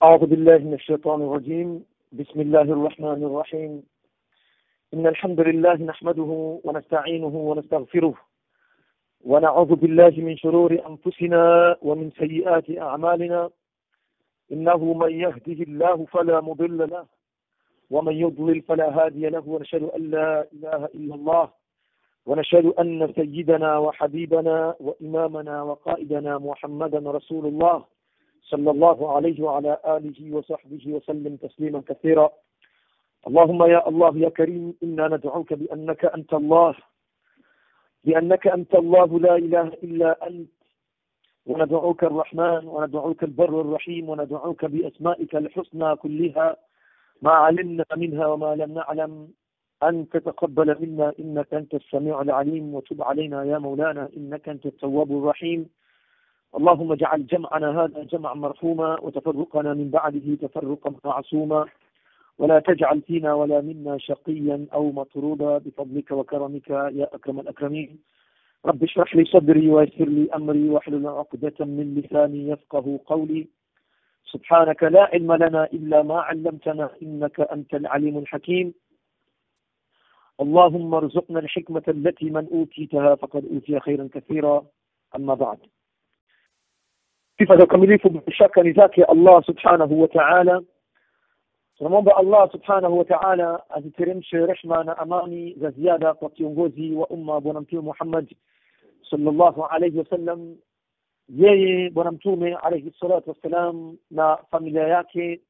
أعوذ بالله من الشيطان الرجيم بسم الله الرحمن الرحيم إن الحمد لله نحمده ونستعينه ونستغفره ونعوذ بالله من شرور أنفسنا ومن سيئات أعمالنا إنه من يهده الله فلا مضل له ومن يضلل فلا هادي له ونشهد أن لا إله إلا الله ونشهد أن سيدنا وحبيبنا وإمامنا وقائدنا محمدا رسول الله صلى الله عليه وعلى آله وصحبه وسلم تسليما كثيرا اللهم يا الله يا كريم إنا ندعوك بأنك أنت الله بأنك أنت الله لا إله إلا أنت وندعوك الرحمن وندعوك البر الرحيم وندعوك بأسمائك الحسنى كلها ما علمنا منها وما لم نعلم أن تتقبل منا إنك أنت السميع العليم وتب علينا يا مولانا إنك أنت التواب الرحيم اللهم اجعل جمعنا هذا جمعا مرحوما وتفرقنا من بعده تفرقا معصوما ولا تجعل فينا ولا منا شقيا أو مطرودا بفضلك وكرمك يا أكرم الأكرمين رب اشرح لي صدري ويسر لي أمري واحلل عقدة من لساني يفقه قولي سبحانك لا علم لنا إلا ما علمتنا إنك أنت العليم الحكيم اللهم ارزقنا الحكمة التي من أوتيتها فقد أوتي خيرا كثيرا أما بعد sifa za ukamilifu bila shaka ni zake allah subhanahu wa taala tunamwomba allah subhanahu wa taala aziteremshe rehma na amani za ziada kwa kiongozi wa umma bwana mtume muhammad salllahu alaihi wasallam yeye bwana mtume alaihi salatu wassalam na familia yake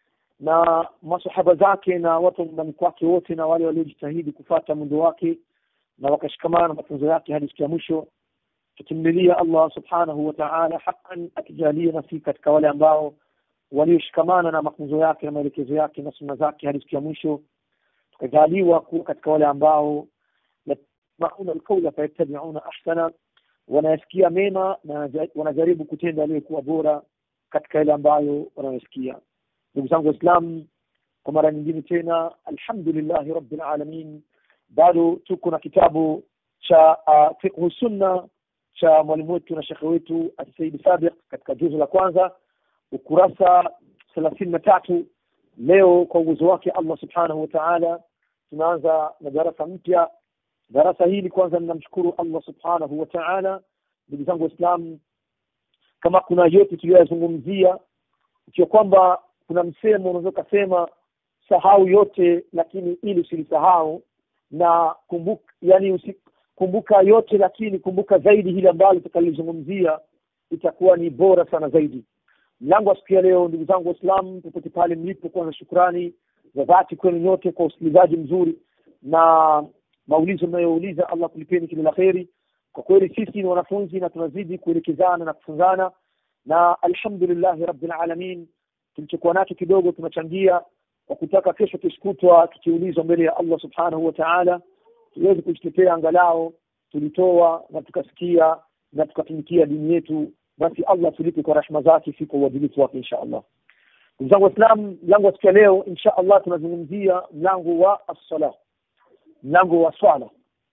na masahaba zake na watu nyumbani kwake wote na wale waliojitahidi kufata mwendo wake na wakashikamana na mafunzo yake hadi siku ya mwisho tukimlilia Allah subhanahu wa ta'ala haqqan akijalia nasi katika wale ambao walioshikamana na mafunzo yake na maelekezo yake na sunna zake hadi siku ya mwisho tukajaliwa kuwa katika wale ambao yasmauna alqawla fayattabi'una ahsana wanayasikia mema na wanajaribu kutenda yaliyokuwa bora katika ile ambayo wanayosikia ndugu zangu waislamu kwa mara nyingine tena alhamdulillahi rabbil alamin bado tuko na kitabu cha uh, fiqhu sunna cha mwalimu wetu na shekhe wetu Saidi Sabiq katika juzu la kwanza ukurasa thelathini na tatu leo kwa uwezo wake Allah subhanahu wa ta'ala tunaanza na darasa mpya darasa hili kwanza ninamshukuru Allah subhanahu wa ta'ala ndugu zangu waislamu kama kuna yote tuliyoyazungumzia ikiwa kwamba kuna msemo unaweza ukasema sahau yote lakini ili usilisahau na kumbuka yani usi, kumbuka yote lakini kumbuka zaidi hili ambalo tutakalizungumzia itakuwa ni bora sana zaidi mlango wa siku ya leo ndugu zangu waislamu popote pale mlipo kwanza shukrani za dhati kwenu nyote kwa usikilizaji mzuri na maulizo mnayouliza allah kulipeni kila la kheri kwa kweli sisi ni wanafunzi na tunazidi kuelekezana na kufunzana na alhamdulillahi rabbil alamin tulichokuwa nacho kidogo tunachangia kwa kutaka kesho kishkutwa tukiulizwa mbele ya allah subhanahu wa taala tuweze kujitetea angalau tulitoa na tukasikia na tukatumikia dini yetu basi allah tulipe kwa rehma zake si kwa uadilifu wake insha allah ndugu zangu waislam mlango wa siku ya leo insha allah tunazungumzia mlango wa assala mlango wa swala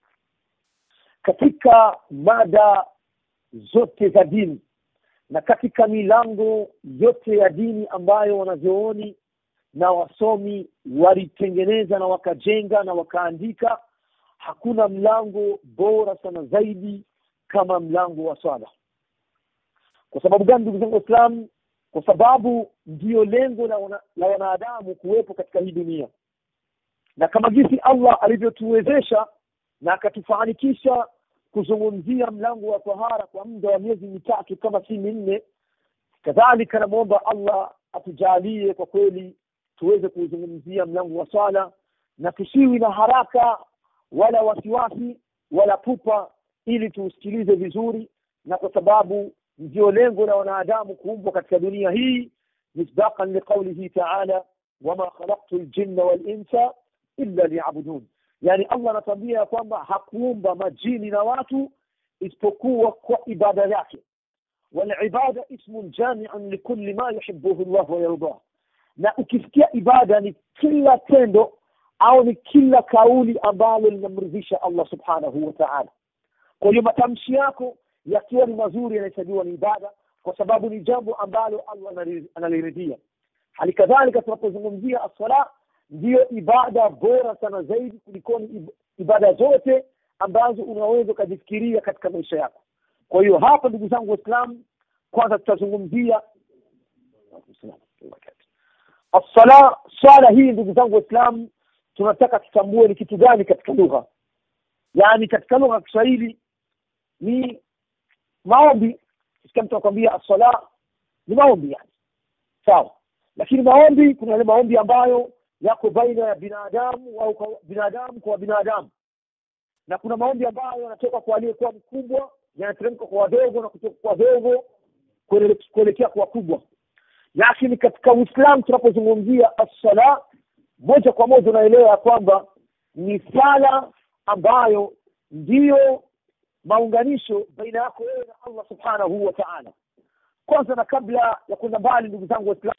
katika mada zote za dini na katika milango yote ya dini ambayo wanazooni na wasomi walitengeneza na wakajenga na wakaandika hakuna mlango bora sana zaidi kama mlango wa swala kwa sababu gani ndugu zangu waislamu kwa sababu ndiyo lengo la, wana, la wanadamu kuwepo katika hii dunia na kama jinsi allah alivyotuwezesha na akatufanikisha kuzungumzia mlango wa tahara kwa muda wa miezi mitatu kama si minne kadhalika namwomba allah atujalie kwa kweli tuweze kuuzungumzia mlango wa swala na tusiwi na haraka wala wasiwasi wala pupa ili tuusikilize vizuri na kwa sababu ndio lengo la wanadamu kuumbwa katika dunia hii misdaqan liqaulihi taala wama khalaqtu ljinna walinsa illa liyabudun yani allah anatuambia ya kwamba hakuumba majini na watu isipokuwa kwa ibada yake walibada ismun jamiun likuli ma yuhibuhu llah wayardah na ukisikia ibada ni kila tendo au ni kila kauli ambalo linamridhisha allah subhanahu wa taala kwa hiyo matamshi yako yakiwa ni mazuri yanahesabiwa ni ibada kwa sababu ni jambo ambalo allah anali- analiridhia hali kadhalika tunapozungumzia assala ndiyo ibada bora sana zaidi kulikoni ibada zote ambazo unaweza ukajifikiria katika maisha yako kwa hiyo hapa ndugu zangu waislamu kwanza tutazungumzia assala swala hii ndugu zangu waislamu tunataka tutambue ni kitu gani katika lugha yaani katika lugha ya kiswahili ni maombi sikia mtu anakwambia assala ni maombi yani sawa lakini maombi kuna yale maombi ambayo yako baina ya binadamu au kwa binadamu kwa binadamu na kuna maombi ambayo yanatoka kwa aliyekuwa mkubwa yanateremka kwa wadogo na kutoka kwa wadogo kuelekea kwa wakubwa lakini katika uislamu tunapozungumzia assala moja kwa moja unaelewa ya kwamba ni sala ambayo ndiyo maunganisho baina yako wewe na allah subhanahu wa taala kwanza na kabla ya kwenda mbali ndugu zangu waislamu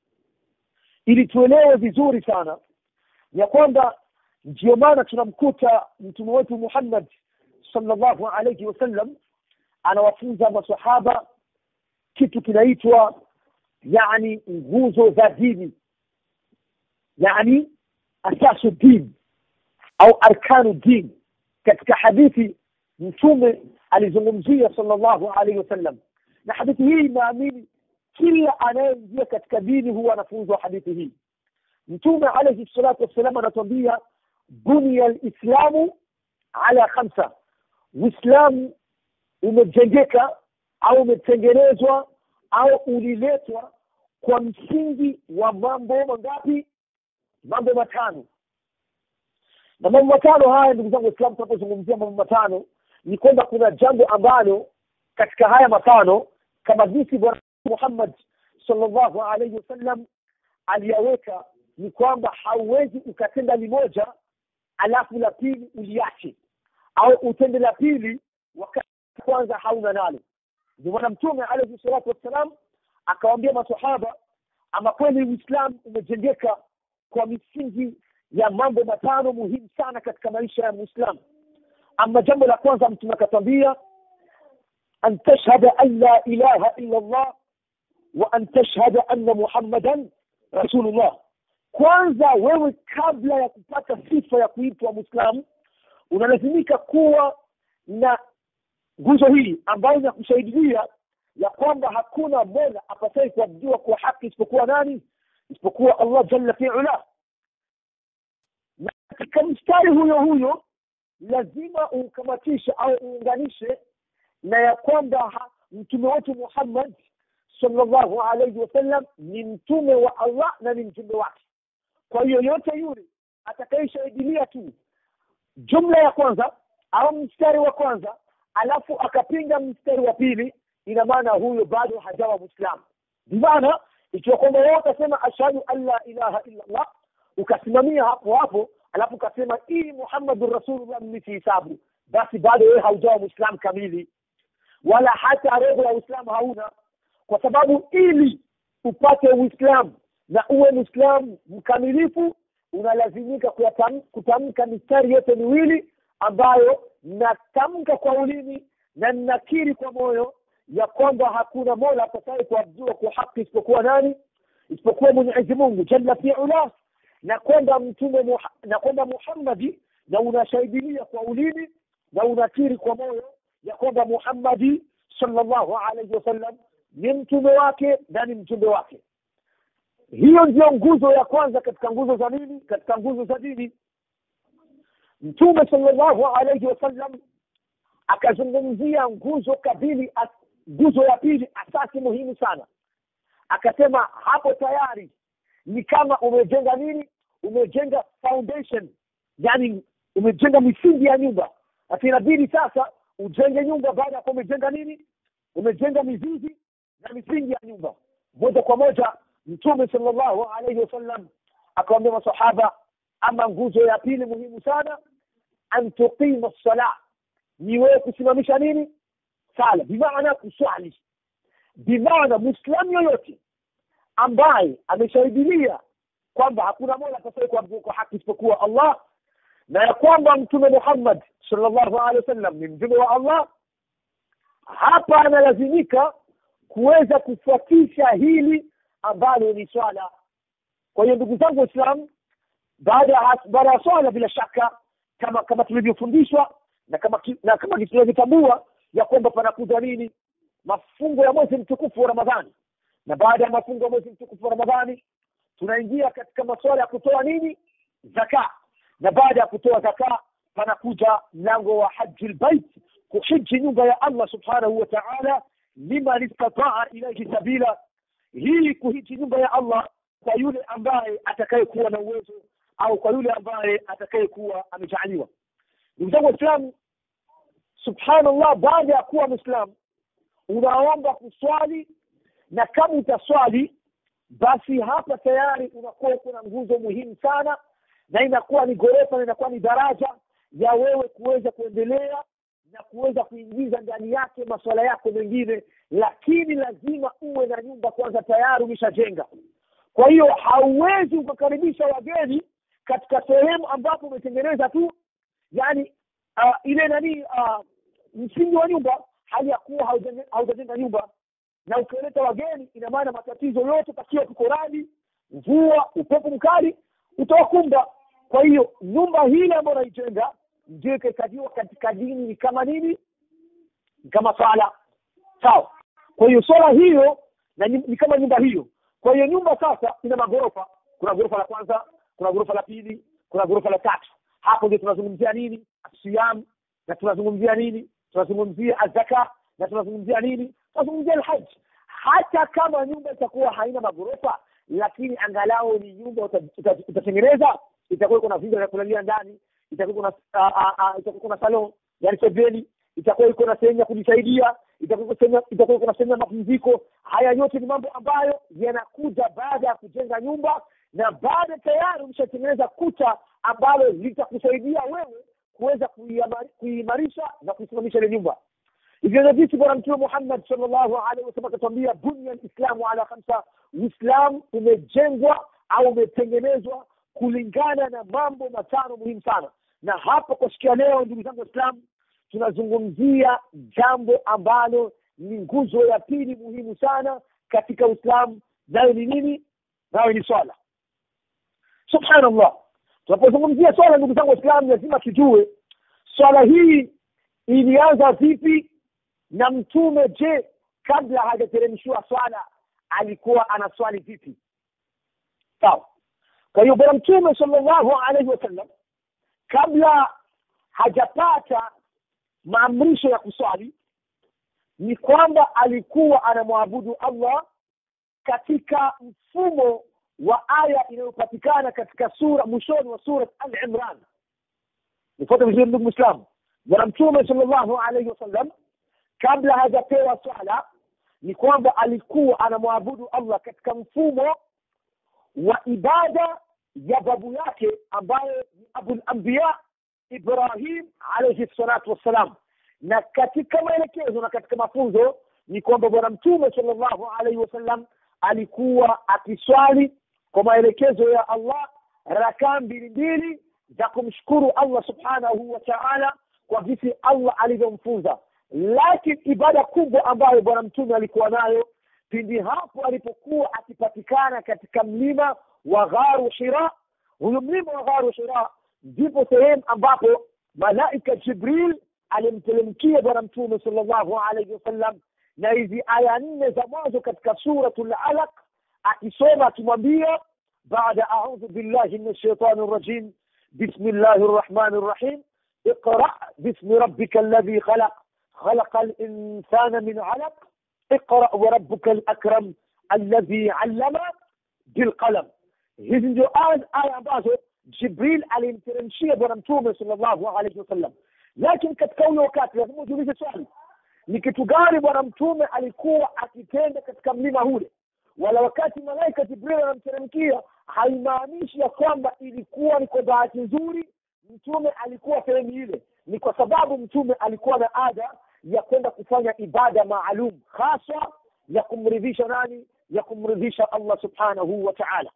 ili tuelewe vizuri sana ya kwamba ndio maana tunamkuta mtume wetu muhammad sallallahu alayhi wasallam anawafunza masahaba kitu kinaitwa yani nguzo za dini yani asasu din au arkanu din katika hadithi mtume alizungumzia sallallahu alaihi wasallam na hadithi hii inaamini kila anayeingia katika dini huwa anafunzwa hadithi hii mtume alaihi salatu wassalam anatuambia bunia lislamu ala khamsa uislamu umejengeka au umetengenezwa au uliletwa kwa msingi wa mambo mangapi mambo matano na mambo matano haya ndugu zangu waislamu tunapozungumzia mambo matano ni kwamba kuna jambo ambalo katika haya matano kama jinsi bwana muhammad sallallahu alaihi wasallam aliyaweka ni kwamba hauwezi ukatenda limoja alafu la pili uliache au utende la pili wakati kwanza hauna nalo ndio maana mtume alaihi salatu wassalam akawaambia masahaba ama kweli uislamu umejengeka kwa misingi ya mambo matano muhimu sana katika maisha ya muislamu ama jambo la kwanza mtume akatwambia an tashhada an la ilaha illa allah wa an tashhada anna muhammadan rasulullah kwanza wewe kabla ya kupata sifa ya kuitwa mwislamu unalazimika kuwa na nguzo hii ambayo inakusaidia ya kwamba hakuna mola apatai kuabudiwa kwa haki isipokuwa nani isipokuwa allah jalla fiula na katika mstari huyo huyo lazima ukamatishe au uunganishe na ya kwamba mtume wetu muhammad sallallahu alaihi wasallam ni mtume wa allah na ni mtume wake kwa hiyo yote yule atakayeshahidilia tu jumla ya kwanza au mstari wa kwanza alafu akapinga mstari wa pili ina maana huyo bado hajawa mwislamu bimaana ikiwa kwamba wewe utasema ashhadu an la ilaha illa allah ukasimamia hapo hapo alafu ukasema hii muhammadun rasulullah mimi sihisabu basi bado wewe haujawa mwislamu kamili wala hata roho ya uislamu hauna kwa sababu ili upate uislamu na uwe mwislamu mkamilifu unalazimika kutamka mistari yote miwili ambayo natamka kwa ulimi na ninakiri kwa moyo ya kwamba hakuna mola atakaye kuabudiwa kwa haki isipokuwa nani isipokuwa mwenyezi mungu jalla fiula na kwamba mtume na kwamba muhammadi na unashahidilia kwa ulimi na unakiri kwa moyo ya kwamba muhammadi sallallahu alaihi wasallam ni mtume wake na ni mtume wake hiyo ndio nguzo ya kwanza katika nguzo za nini katika nguzo za dini mtume sallallahu alaihi wasallam akazungumzia nguzo kabili nguzo ya pili asasi muhimu sana akasema hapo tayari ni kama umejenga nini umejenga foundation yani umejenga misingi ya nyumba sasa inabidi sasa ujenge nyumba baada ya kuwa umejenga nini umejenga mizizi na misingi ya nyumba moja kwa moja mtume sallallahu alaihi wasallam akawambia masahaba ama nguzo ya pili muhimu sana an tuqima sala ni wewe kusimamisha nini sala bimaana kuswali bimaana mwislamu yoyote ambaye ameshahidilia kwamba hakuna mola apasaye kuabudiwa kwa haki isipokuwa allah na ya kwamba mtume muhammad sallallahu alaihi wasallam ni mtume wa allah hapa analazimika kuweza kufuatisha hili ambalo ni swala kwa hiyo ndugu zangu waislamu baada ya baada ya swala bila shaka kama kama tulivyofundishwa na kama ki- na kama tunavyotambua ya kwamba panakuja nini mafungo ya mwezi mtukufu wa ramadhani na baada ya mafungo ya mwezi mtukufu wa ramadhani tunaingia katika masuala ya kutoa nini zaka na baada ya kutoa zaka panakuja mlango wa haji lbait kuhiji nyumba ya allah subhanahu wa taala liman istataa ilaihi sabila hii kuhiji nyumba ya allah kwa yule ambaye atakayekuwa na uwezo au kwa yule ambaye atakayekuwa amejaaliwa ndugu zangu waislamu subhanallah baada ya kuwa mwislamu unaomba kuswali na kama utaswali basi hapa tayari unakuwa kuna nguzo muhimu sana na inakuwa ni ghorofa na inakuwa ni daraja ya wewe kuweza kuendelea na kuweza kuingiza ndani yake masuala yako mengine lakini lazima uwe na nyumba kwanza tayari umeshajenga kwa hiyo hauwezi ukakaribisha wageni katika sehemu ambapo umetengeneza tu yani uh, ile nani uh, msingi wa nyumba hali ya kuwa haujenge- haujajenga nyumba na ukileta wageni ina maana matatizo yote takiwa tuko radi mvua upepo mkali utawakumba kwa hiyo nyumba hile ambayo unaijenga ndio ikahesabiwa katika dini ni kama nini ni kama swala sawa kwa hiyo swala hiyo na ni, ni kama nyumba hiyo kwa hiyo nyumba sasa ina maghorofa kuna ghorofa la kwanza kuna ghorofa la pili kuna ghorofa la tatu hapo ndio tunazungumzia nini siyam na tunazungumzia nini tunazungumzia azaka na tunazungumzia nini tunazungumzia alhaji hata kama nyumba itakuwa haina maghorofa lakini angalau ni nyumba uta- uta- utatengeneza itakuwa iko na vyumba vya kulalia ndani itakuwa kuna ah, ah, ah, itakuwa kuna salon yani sebeni itakuwa iko na sehemu ya kujisaidia itakuwa iko sehemu- itakuwa iko na sehemu ya mapumziko haya yote ni mambo ambayo yanakuja baada ya kujenga nyumba na baada tayari umeshatengeneza kuta ambalo litakusaidia wewe kuweza kuiamari- kuiimarisha na kuisimamisha ile nyumba hivyo ndio jinsi bwana mtume muhammad sallallahu alaihi wasallam akatuambia bunya lislamu ala khamsa uislamu umejengwa au umetengenezwa kulingana na mambo matano muhimu sana na hapa kwa siku ya leo ndugu zangu waislamu tunazungumzia jambo ambalo ni nguzo ya pili muhimu sana katika uislamu nayo ni nini nayo ni swala subhanallah tunapozungumzia swala ndugu zangu waislamu lazima tujue swala hii ilianza vipi na mtume je kabla hajateremshiwa swala alikuwa anaswali vipi sawa kwa hiyo bwana mtume sallallahu alaihi wasallam kabla hajapata maamrisho ya kuswali ni kwamba alikuwa anamwabudu allah katika mfumo wa aya inayopatikana katika sura mwishoni wa surat al imran nifuate vizuri ndugu mwislamu bwana mtume sallallahu alaihi wasallam kabla hajapewa swala ni kwamba alikuwa anamwabudu allah katika mfumo wa ibada ya babu yake ambaye ni abulambiya ibrahim alaihi salatu wassalam na katika maelekezo na katika mafunzo ni kwamba bwana mtume sallallahu alaihi wasallam alikuwa akiswali kwa maelekezo ya allah rakaa mbili mbili za kumshukuru allah subhanahu wa taala kwa jinsi allah alivyomfunza lakini ibada kubwa ambayo bwana mtume alikuwa nayo pindi hapo alipokuwa akipatikana katika mlima wa gharu hira huyu mlima wa gharu hira ndipo sehemu ambapo malaika jibril alimtelemkia bwana mtume sallallahu alaihi wasallam na hizi aya nne za mwanzo katika suratul alaq akisoma akimwambia baada audhu billahi min shaitani rajim bismillahi rrahmani rrahim اقرأ باسم ربك الذي خلق خلق الإنسان من علق اقرأ وربك الأكرم الذي علم بالقلم hizi ndio aya aya ambazo jibril alimteremshia bwana mtume salllahu alaihi wasallam lakini katika ule wakati lazima ujiulize swali ni kitu gani bwana mtume alikuwa akitenda katika mlima ule wala wakati malaika jibril anamteremkia haimaanishi ya kwamba ilikuwa ni kwa bahati nzuri mtume alikuwa sehemu ile ni kwa sababu mtume alikuwa na ada ya kwenda kufanya ibada maalum hasa ya kumridhisha nani ya kumridhisha allah subhanahu wa taala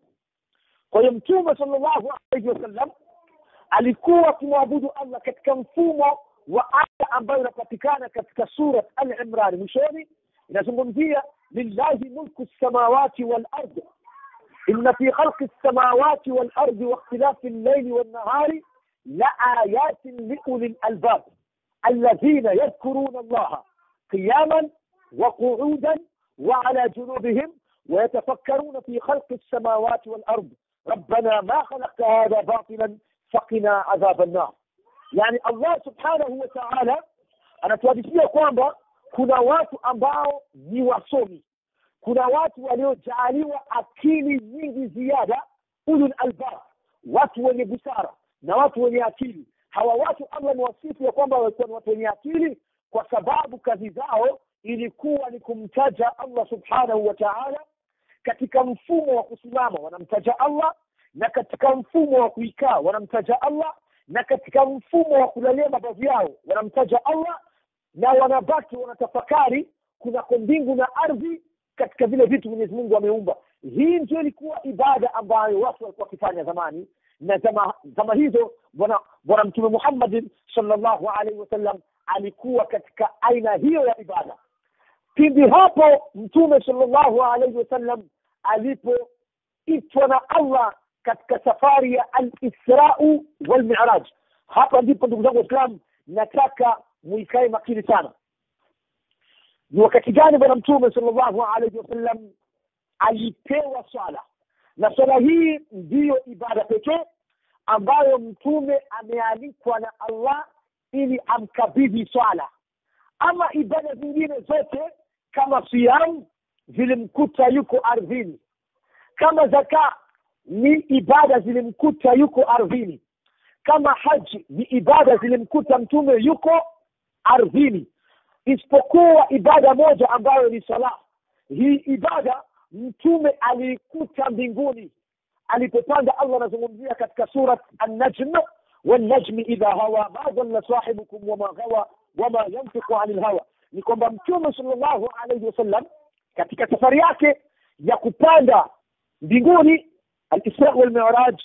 kwa hiyo mtume salllahu alaihi wasallam alikuwa akimwabudu allah katika mfumo wa aya ambayo inapatikana katika surat al imran mwishoni inazungumzia lillahi mulku lsamawati walard inna fi khalqi lsamawati walardi wakhtilafi llaili wannahari laayatin liuli lalbab alladhina yadhkuruna allaha qiyaman وقعودا وعلى جنوبهم ويتفكرون في خلق السماوات والأرض ربنا ما خلقت هذا باطلا فقنا عذاب النار يعني الله سبحانه وتعالى anatuhadithia kwamba kuna watu ambao ni wasomi kuna watu waliojaaliwa akili nyingi ziada ulul albab watu wenye busara na watu wenye akili hawa watu allah ni wasifu ya kwamba walikuwa ni watu wenye akili kwa sababu kazi zao ilikuwa ni kumtaja allah subhanahu wa taala katika mfumo wa kusimama wanamtaja allah na katika mfumo wa kuikaa wanamtaja allah na katika mfumo wa kulalia mabavu yao wanamtaja allah na wanabaki wanatafakari kunako mbingu na ardhi katika vile vitu mwenyezi mungu ameumba hii ndio ilikuwa ibada ambayo watu walikuwa wakifanya zamani na zama, zama hizo bwana bwana mtume muhammadin salllahu alaihi wasallam alikuwa katika aina hiyo ya ibada pindi hapo mtume salllahu alaihi wasallam alipoitwa na allah katika safari ya alisrau walmiraj hapa ndipo ndugu zangu waislam nataka muikae makini sana ni wakati gani bwana mtume salllahu alaihi wasallam alipewa swala na swala hii ndiyo ibada pekee ambayo mtume amealikwa na allah ili amkabidhi swala ama ibada zingine zote kama siyam zilimkuta yuko ardhini kama zaka ni ibada zilimkuta yuko ardhini kama haji ni ibada zilimkuta mtume yuko ardhini isipokuwa ibada moja ambayo ni sala hii ibada mtume aliikuta mbinguni alipopanda allah anazungumzia katika surat annajm والنجم إذا هوى ما ضل صاحبكم وما غوى وما ينطق عن الهوى ni kwamba mtume sallallahu alaihi wasallam katika safari yake ya kupanda mbinguni alisra walmiraj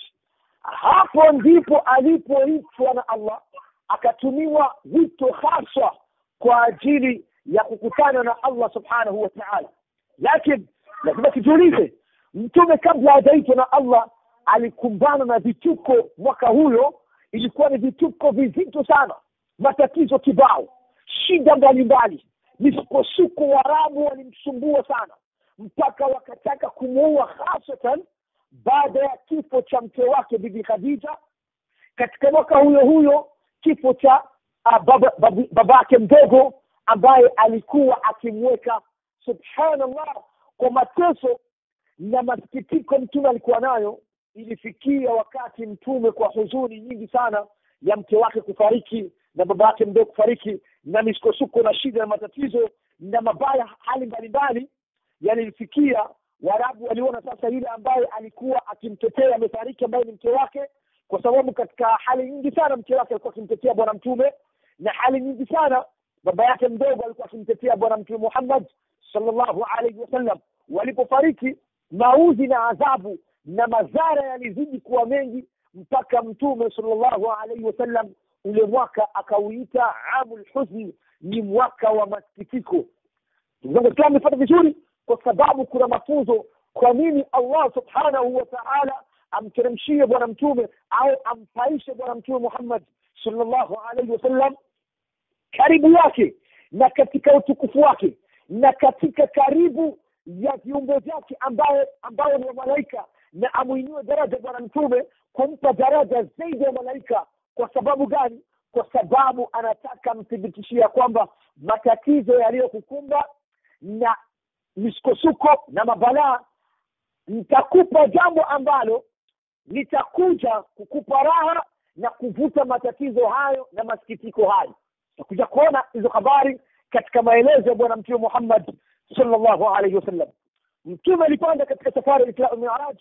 hapo ndipo alipoitwa na allah akatumiwa wito haswa kwa ajili ya kukutana na allah subhanahu wa taala lakini lazima tujiulize mtume kabla hajaitwa na allah alikumbana na vituko mwaka huyo ilikuwa ni vituko vizito sana matatizo kibao shida mbalimbali misukosuko warabu walimsumbua sana mpaka wakataka kumuua hasatan baada ya kifo cha mke wake bibi khadija katika mwaka huyo huyo kifo cha uh, baba, baba, babake mdogo ambaye alikuwa akimweka subhanallah kwa mateso na masikitiko mtume alikuwa nayo ilifikia wakati mtume kwa huzuni nyingi sana ya mke wake kufariki na baba yake mdogo kufariki na misukosuko na shida na matatizo na mabaya hali mbalimbali yalifikia warabu waliona sasa yule ambaye alikuwa akimtetea amefariki ambaye ni mke wake kwa sababu katika hali nyingi sana mke wake alikuwa akimtetea bwana mtume na hali nyingi sana baba yake mdogo alikuwa akimtetea bwana mtume muhammad sallallahu alaihi wasallam walipofariki mauzi na adhabu na madhara yalizidi kuwa mengi mpaka mtume sallallahu alaihi wasallam ule mwaka akauita amul huzni ni mwaka wa masikitiko ndugu zangu islam nipata vizuri kwa sababu kuna mafunzo kwa nini allah subhanahu wa taala amteremshie bwana mtume au ampaishe bwana mtume muhammad sallallahu alaihi wasallam karibu yake na katika utukufu wake na katika karibu ya viumbe vyake ambayo ambayo ni wa malaika na amwinue daraja bwana mtume kumpa daraja zaidi ya malaika kwa sababu gani kwa sababu anataka mthibitishia kwamba matatizo yaliyokukumba na misukosuko na mabalaa nitakupa jambo ambalo litakuja kukupa raha na kuvuta matatizo hayo na masikitiko hayo takuja kuona hizo habari katika maelezo ya bwana mtume muhammad sallallahu alaihi wasallam mtume alipanda katika safari ya isra miraj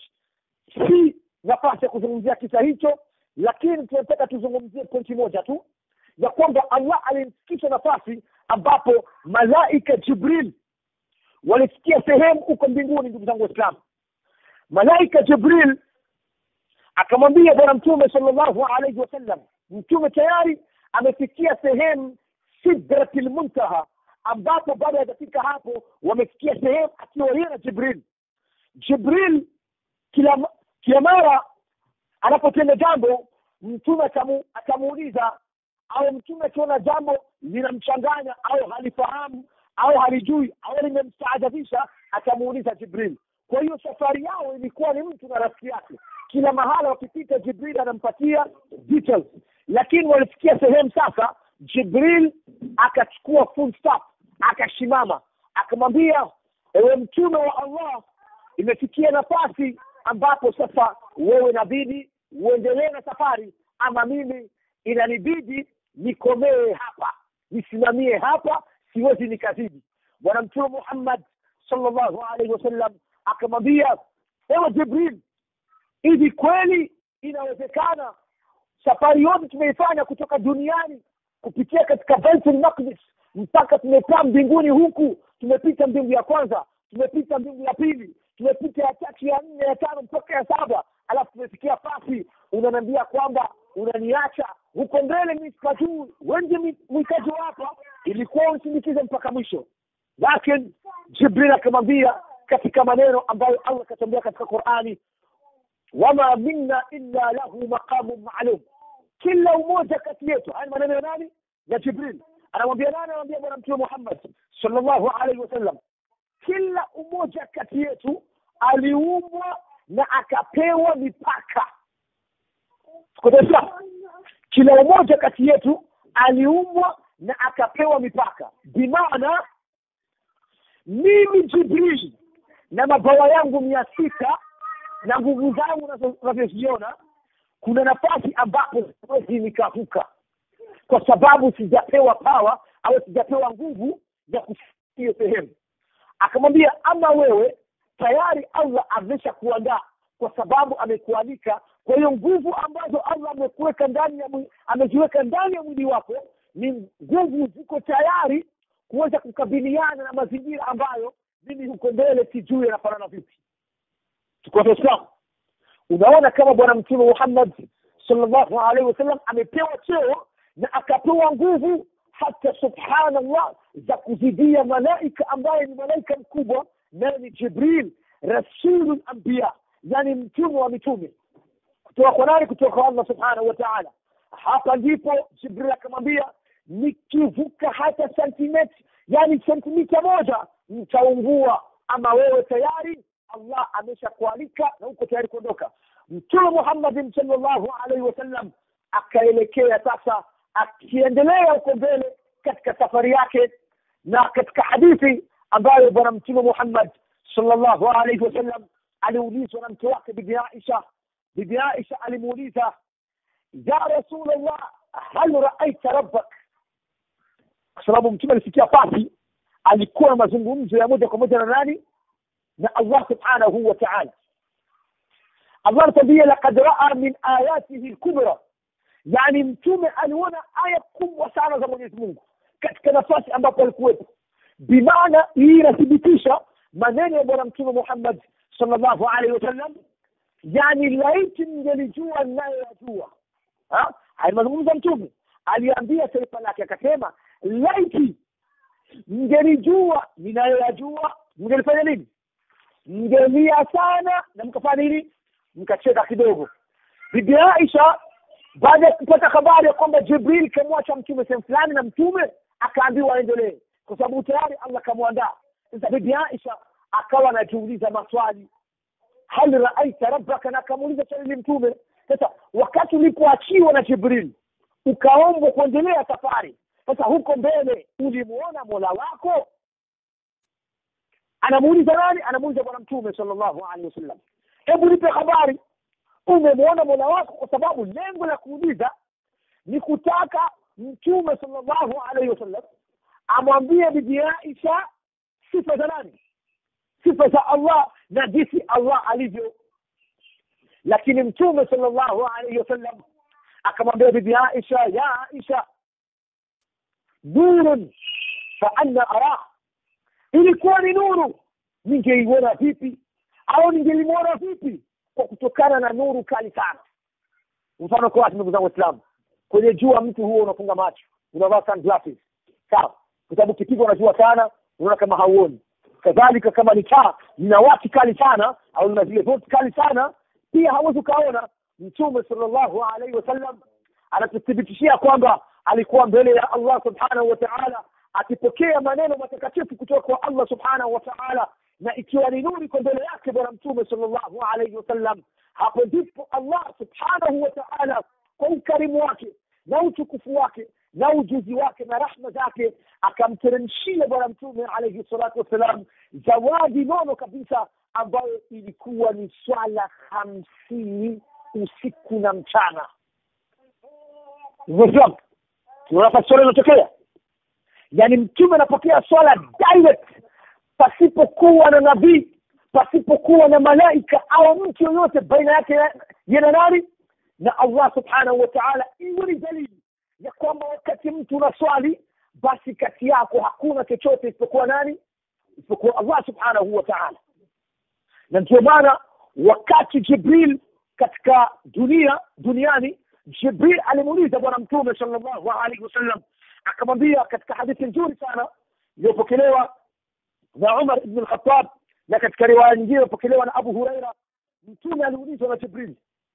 si nafasi ya kuzungumzia kisa hicho lakini tunataka tuzungumzie pointi moja tu ya kwamba allah alimfikisha nafasi ambapo malaika jibril walifikia sehemu huko mbinguni ndugu zangu waislamu malaika jibril akamwambia bwana mtume sallallahu alaihi wasallam mtume tayari amefikia sehemu sidrati lmuntaha ambapo baada ya dakika hapo wamefikia sehemu akiwa yeye na jibril jibril kila kila mara anapotenda jambo mtume atamu, atamuuliza au mtume akiona jambo linamchanganya au halifahamu au halijui au limemstaajabisha atamuuliza jibril kwa hiyo safari yao ilikuwa ni mtu na rafiki yake kila mahala wakipita jibril anampatia details lakini walifikia sehemu sasa jibril akachukua full stop akasimama akamwambia ewe mtume wa allah imefikia nafasi ambapo sasa wewe inabidi uendelee na safari ama mimi inanibidi nikomee hapa nisimamie hapa siwezi nikazidi bwana mtume muhammad sallallahu alaihi wasallam akamwambia ewe jibril hivi kweli inawezekana safari yote tumeifanya kutoka duniani kupitia katika baitul maqdis mpaka tumekaa mbinguni huku tumepita mbingu ya kwanza tumepita mbingu ya pili tumepita ya tatu ya nne ya tano mpaka ya saba alafu tumefikia pasi unaniambia kwamba unaniacha huko mbele mi sikajuu wengi mwitaji hapa ilikuwa usindikize mpaka mwisho lakini jibril akamwambia katika maneno ambayo allah akatambia katika qurani wama minna illa lahu maqamun maalum kila umoja kati yetu haya maneno ya nani ya jibril anamwambia nani anamwambia bwana mtume muhammad sallallahu alaihi wasallam kila umoja kati yetu aliumbwa na akapewa mipaka kutesa kila umoja kati yetu aliumbwa na akapewa mipaka bimaana mimi jibril na mabawa yangu mia sita na nguvu zangu unavyoziona kuna nafasi ambapo siwezi nikavuka kwa sababu sijapewa pawa au sijapewa nguvu ya kufikia sehemu akamwambia ama wewe tayari allah amesha kuandaa kwa sababu amekualika kwa hiyo nguvu ambazo allah amekuweka ndani ya ameziweka ndani ya mwili wako ni nguvu ziko tayari kuweza kukabiliana na mazingira ambayo mimi huko mbele sijui yanafanana vipi tuko waislamu unaona kama bwana mtume muhammad sallallahu alaihi wasallam amepewa cheo na akapewa nguvu hata subhanallah za kuzidia malaika ambaye ni malaika mkubwa naye ni jibril rasulul anbiya yani mtume wa mitume kutoka kwa nani kutoka kwa allah subhanahu wa taala hapa ndipo jibril akamwambia nikivuka hata sentimeti yani sentimita moja mtaungua ama wewe tayari allah ameshakualika na uko tayari kuondoka mtume muhammadin salllahu alaihi wasallam akaelekea sasa akiendelea huko mbele katika safari yake na katika hadithi ambayo bwana mtume muhammad salllahu alaihi wasallam aliulizwa na mke wake bibi aisha bibi aisha alimuuliza ya rasulllah hal raaita rabbak kwa sababu mtume alifikia pasi alikuwa na mazungumzo ya moja kwa moja na nani na allah subhanahu wa taala allah anatuambia lakad raa min ayatihi lkubra yani mtume aliona aya kubwa sana za mwenyezi mungu katika nafasi ambapo alikuwepo bimaana hii inathibitisha maneno ya bwana mtume muhammad salllahu alaihi wasallam yani laiti mngelijua ninayoyajua haya mazungumzo mtume aliambia taifa lake akasema laiti mngelijua ninayoyajua mngelifanya nini mngelia sana na mkafanya nini mkacheka kidogo bibi aisha baada ya kupata habari ya kwamba jibril kamwacha mtume sehemu fulani na mtume akaambiwa aendelee kwa sababu tayari allah kamwandaa sasa bibi aisha akawa anajiuliza maswali hal raaita rabbaka na akamuuliza swali mtume sasa wakati ulipoachiwa na jibril ukaombwa kuendelea safari sasa huko mbele ulimuona mola wako anamuuliza nani anamuuliza bwana mtume sallallahu alaihi wasallam hebu nipe habari umemwona mola wako kwa sababu lengo la kuuliza ni kutaka mtume sallallahu alaihi wasallam amwambie bibi aisha sifa za nani sifa za allah na jinsi allah alivyo lakini mtume sallallahu alaihi wasallam akamwambia bibi aisha ya aisha nurun fa anna arah ilikuwa ni nuru ningeiona vipi au ningelimwona vipi kwa kutokana na nuru kali sana mfano kwa watu ndugu zangu waislamu kwenye jua mtu huo unafunga macho unavaa sunglasses sawa kwa sababu kipigwa na jua sana unaona kama hauoni kadhalika kama ni taa lina waki kali sana au na zile vote kali sana pia hawezi ukaona mtume sallallahu alaihi wasallam anatuthibitishia kwamba alikuwa mbele ya allah subhanahu wa taala akipokea maneno matakatifu kutoka kwa allah subhanahu wa taala na ikiwa ni nuri kwa mbele yake bwana mtume sallallahu alaihi wasallam hapo ndipo allah subhanahu wa taala kwa ukarimu wake na utukufu wake na ujuzi wake na rahma zake akamteremshia bwana mtume alaihi salatu wassalam zawadi nono kabisa ambayo ilikuwa ni swala hamsini usiku na mchana Umefahamu? tunaona swala inatokea yaani mtume anapokea swala direct pasipokuwa na nabii pasipokuwa na malaika au mtu yoyote baina yake yana nani na allah subhanahu wa taala iwe ni dalili ya kwamba wakati mtu unaswali basi kati yako hakuna chochote isipokuwa nani isipokuwa allah subhanahu wa taala na ndio maana wakati jibril katika dunia duniani jibril alimuuliza bwana mtume sallallahu alaihi wasallam akamwambia katika hadithi nzuri sana iliyopokelewa na umar ibn lkhatab na katika riwaya nyingine iliyopokelewa na abu huraira mtume aliulizwa na jibril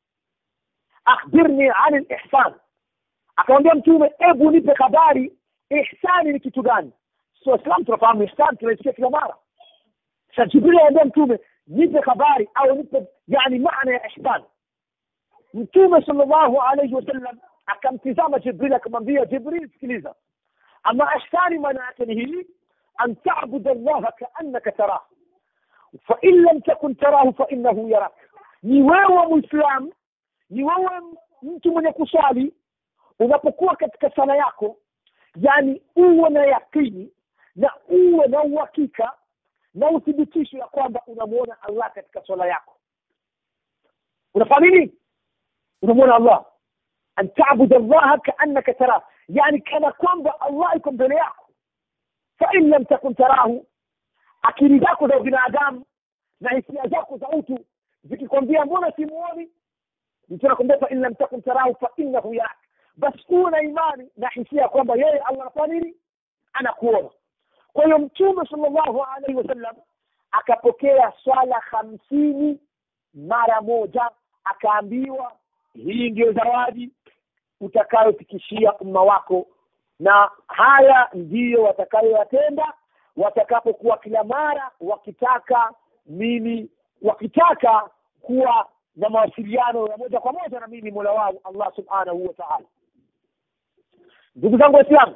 akhbirni ani lihsan akamwambia mtume hebu nipe habari ihsani ni kitu gani so islam tunafahamu ihsan tunaisikia kila mara sa jibril anambia mtume nipe habari au nipe yani maana ya ihsan mtume sallallahu alaihi wasallam akamtizama jibril akamwambia jibril sikiliza ama ihsani maana yake ni hili an tabud allaha kaannaka tarah fain lam takun tarahu fainahu yarak ni wewe mwislam ni wewe mtu mwenye kuswali unapokuwa katika sala yako yani uwe na yakini na uwe na uhakika na uthibitisho ya kwamba unamwona allah katika swala yako unafanya nini unamwona allah an tabud allaha kaannaka tarah yani kana kwamba allah iko mbele yako fain lam takun tarahu akili zako za binadamu na hisia zako za utu zikikwambia mbona simuoni mtu anakwambia fain lam takun tarahu fainahu yarak basi uwe na imani na hisia kwamba yeye allah anafanya nini anakuona kwa hiyo mtume sallallahu alaihi wasallam akapokea swala hamsini mara moja akaambiwa hii ndiyo zawadi utakayofikishia umma wako na haya ndiyo watakayoyatenda watakapokuwa kila mara wakitaka mimi wakitaka kuwa na mawasiliano ya moja kwa moja na mimi mola wao allah subhanahu wa taala ndugu zangu waislamu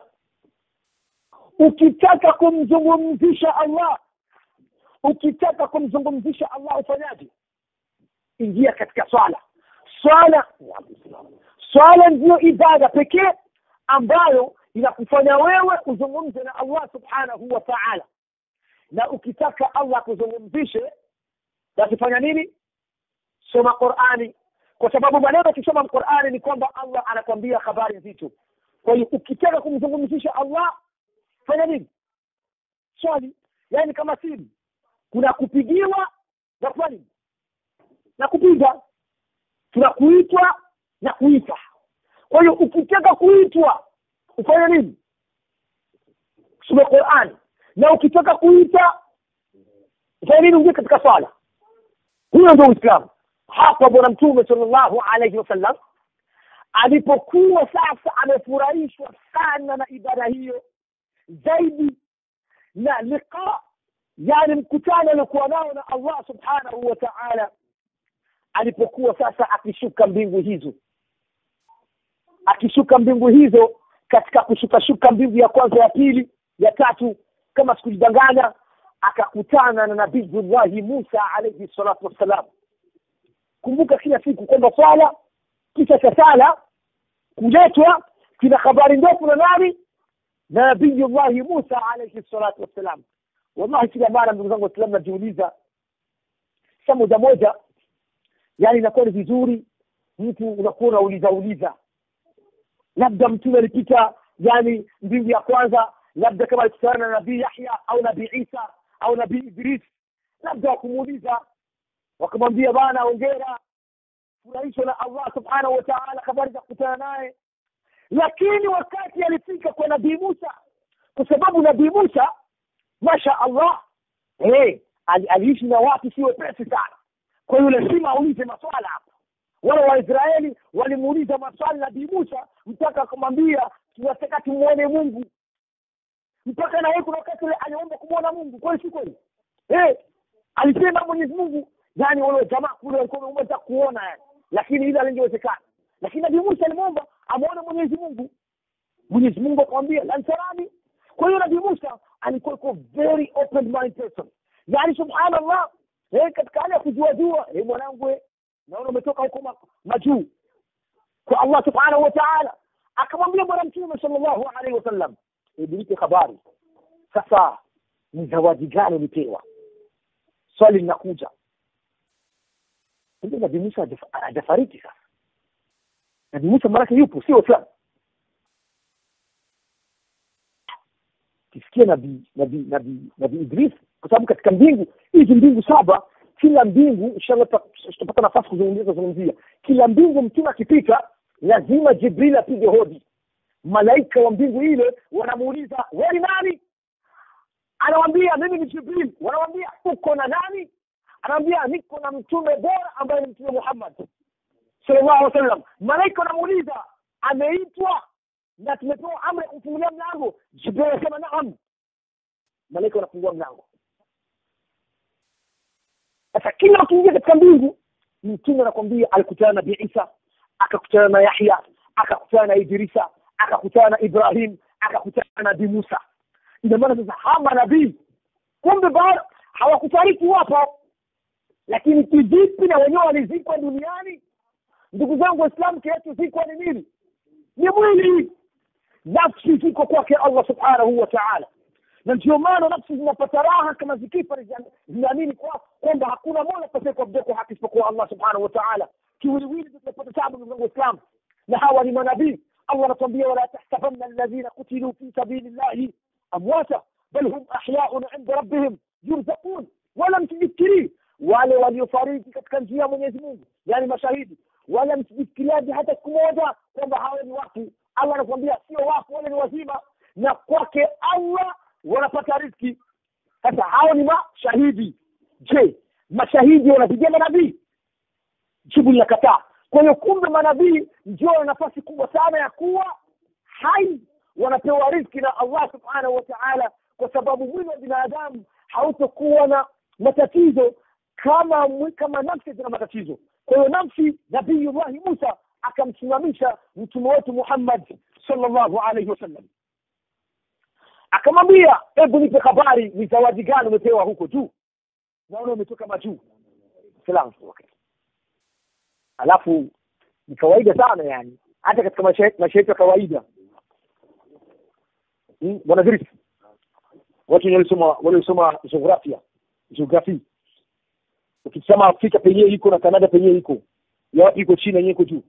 ukitaka kumzungumzisha allah ukitaka kumzungumzisha allah ufanyaje ingia katika swala swala swala ndiyo ibada pekee ambayo inakufanya wewe uzungumze na allah subhanahu wa taala na ukitaka allah akuzungumzishe basi fanya nini soma qurani kwa sababu maneno akisoma qurani ni kwamba allah anakwambia habari nzito kwa hiyo ukitaka kumzungumzisha allah fanya nini swali yaani kama simu kuna kupigiwa na kufanya nini na kupiga tuna kuitwa na kuita kwa hiyo ukitaka kuitwa ufanye nini some qurani na ukitaka kuita ufanye nini uingie katika swala huyo ndio uislamu hapa bwana mtume sallallahu alaihi wasallam alipokuwa sasa amefurahishwa sana na ibada hiyo zaidi na liqa yani mkutano aliokuwa nao na allah subhanahu wa taala alipokuwa sasa akishuka mbingu hizo akishuka mbingu hizo katika kushukashuka mbingu ya kwanza ya pili ya tatu kama sikujidanganya akakutana na nabiyullahi musa alaihi salatu wassalam kumbuka kila siku kwamba swala kisha cha sala kuletwa kina habari ndefu na nani na nabiyullahi musa alaihi salatu wassalam wallahi kila mara ndugu zangu waislamu najiuliza sa moja moja yani inakuwa ni vizuri mtu unakuwa unauliza uliza labda mtume alipita yani mbingu ya kwanza labda kama alikutana na nabii yahya au nabii isa au nabii idris labda wakumuuliza wakamwambia bana ongera furahishwa na allah subhanahu wa taala habari za kukutana naye lakini wakati alifika kwa nabii musa kwa sababu nabii musa masha allah hey, ali, aliishi na watu si wepesi sana kwa hiyo lazima aulize maswala hapa wale waisraeli walimuuliza maswali nabii musa mpaka akamwambia tunataka tumwone mungu mpaka na yeye kuna wakati ule aliomba kumwona mungu kweli si kweli eh alisema mwenyezi mungu yani wale jamaa kule walikuwa wameomba kuona yani lakini ile alingewezekana lakini nabii musa alimwomba amwone mwenyezi mungu mwenyezi mungu akamwambia lansarani kwa hiyo nabii musa alikuwa iko very open mind person yani subhanallah eh katika hali ya kujuajua eh mwanangu eh naona umetoka huko ma- majuu kwa allah subhanahu wa taala akamwambia bwana mtume sallallahu alaihi wasallam hebu nipe habari sasa ni zawadi gani ulipewa swali linakuja kumbe nabii musa hajaf- hajafariki sasa nabii musa marake yupo sio islam kisikia nabii nabii nabii nabii idris kwa sababu katika mbingu hizi mbingu saba kila mbingu inshallah tuta- tutapata nafasi kuzungumzia kuzungumzia kila mbingu mtume akipita lazima jibril apige hodi malaika wa mbingu ile wanamuuliza wewe ni nani anawambia mimi ni jibril wanawambia uko na nani anawambia niko na mtume bora ambaye ni mtume muhammad sallallahu alaihi wasallam malaika wanamuuliza ameitwa na tumepewa amri ya kumfungulia mlango jibril anasema naam malaika wanafungua mlango sasa kila ukiingia katika mbingu mtume anakwambia alikutana na nabii isa akakutana na yahya akakutana na idrisa akakutana na ibrahim akakutana na nabii musa ina maana sasa hawa manabii kumbe bado hawakufariki wapo lakini kivipi na wenyewe walizikwa duniani ndugu zangu waislamu kinachozikwa ni nini ni mwili nafsi ziko kwake allah subhanahu wa taala na ndio maana nafsi zinapata raha kama zikifa zina- zinaamini kwa kwamba hakuna mola pekee kuabudiwa kwa haki isipokuwa allah subhanahu wa taala kiwiliwili tunapata tabu ndugu zangu waislamu na hawa ni manabii allah anatuambia wala tahsabanna alladhina kutiluu fi sabili llahi amwata bal hum ahyaun inda rabbihim yurzaqun wala msijifikirii wale waliofariki katika njia ya mwenyezi mungu yani mashahidi wala msijifikiriaje hata siku moja kwamba hawa ni watu allah anakuambia sio wafu wale ni wazima na kwake allah wanapata riski sasa hao ni mashahidi je mashahidi wanapigia manabii jibu linakataa kwa hiyo kumbe manabii ndio wana nafasi kubwa sana ya kuwa hai wanapewa riski na allah subhanahu wa taala kwa sababu mwili wa binadamu hautokuwa na matatizo kama mwi- kama nafsi zina matatizo kwa hiyo nafsi nabiyullahi musa akamsimamisha mtume wetu muhammad sallallahu alaihi wasallam akamwambia hebu nipe habari ni zawadi gani umepewa huko juu naona umetoka majuu salamu okay. alafu ni kawaida sana yani hata katika maisha maisha yetu ya kawaida Hmm, bwana Idris watu wenye walisoma waliosoma jiografia geography ukisema Afrika penyewe iko na Kanada penyewe iko ya wapi iko China yenyewe iko juu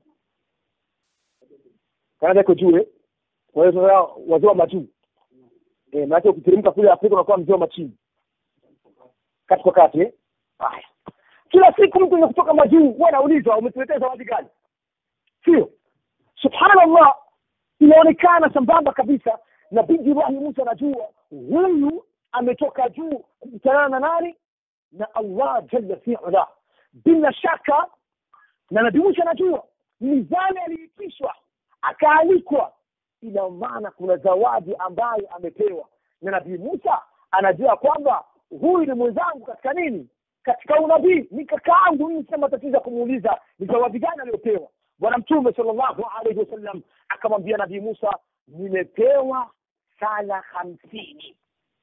Kanada iko juu eh kwa hiyo sasa wazee wa majuu eh maana ukiteremka kule Afrika unakuwa mzee wa machini kati kwa kati eh haya kila siku mtu ni kutoka majuu huwa anaulizwa umetuletea zawadi gani sio subhanallah inaonekana sambamba kabisa na binti Ibrahim Musa anajua huyu ametoka juu kukutana na nani na Allah jalla fi'ala bila shaka na nabii Musa anajua mizani aliitishwa akaalikwa ina maana kuna zawadi ambayo amepewa na nabii Musa anajua kwamba huyu ni mwenzangu katika nini katika unabii ni kakaangu mimi sina matatizo ya kumuuliza ni zawadi gani aliyopewa bwana mtume sallallahu alaihi wasallam akamwambia nabii Musa nimepewa sala hamsini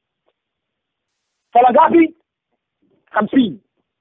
sala ngapi hamsini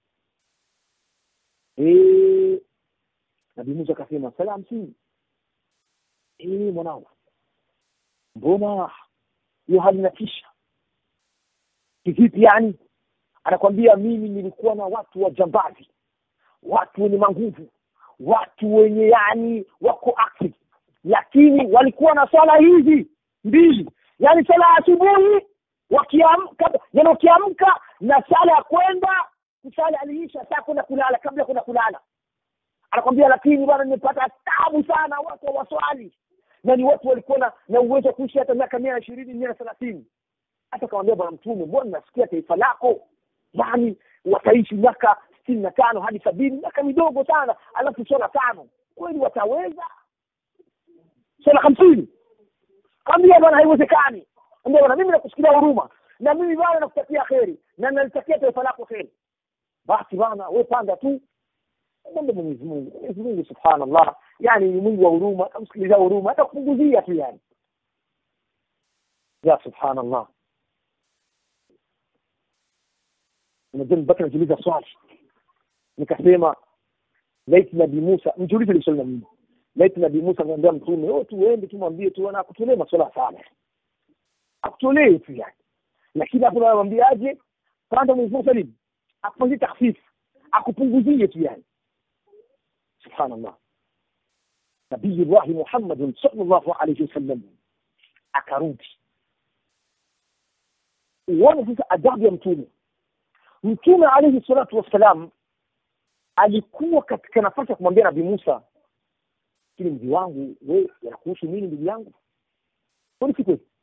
Eh, nabii Musa akasema sala hamsini Eh, mwanangu mbona hiyo hali inatisha kivipi yani anakwambia mimi nilikuwa na watu wajambazi watu wenye manguvu watu wenye yani wako active lakini walikuwa na swala hizi mbili yani swala ya asubuhi wakiamka yani wakiamka na sala ya kwenda kusali aliisha saa kwenda kulala kabla kwenda kulala anakwambia lakini bwana nimepata tabu sana watu hawaswali na ni watu walikuwa na, na uwezo wa kuishi hata miaka mia na ishirini mia na thelathini hata kamwambia bwana mtume mbona nasikia taifa lako yani wataishi miaka sitini na tano hadi sabini miaka midogo sana alafu swala tano kweli wataweza swala hamsini kambia bwana haiwezekani ambia bwana mimi nakusikilia huruma na mimi bwana nakutakia kheri na nalitakia taifa lako kheri basi bwana we panda tu mwombe mwenyezi mungu mwenyezi mungu subhanallah yani ni mungu wa huruma atamsikiliza huruma hata kupunguzia tu yani ya subhanallah unajua nibaki najiuliza swali nikasema laiti nabii musa mjiulize ile swali na mimi laiti nabii musa amwambia mtume oh tuende tumwambie tu ana akutolee maswala sana akutolee tu yani lakini hapo namwambiaje panda mwenyezi mungu salim akufanyie takhfifu akupunguzie tu yani subhanallah nabii llahi muhammadin sallallahu alayhi wasallam akarudi uone sasa adabu ya mtume mtume alayhi salatu wassalam alikuwa katika nafasi ya kumwambia nabii musa lakini mji wangu we yanakuhusu nini ndugu yangu kweli si kweli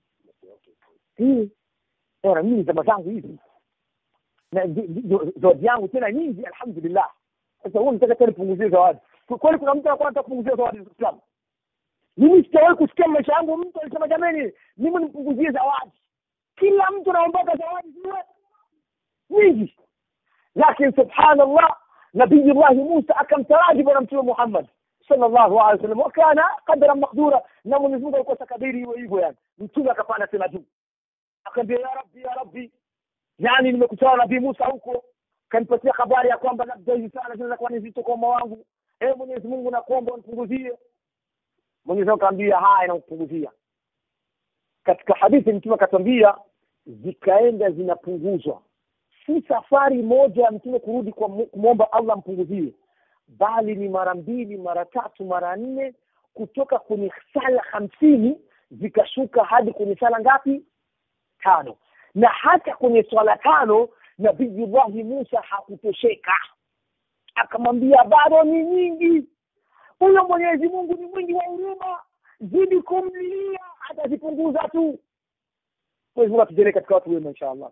na mimi zama zangu hizi na zawadi yangu tena nyingi alhamdulillah sasa huo nitaka tena nipunguzie zawadi kweli kuna mtu anakuwa anataka kupunguzia zawadi za Islam mimi sijawahi kusikia maisha yangu mtu alisema jamani mimi nimpunguzie zawadi kila mtu anaombaga zawadi ziwe nyingi lakini subhanallah nabiyullahi musa akamtaraji bwana mtume muhammad sallallahu alaihi wasallam wakana qadara makdura na mwenyezi mungu alikuwa takadiri hiyo hivyo yani mtume akapanda tena juu akaambia ya rabbi ya rabbi yani nimekutana na nabii musa huko kanipatia habari ya kwamba labda hivi sana zinaweza kuwa ni zito kwa umma wangu ee mwenyezi mungu nakuomba unipunguzie mwenyezi mungu akaambia haya nakupunguzia katika hadithi mtume akatwambia zikaenda zinapunguzwa si safari moja ya mtume kurudi kwa kumwomba allah mpunguzie bali ni mara mbili mara tatu mara nne kutoka kwenye sala hamsini zikashuka hadi kwenye sala ngapi tano na hata kwenye swala tano nabiyullahi musa hakutosheka akamwambia bado ni nyingi huyo mwenyezi mungu ni mwingi wa huruma zidi kumlilia atazipunguza tu mwenyezi mungu atujalie katika watu wema insha allah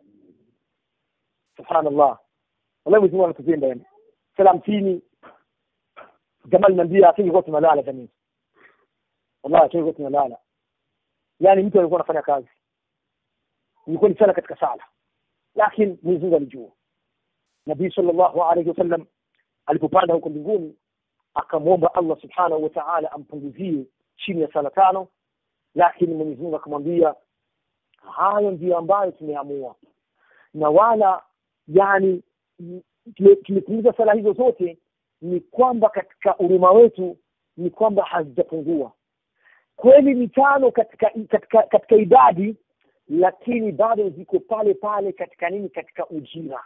subhanallah wallahi mwenyezi mungu anatupenda yani sala hamsini jamaa linaambia tungekuwa tunalala jamii wallahi tungekuwa tunalala yani mtu alikuwa anafanya kazi ilikuwa ni sana katika sala lakini mwenyezi mungu alijua nabii sallallahu alaihi wasallam alipopanda huko mbinguni akamwomba allah subhanahu wa taala ampunguzie chini ya sala tano lakini mwenyezi mungu akamwambia hayo ndiyo ambayo tumeamua na wala yani tumepunguza sala hizo zote ni kwamba katika huruma wetu ni kwamba hazijapungua kweli ni tano katika katika katika idadi lakini bado ziko pale pale katika nini katika ujira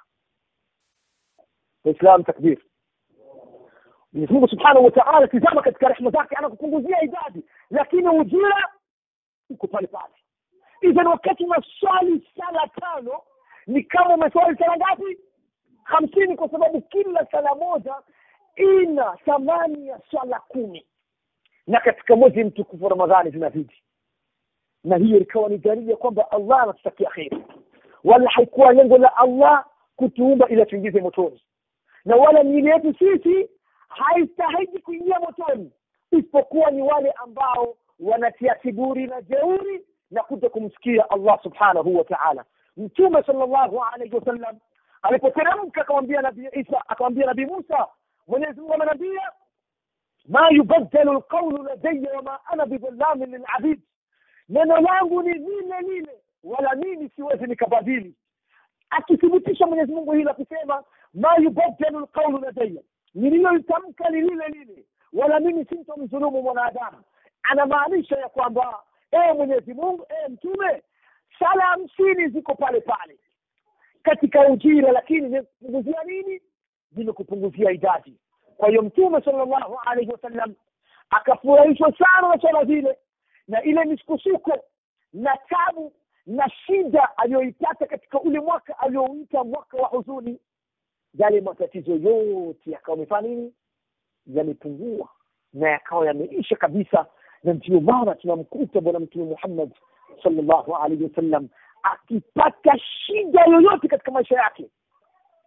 waislam takbir mwenyezi mungu subhanahu wa taala tizama katika rehma zake anakupunguzia idadi lakini ujira uko pale pale idhan wakati unaswali sala tano ni kama umeswali sala ngapi hamsini kwa sababu kila sala moja ina thamani ya swala kumi na katika mwezi mtukufu ramadhani zinazidi na hiyo ikawa ni dalili ya kwamba allah anatutakia kheri wala haikuwa lengo la allah kutuumba ili atuingize motoni na wala miili yetu sisi haistahiji kuingia motoni isipokuwa ni wale ambao wanatia kiburi na jeuri na kuja kumsikia allah subhanahu wa taala mtume sallallahu alaihi wasallam alipoteremka akamwambia nabii isa akamwambia nabii musa mwenyezi mungu amenambia ma yubaddalu lqaulu ladaya wama ana bidhallamin lilabid neno langu ni lile lile wala mimi siwezi nikabadili akithibitisha mwenyezi mungu hili akisema ma yubaddalu lqaulu ladaya nililolitamka ni lile lile wala mimi sintomdhulumu mwanadamu anamaanisha ya kwamba ee mwenyezi mungu ee mtume sala hamsini ziko pale pale katika ujira lakini zimekupunguzia nini zimekupunguzia idadi kwa hiyo mtume sallallahu alaihi wasallam akafurahishwa sana na swala zile na ile misukosuko na tabu na shida aliyoipata katika ule mwaka aliyouita mwaka wa huzuni yale matatizo yote yakawa amefanya nini yamepungua na yakawa yameisha kabisa na ndio maana tunamkuta bwana mtume muhammad sallallahu alaihi wasallam akipata shida yoyote katika maisha yake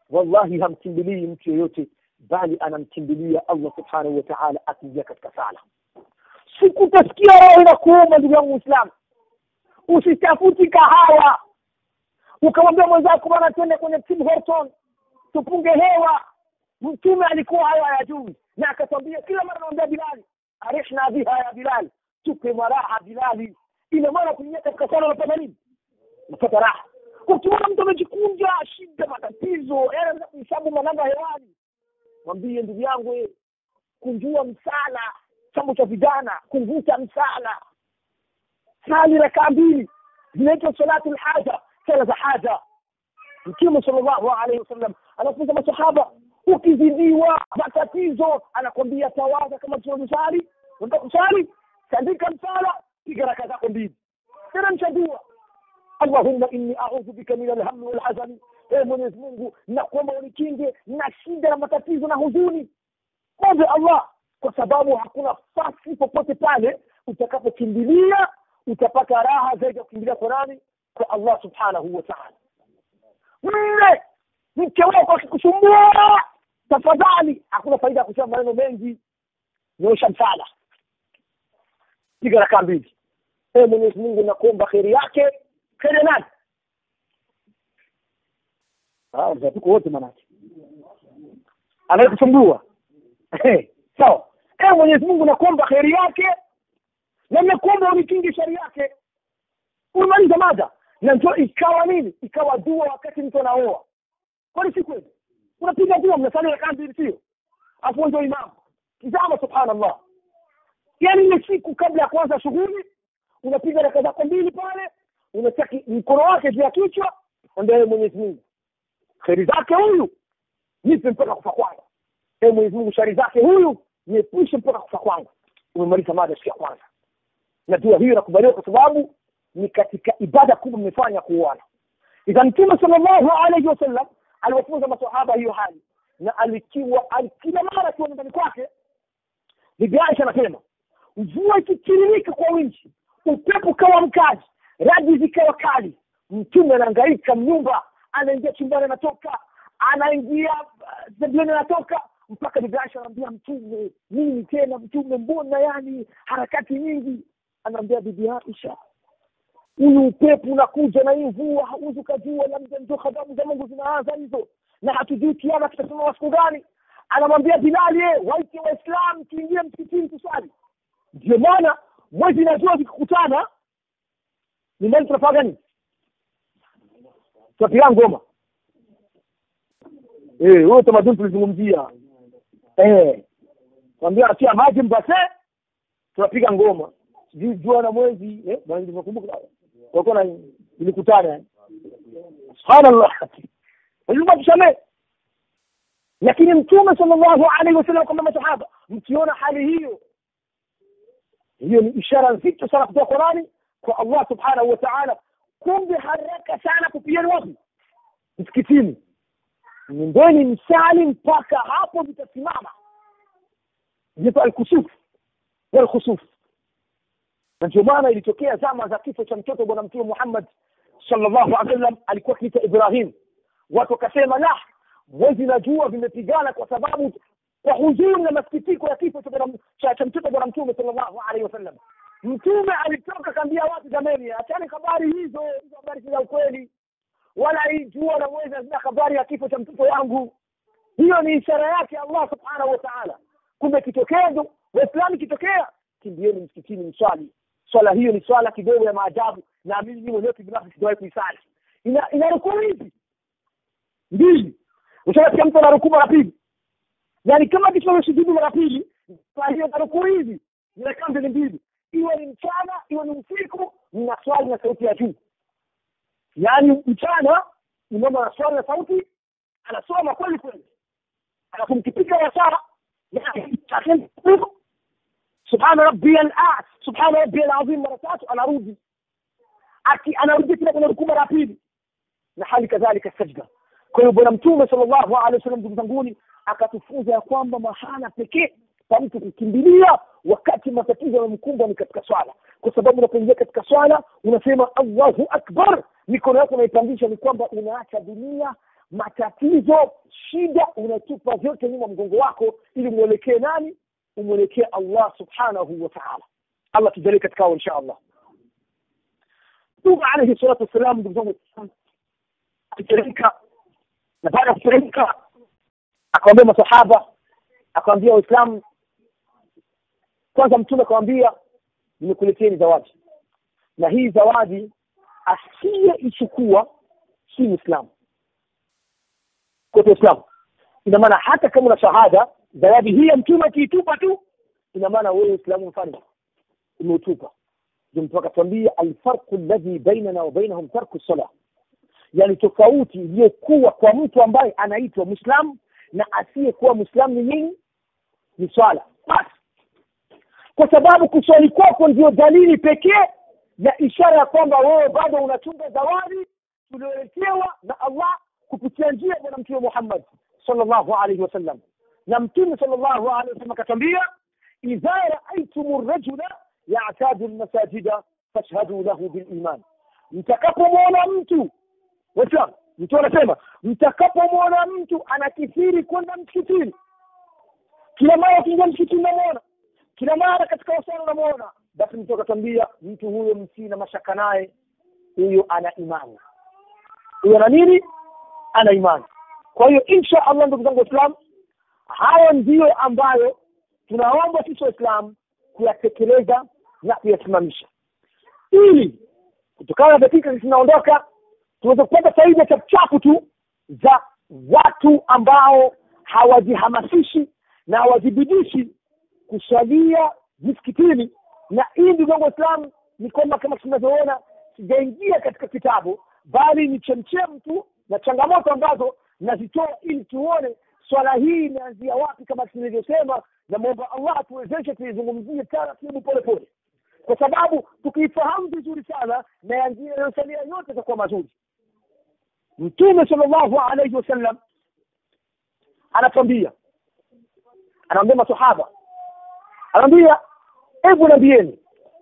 wallahi hamkimbilii mtu yoyote bali anamkimbilia allah subhanahu wa taala akiingia katika sala sikutasikia roho inakuuma ndugu yangu muislamu usitafuti kahawa ukamwambia mwenzako bwana twende kwenye tim horton tupunge hewa mtume alikuwa hayo hayajui na akatwambia kila mara anamwambia bilali arishna biha ya bilali tupe maraha bilali ina maana kuingia katika sala unapata nini unapata raha ukiona mtu amejikunja shida matatizo anaweza kuhesabu manamba hewani mwambie ndugu yangu eh, kunjua msala chambo cha vijana kuvuta msala sali rakaa mbili zinaitwa salatu lhaja sala za haja mtume sallallahu alaihi wasallam anafunza masahaba ukizidiwa matatizo anakwambia tawadha kama tunavyosali unataka kusali tandika msala piga raka zako mbili tena mchadua allahumma inni audhu bika min alhammi walhazani ee mwenyezi mungu nakuomba unikinge na shida na matatizo na huzuni mwombe allah kwa sababu hakuna fasi popote pale utakapokimbilia utapata raha zaidi ya kukimbilia kwa nani kwa allah subhanahu wa taala nne mke wako akikusumbua tafadhali hakuna faida ya kusema maneno mengi nyosha msala piga rakaa mbili ee mwenyezi mungu nakuomba kheri yake kheri ya nani tuko wote manake anayekusumbua sawa ee mwenyezi mungu nakuomba kheri yake na nakuomba unikinge shari yake umemaliza mada na ndio ikawa nini ikawa dua wakati mtu anaoa kwani si kweli unapiga dua mnasali rakaa mbili sio afu ndio imamu tizama subhanallah yaani ile siku kabla ya kuanza shughuli unapiga raka zako mbili pale unachaki mkono wake juu ya kichwa ambia mwenyezi mungu kheri zake huyu nipe mpaka kufa kwangu e mwenyezi mungu shari zake huyu niepushe mpaka kufa kwangu umemaliza mada siku ya kwanza na dua hiyo inakubaliwa kwa sababu ni katika ibada kubwa mmefanya kuuana idha mtume sallallahu alaihi wasallam aliwafunza masahaba hiyo hali na alikiwa kila mara akiwa nyumbani kwake bibi aisha anasema mvua ikitiririka kwa wingi upepo ukawa mkali radi zikawa kali mtume anaangaika mnyumba anaingia chumbani anatoka anaingia sebuleni anatoka mpaka bibi aisha anaambia mtume nini tena mtume mbona yani harakati nyingi anaambia bibi aisha huyu upepo unakuja na hii mvua hauwezi ukajua labda ndio khadamu za mungu zinaanza hizo na hatujui kiama kitasimama siku gani anamwambia bilali ye waite waislam tuingie msikitini tuswali ndio maana mwezi na jua zikikutana ni nani tunafanya nini tunapiga ngoma eh huo tamaduni tulizungumzia eh kwambia atia maji mbase tunapiga ngoma sijui jua na mwezi eh bwana nilivyokumbuka walikuwa na ilikutana subhanallah lazima tusamee lakini mtume sallallahu alaihi wasallam kwamba masahaba mkiona hali hiyo hiyo ni ishara nzito sana kutoka kwa nani kwa allah subhanahu wa taala kumbe haraka sana kupiani wapi msikitini nendeni msali mpaka hapo vitasimama inaitwa alkusuf walkhusuf na ndio maana ilitokea zama za kifo cha mtoto bwana mtume muhammad sallallahu alaihi wasallam alikuwa akiita ibrahim watu wakasema la mwezi na jua vimepigana kwa sababu kwa huzuni na masikitiko ya kifo cha cha mtoto bwana mtume sallallahu alaihi wasallam mtume alitoka kaambia watu jameni achani habari hizo hizo habari si za ukweli wala hii jua na mwezi hazina habari ya kifo cha mtoto wangu hiyo ni ishara yake allah subhanahu wa taala kumbe kitokea ndo waislamu kitokea kimbieni msikitini mswali swala hiyo ni swala kidogo ya maajabu na mimi ni mwenyewe kibinafsi sijawahi kuisali ina ina rukuu hizi mbili ushaasikia mtu anarukuu mara pili yaani kama kitu amesujudu mara pili kwa hiyo na rukuu hizi ni rakaa mbili mbili iwe ni mchana iwe ni usiku mna swali na sauti ya juu yaani mchana imamu anaswali na sauti anasoma kweli kweli alafu mkipiga wasaa subhana rabbi al subhana rabbi alazim mara tatu anarudi aki anarudi tena kwenye rukuu mara pili na hali kadhalika sajda kwa hiyo bwana mtume sallallahu alaihi wasallam ndugu zanguni akatufunza ya kwamba mahala pekee pa mtu kukimbilia wakati matatizo yamemkumba ni katika swala kwa sababu unapoingia katika swala unasema allahu akbar mikono yako unaipandisha ni kwamba unaacha dunia matatizo shida unatupa vyote nyuma mgongo wako ili mwelekee nani umwelekee allah subhanahu wa taala allah tujalie katika hao insha allah mtume alaihi salatu wassalam ndugu zangu akiteremka na baada ya kuteremka akawambia masahaba akawambia waislamu kwanza mtume akawambia nimekuleteni zawadi na hii zawadi asiyeichukua si mwislamu kote Uislamu. Ina maana hata kama una shahada, zawadi hii ya mtume akiitupa tu, ina maana wewe Uislamu mfano umeutupa. Ndio mtume akatwambia alfarqu alladhi bainana wa bainahum tarku salah, yani tofauti iliyokuwa kwa mtu ambaye anaitwa Muislamu na asiyekuwa Muislamu ni nini? Ni swala basi, kwa sababu kuswali kwako ndio dalili pekee ya ishara ya kwamba wewe bado unachunga zawadi tulioletewa na Allah kupitia njia ya bwana mtume Muhammad sallallahu alaihi wasallam na mtume sallallahu alaihi wasallam akatwambia idha raaitum rajula ya'tadu almasajida fashhadu lahu biliman mtakapomwona mtu waislamu mtu anasema mtakapomwona mtu anakithiri kwenda msikitini kila mara akiingia msikitini namwona kila mara katika wasana unamwona basi mtu akatwambia mtu huyo msina mashaka naye huyo ana imani huyo ana nini ana imani kwa hiyo insha allah ndugu zangu waislamu hayo ndiyo ambayo tunaomba sisi waislamu kuyatekeleza na kuyasimamisha ili kutokana na dakika zinaondoka tuweze kupata faida chapuchapu tu za watu ambao hawajihamasishi na hawajibidishi kuswalia misikitini na hii ndugu zangu waislamu ni kwamba kama tunavyoona sijaingia katika kitabu bali ni chemchem tu na changamoto ambazo nazitoa ili tuone swala hii imeanzia wapi kama tulivyosema na mwomba allah atuwezeshe tuizungumzie taratibu pole pole kwa sababu tukiifahamu vizuri sana na yanayosalia yote itakuwa mazuri mtume sallallahu alaihi wasallam anatwambia anaambia masahaba anaambia hebu nambieni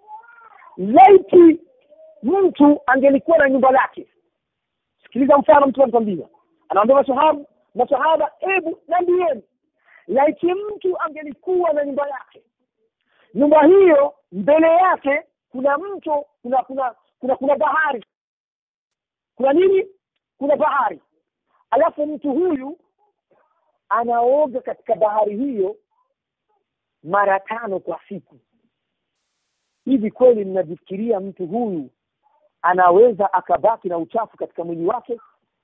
laiti mtu angelikuwa na nyumba lake sikiliza mfano mtu anatwambia anaambia masahaba masahaba hebu nambieni laiti mtu angelikuwa na nyumba yake nyumba hiyo mbele yake kuna mto kuna kuna kuna kuna bahari kuna nini kuna bahari alafu mtu huyu anaoga katika bahari hiyo mara tano kwa siku hivi kweli mnajifikiria mtu huyu anaweza akabaki na uchafu katika mwili wake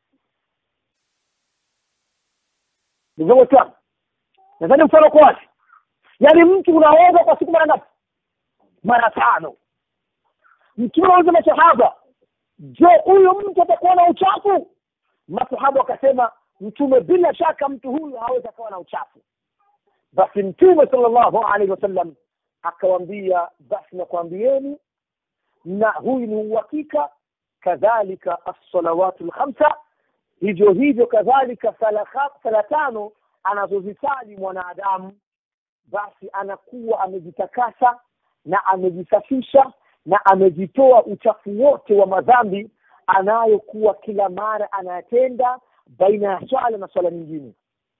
ndugu waislamu nadhani mfano kwa wazi yaani mtu unaoga kwa siku mara ngapi mara tano mtume auza masahaba je huyu mtu atakuwa na uchafu masahaba wakasema mtume bila shaka mtu huyu hawezi akawa na uchafu basi mtume sallallahu alaihi wasallam akawambia basi nakwambieni na huyu ni uhakika kadhalika assalawatu lkhamsa hivyo hivyo kadhalika sala tano anazozisali mwanadamu basi anakuwa amejitakasa na amejisafisha na amejitoa uchafu wote wa madhambi anayokuwa kila mara anayatenda baina ya swala na swala nyingine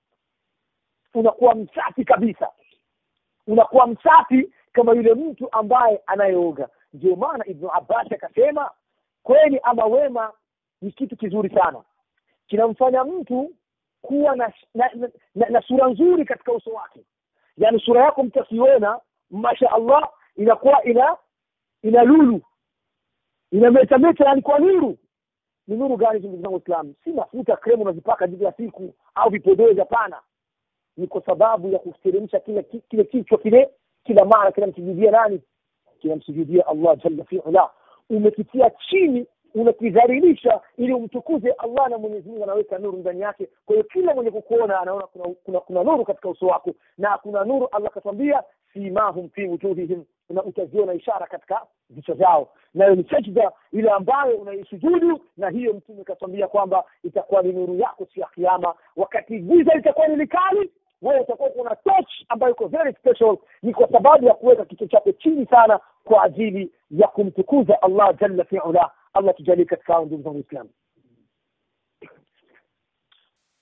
unakuwa msafi kabisa unakuwa msafi kama yule mtu ambaye anayeoga ndio maana ibnu abbas akasema kweli ama wema ni kitu kizuri sana kinamfanya mtu kuwa na na, na, na, na sura nzuri katika uso wake yaani sura yako mtu akiona masha allah inakuwa ina ina lulu inametameta yani kwa nuru ni nuru gani ndugu zangu waislamu si mafuta kremu unazipaka kila siku au vipodozi hapana ni kwa sababu ya kuteremsha kile kile kichwa kile kila mara kinamsujudia nani kinamsujudia allah jalla fiula umekitia chini unakidhalilisha ili umtukuze allah na mwenyezi mungu anaweka nuru ndani yake kwa hiyo kila mwenye kukuona anaona kuna, kuna, kuna nuru katika uso wako na kuna nuru allah akatwambia simahum fi wujuhihim na utaziona ishara katika vichwa vyao nayo ni sajda ile ambayo unaisujudu na hiyo mtume akatwambia kwamba itakuwa ni nuru yako siku ya kiama wakati giza litakuwa ni likali wewe utakuwa kuna touch ambayo iko very special ni kwa sababu ya kuweka kichwa chako chini sana kwa ajili ya kumtukuza allah jalla fiula allah tujalie katika hao ndugu zangu waislamu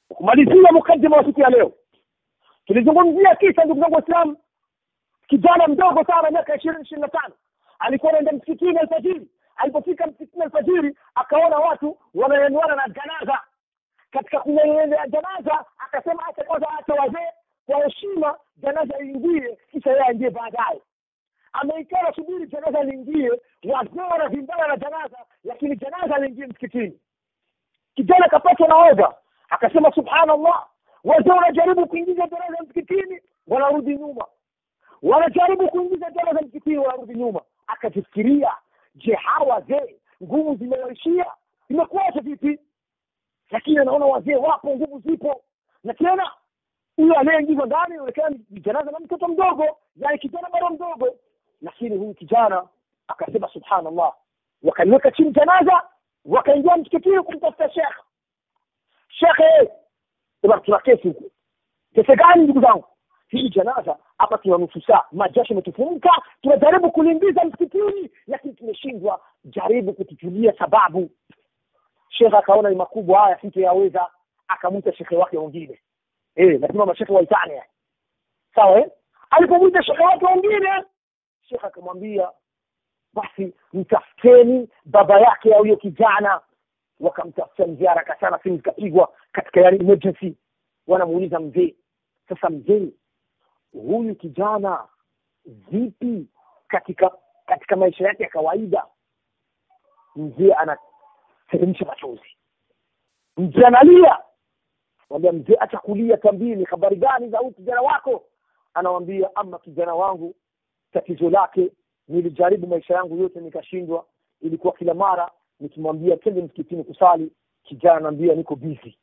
kumalizia mukaddima wa siku ya leo tulizungumzia kisa ndugu zangu waislamu kijana mdogo sana miaka ishirini ishirini na tano alikuwa anaenda msikitini alfajiri alipofika msikitini alfajiri akaona watu wananyanyuana na janaza katika kunyanyua janaza akasema acha kwanza acha wazee kwa heshima janaza liingie kisha yeye aingie baadaye ameikaa subiri janaza liingie wazee wanavimbana na janaza lakini janaza liingie msikitini kijana akapatwa na oga akasema subhanallah wazee wanajaribu kuingiza janaza msikitini wanarudi nyuma wanajaribu kuingiza janaza msikitini wanarudi nyuma akajifikiria je hawa wazee nguvu zimewaishia imekuwaje vipi lakini anaona wazee wapo nguvu zipo na tena huyo anayeingizwa ndani inaonekana ni janaza na mtoto mdogo yani kijana bado mdogo lakini huyu kijana akasema subhanallah wakaliweka chini janaza wakaingia msikitini kumtafuta shekh shekhe tuna kesi huku kesi gani ndugu zangu hili janaza hapa tuna nusu saa majasho imetufumka tunajaribu kuliingiza msikitini lakini tumeshindwa jaribu kutujulia sababu shekhe akaona ni makubwa haya sitoyaweza akamwita shekhe wake wengine eh lazima mashekhe waitane sawa eh alipomwita shekhe wake wengine shekhe akamwambia basi mtafuteni baba yake ya huyo kijana wakamtafuta mzee haraka sana simu zikapigwa katika yani emergency wanamuuliza mzee sasa mzee huyu kijana vipi katika katika maisha yake ya kawaida mzee anateremsha machozi mzee analia mwambia mzee acha kulia tambie ni habari gani za huyu kijana wako anawambia ama kijana wangu tatizo lake nilijaribu maisha yangu yote nikashindwa ilikuwa kila mara nikimwambia twende msikitini kusali kijana anaambia niko busy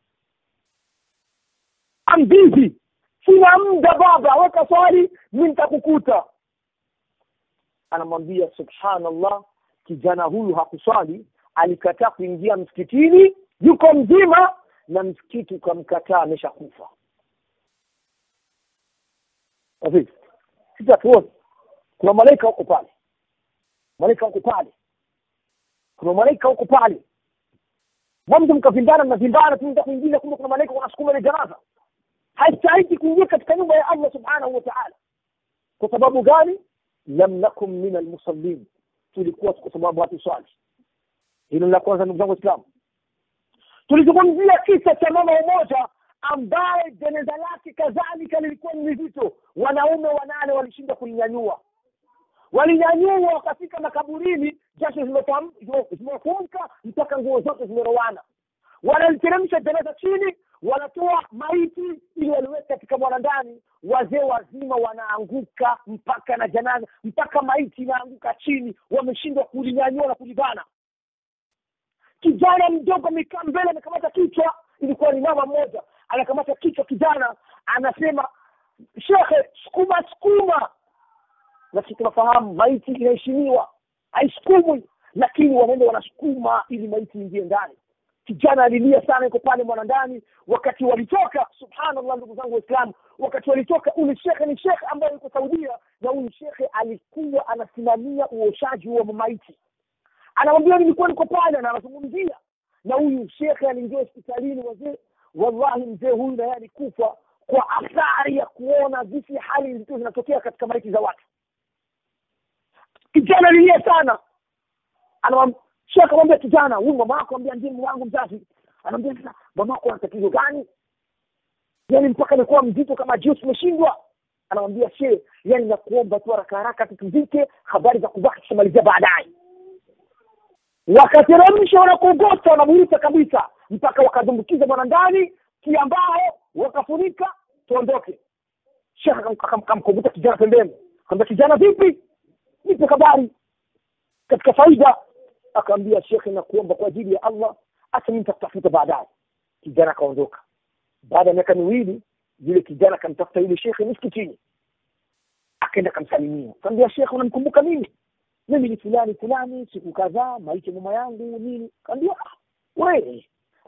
I'm busy sina muda baba weka swali mi nitakukuta anamwambia subhanallah kijana huyu hakuswali alikataa kuingia msikitini yuko mzima na msikiti ukamkataa ameshakufa sisi hatuoni kuna malaika huko pale malaika huko pale kuna malaika huko pale mwanzo mkavimbana mnavimbana tu kuingiza kumbe kuna malaika wanasukuma ile janaza haistahiki kuingia katika nyumba ya allah subhanahu wa taala kwa sababu gani lam nakum min almusallin tulikuwa kwa sababu hatuswali hilo la kwanza ndugu zangu waislamu tulizungumzia kisa cha mama umoja ambaye jeneza lake kadhalika lilikuwa ni mizito wanaume wanane walishinda kulinyanyua walinyanyua wakafika makaburini jasho zimefumka mpaka nguo zote zimerowana wanaliteremsha jeneza chini wanatoa maiti ili waliweka katika mwana ndani wazee wazima wanaanguka mpaka na janaza mpaka maiti inaanguka chini wameshindwa kulinyanyua na kulibana kijana mdogo amekaa mbele amekamata kichwa ilikuwa ni mama mmoja anakamata kichwa kijana anasema shekhe sukuma sukuma na sisi tunafahamu maiti inaheshimiwa haisukumwi lakini wanaenda wanasukuma ili maiti ingie ndani kijana alilia sana yuko pale mwana ndani wakati walitoka subhanallah ndugu zangu waislamu wakati walitoka huyu shekhe ni shekhe ambaye yuko saudia na huyu shekhe alikuwa anasimamia uoshaji wa maiti anamwambia nilikuwa niko pale na anazungumzia na huyu shekhe aliingia hospitalini wazee wallahi mzee huyu naye alikufa kwa athari ya kuona visi hali zilizo zinatokea katika maiti za watu kijana alilia sana shekhe akamwambia kijana huyu mama yako ambia ndiye mume wangu mzazi anaambia sasa mama yako ana tatizo gani yani mpaka amekuwa mzito kama juu tumeshindwa anamwambia she yani nakuomba tu haraka haraka tutuzike habari za kubaki tutamalizia baadaye wakateremsha wanakogota wanamuita kabisa mpaka wakadumbukiza mwana ndani kiambao wakafunika tuondoke shekh akamkoguta kijana pembeni kaambia kijana vipi nipe habari katika faida akaambia shekhe na kuomba kwa ajili ya allah hata mi nitakutafuta baadaye kijana akaondoka baada ya miaka miwili yule kijana akamtafuta yule shekhe miskitini akaenda akamsalimia kaambia shekhe unamkumbuka mimi mimi ni fulani fulani siku kadhaa maisha mama yangu nini kaambia we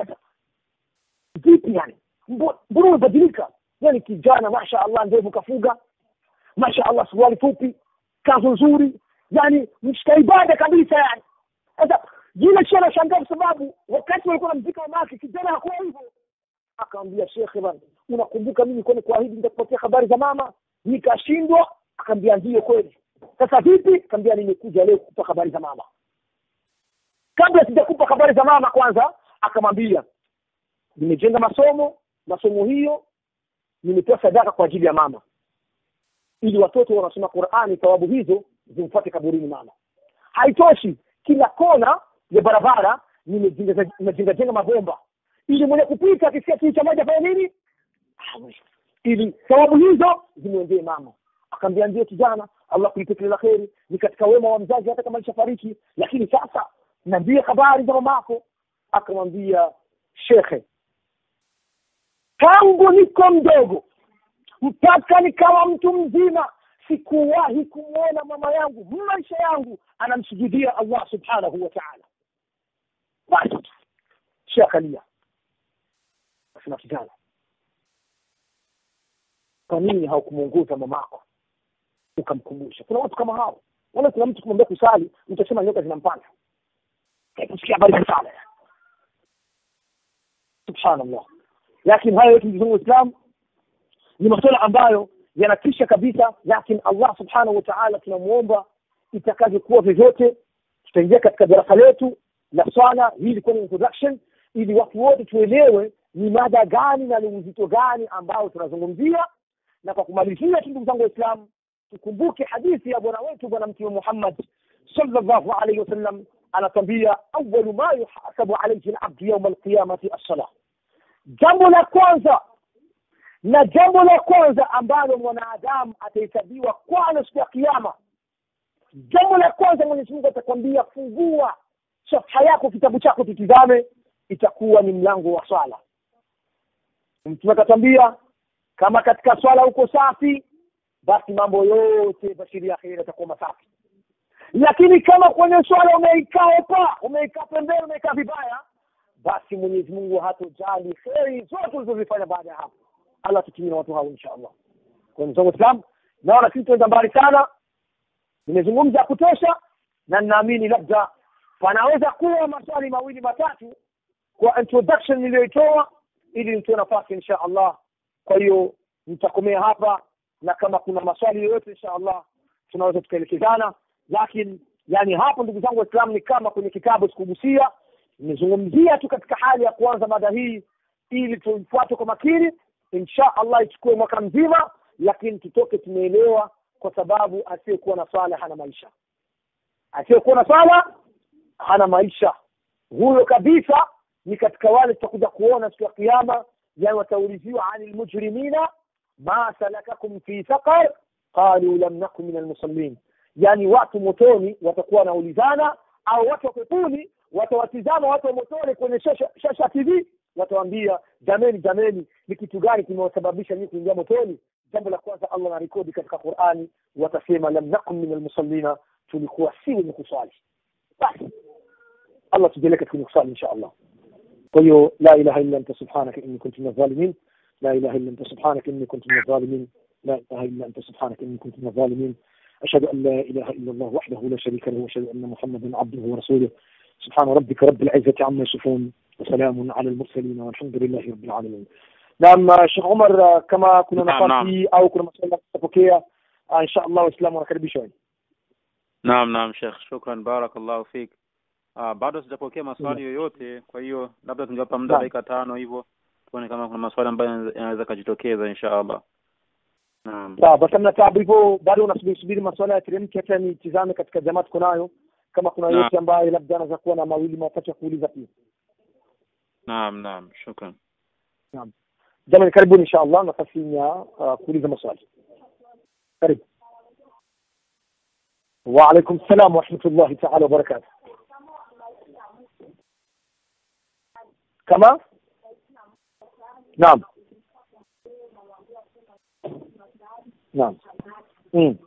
vipi yani mbona umebadilika yani kijana masha allah ndevu kafuga masha allah suruali fupi kazo nzuri yani mshika ibada kabisa yani sasa yule shi anashangaa kwa sababu wakati walikuwa namzika mama yake kijana hakuwa hivyo akamwambia shekhe bana unakumbuka mimi kwani kuahidi nitakupatia habari za mama nikashindwa akamwambia ndiyo kweli sasa vipi akamwambia nimekuja leo kukupa habari za mama kabla sijakupa habari za mama kwanza akamwambia nimejenga masomo masomo hiyo nimetoa sadaka kwa ajili ya mama ili watoto wanasoma qurani thawabu hizo zimfuate kaburini mama haitoshi kila kona ya barabara nimejenga jenga mabomba ili mwenye kupita akisikia kiu cha maji afanye nini ili thawabu hizo zimwendee mama akaambia ndio kijana allah kulipe kile la kheri ni katika wema wa mzazi hata kama alishafariki lakini sasa niambie habari za mamako akamwambia shekhe tangu niko mdogo mpaka nikawa mtu mzima sikuwahi kumwona mama yangu maisha yangu anamsujudia allah subhanahu wa taala basi shekhalia asema kijana kwa nini haukumwongoza mamako ukamkumbusha kuna watu kama hao wala kuna mtu kumwambia kusali utasema nyoka zinampanda kusikia habari za sala subhanallah lakini hayo yote ndugu Uislamu ni masuala ambayo yanatisha kabisa lakini Allah subhanahu wa ta'ala tunamuomba itakavyokuwa vyovyote tutaingia katika darasa letu la swala hii ilikuwa ni introduction ili watu wote tuelewe ni mada gani na ni uzito gani ambao tunazungumzia na kwa kumalizia tu ndugu zangu waislamu tukumbuke hadithi ya bwana wetu bwana mtume Muhammad sallallahu alaihi wasallam anatwambia awalu ma yuhasabu alayhi al-abdu yawm al-qiyamati as-salah jambo la kwanza na jambo la kwanza ambalo mwanadamu atahesabiwa kwalo siku ya kiyama jambo la kwanza mwenyezi mungu atakwambia fungua safha yako kitabu chako tutizame itakuwa ni mlango wa swala mtume akatwambia kama katika swala uko safi basi mambo yote bashiri ya kheri yatakuwa masafi lakini kama kwenye swala umeikaa opa umeikaa pembeni umeikaa vibaya basi mwenyezi mungu hatojali kheri zote ulizozifanya baada ya hapo allah tutumie na watu hao insha allah kwa mzangu islam naona sisi tuenda mbali sana nimezungumza ya kutosha na ninaamini labda panaweza kuwa maswali mawili matatu kwa introduction niliyoitoa ili nitoe nafasi insha allah kwa hiyo nitakomea hapa na kama kuna maswali yoyote insha allah tunaweza tukaelekezana lakini yani hapo ndugu zangu waislamu ni kama kwenye kitabu sikugusia nimezungumzia tu katika hali ya kuanza mada hii ili tuifuate kwa makini insha allah ichukue mwaka mzima lakini tutoke tumeelewa kwa sababu asiyekuwa na swala hana maisha asiyekuwa na swala hana maisha huyo kabisa ni katika wale tutakuja kuona siku ya kiama yani watauliziwa ani lmujrimina ma salakakum fi saqar qalu lam naku min almusallin yani watu motoni watakuwa wanaulizana au watu wa peponi watawatizama watu wa motoni kwenye shasha, shasha tv watawambia jameni jameni ni kitu gani kimewasababisha nyinyi kuingia motoni jambo la kwanza allah na rekodi katika qurani watasema lam nakum min almusallina tulikuwa si wenye kuswali basi allah tujalie katika kuswali insha allah kwa hiyo la ilaha illa anta subhanaka inni kuntu min adh-dhalimin la ilaha illa anta subhanaka inni kuntu min adh-dhalimin la ilaha illa anta subhanaka inni kuntu min adh-dhalimin أشهد أن لا إله إلا الله وحده لا شريك له وأشهد أن محمدا عبده ورسوله سبحان ربك رب العزة عما يصفون وسلام على المرسلين والحمد لله رب العالمين نعم شيخ عمر كما كنا نعم، نفاتي أو كنا مسألة تفكية إن شاء الله وإسلام ونكربي Naam, naam Sheikh, shukran, barakallahu fik. Uh, bado sijapokea maswali yoyote, kwa hiyo labda tungewapa muda Naam. dakika tano hivyo tuone kama kuna maswali ambayo yanaweza- yanaweza kujitokeza insha Allah. Naam. sawa basi mna tabu hivyo bado unasubiri subiri maswala ya teremki hata nitizame katika jamaa tuko nayo kama kuna Naam. yote ambaye labda anaweza kuwa na mawili matatu ya kuuliza pia Naam, naam, shukran. jamani karibuni insha allah nafasi ya uh, kuuliza maswali karibu وعليكم السلام ورحمة الله تعالى وبركاته كما نعم نعم مم.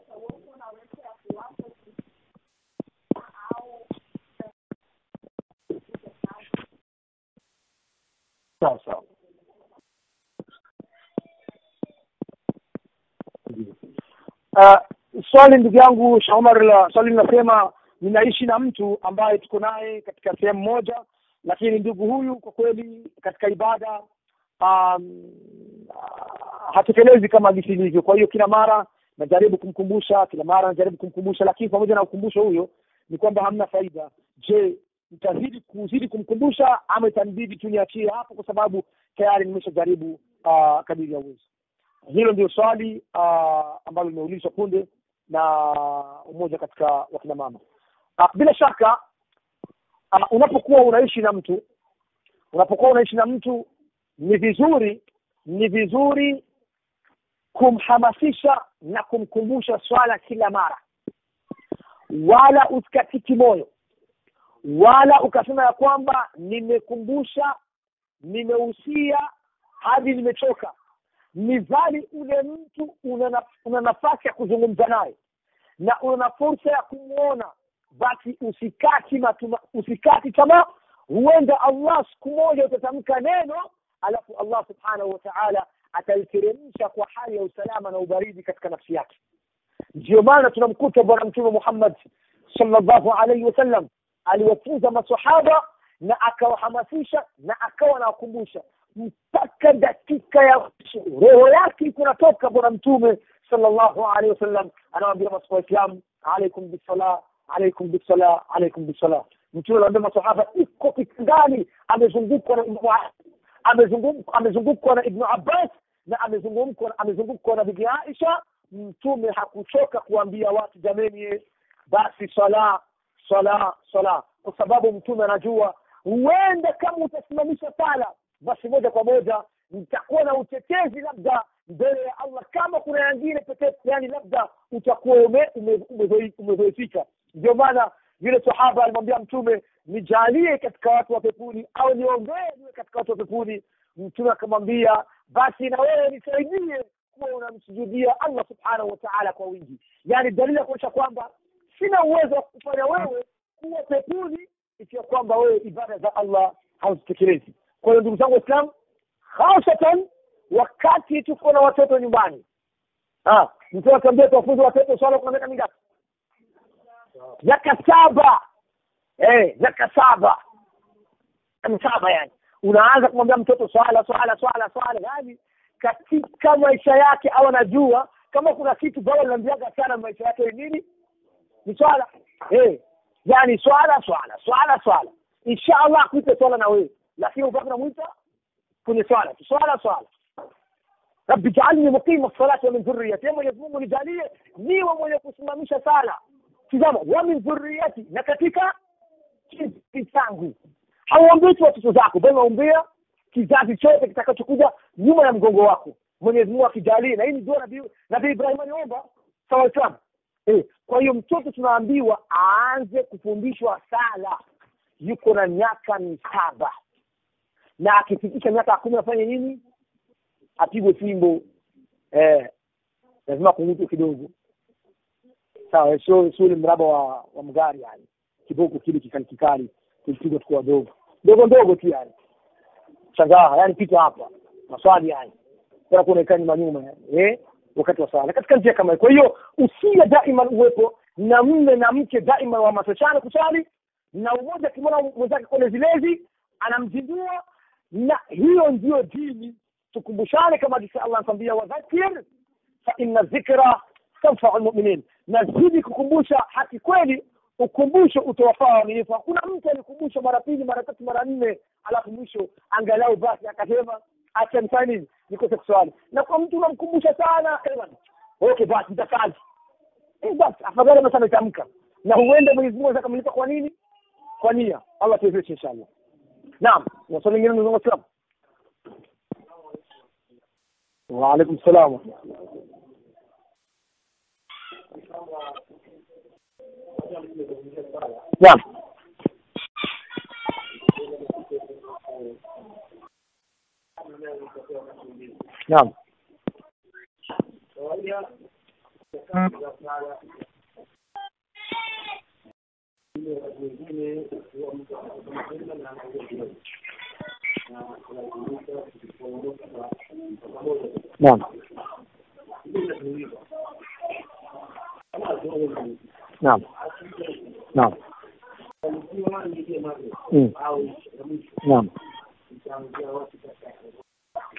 sawa sawa uh, swali ndugu yangu Shaomar la swali linasema ninaishi na mtu ambaye tuko naye katika sehemu moja lakini ndugu huyu kwa kweli katika ibada um, hatekelezi kama jinsi ilivyo kwa hiyo kila mara najaribu kumkumbusha kila mara najaribu kumkumbusha lakini pamoja na ukumbusho huyo ni kwamba hamna faida je nitazidi kuzidi kumkumbusha ama itanibidi tu niachie hapo kwa sababu tayari nimeshajaribu uh, kadiri ya uwezo hilo ndio swali uh, ambalo limeulizwa punde na umoja katika wakina mama uh, bila shaka uh, unapokuwa unaishi na mtu unapokuwa unaishi na mtu ni vizuri ni vizuri kumhamasisha na kumkumbusha swala kila mara wala usikatiki moyo wala ukasema ya kwamba nimekumbusha nimehusia hadi nimechoka mizali ule mtu una, na, una nafasi ya kuzungumza naye na una fursa ya kumwona basi usikati matuma, usikati tamaa huenda allah siku moja utatamka neno alafu allah subhanahu wa taala ataiteremsha kwa hali ya usalama na ubaridi katika nafsi yake ndio maana tunamkuta bwana mtume muhammad sallallahu alaihi wasallam aliwafunza masahaba na akawahamasisha na akawa anawakumbusha mpaka dakika ya mwisho roho yake ikunatoka bwana mtume sallallahu alaihi wasallam anawaambia masahaba waislamu alaikum bisala alaikum bisala alaikum bisala mtume anaambia masahaba iko kitandani amezungukwa na ibnu amezungukwa amezungukwa na ibnu abbas na amezungukwa amezungukwa na bibi aisha mtume hakuchoka kuambia watu jameni basi sala sala sala kwa sababu mtume anajua huenda kama utasimamisha sala basi moja kwa moja nitakuwa na utetezi labda mbele ya allah kama kuna yangine pekee yani labda utakuwa umezoifika ume, ume, ume ndio maana yule sahaba alimwambia mtume nijalie katika watu wa pepuni au niombee niwe katika watu wa pepuni mtume akamwambia basi na wewe nisaidie kuwa unamsujudia allah subhanahu wa taala kwa wingi yaani dalili ya kuonyesha kwamba sina uwezo wa kufanya wewe kuwa pepuni ikiwa kwamba wewe ibada za allah hauzitekelezi kwa hiyo ndugu zangu waislam hasatan wakati tuko na watoto nyumbani mtu atuambia tuwafunze watoto swala kuna miaka mingapi miaka saba eh miaka saba saba yani unaanza kumwambia mtoto swala swala swala swala yani katika maisha yake au anajua kama kuna kitu baba linaambiaga sana maisha yake ni nini ni swala eh yani swala swala swala swala inshallah akuite swala na wewe lakini ubaki namwita kwenye swala tu swala swala rabbi jaalni muqima salati wa min dhurriyati ya mwenyezi mungu nijalie niwe mwenye kusimamisha sala tizama wa min dhurriyati na katika kizazi changu hauambii tu watoto zako bali waombea kizazi chote kitakachokuja nyuma ya mgongo wako mwenyezi mungu akijalie na hii ni dua nabii nabii ibrahim aliomba sawa islam eh, kwa hiyo mtoto tunaambiwa aanze kufundishwa sala yuko na miaka misaba na akifikisha miaka kumi afanye nini apigwe fimbo eh, lazima kungutwe kidogo sawa sio sio ule mraba wa, wa mgari yani kiboko kile kikali kikali tulipigwa tukiwa wadogo ndogo ndogo tu yani shangaa yani pita hapa maswali yani tena kuonekana nyuma nyuma yani eh wakati wa sala katika njia kama hiyo kwa hiyo usia daima uwepo na mme na mke daima wahamasishane kusali na umoja akimwona mwenzake kwenye zilezi anamzindua na hiyo ndiyo dini tukumbushane kama jinsi allah anatuambia wadhakir fa inna dhikra tanfau lmuminin nazidi kukumbusha haki kweli ukumbusho utawafaa waaminifu hakuna mtu alikumbusha mara pili mara tatu mara nne alafu mwisho angalau basi akasema acha nifanye nini nikose kuswali na kwa mtu unamkumbusha sana okay basi nitasali eh basi afadhali basi ametamka na huenda mwenyezi mungu anaweza kamlipa kwa nini kwa nia allah tuwezeshe inshallah naam na swali lingine ndugu waislamu waalaikum salam naam naam naam naam naam Mm. naam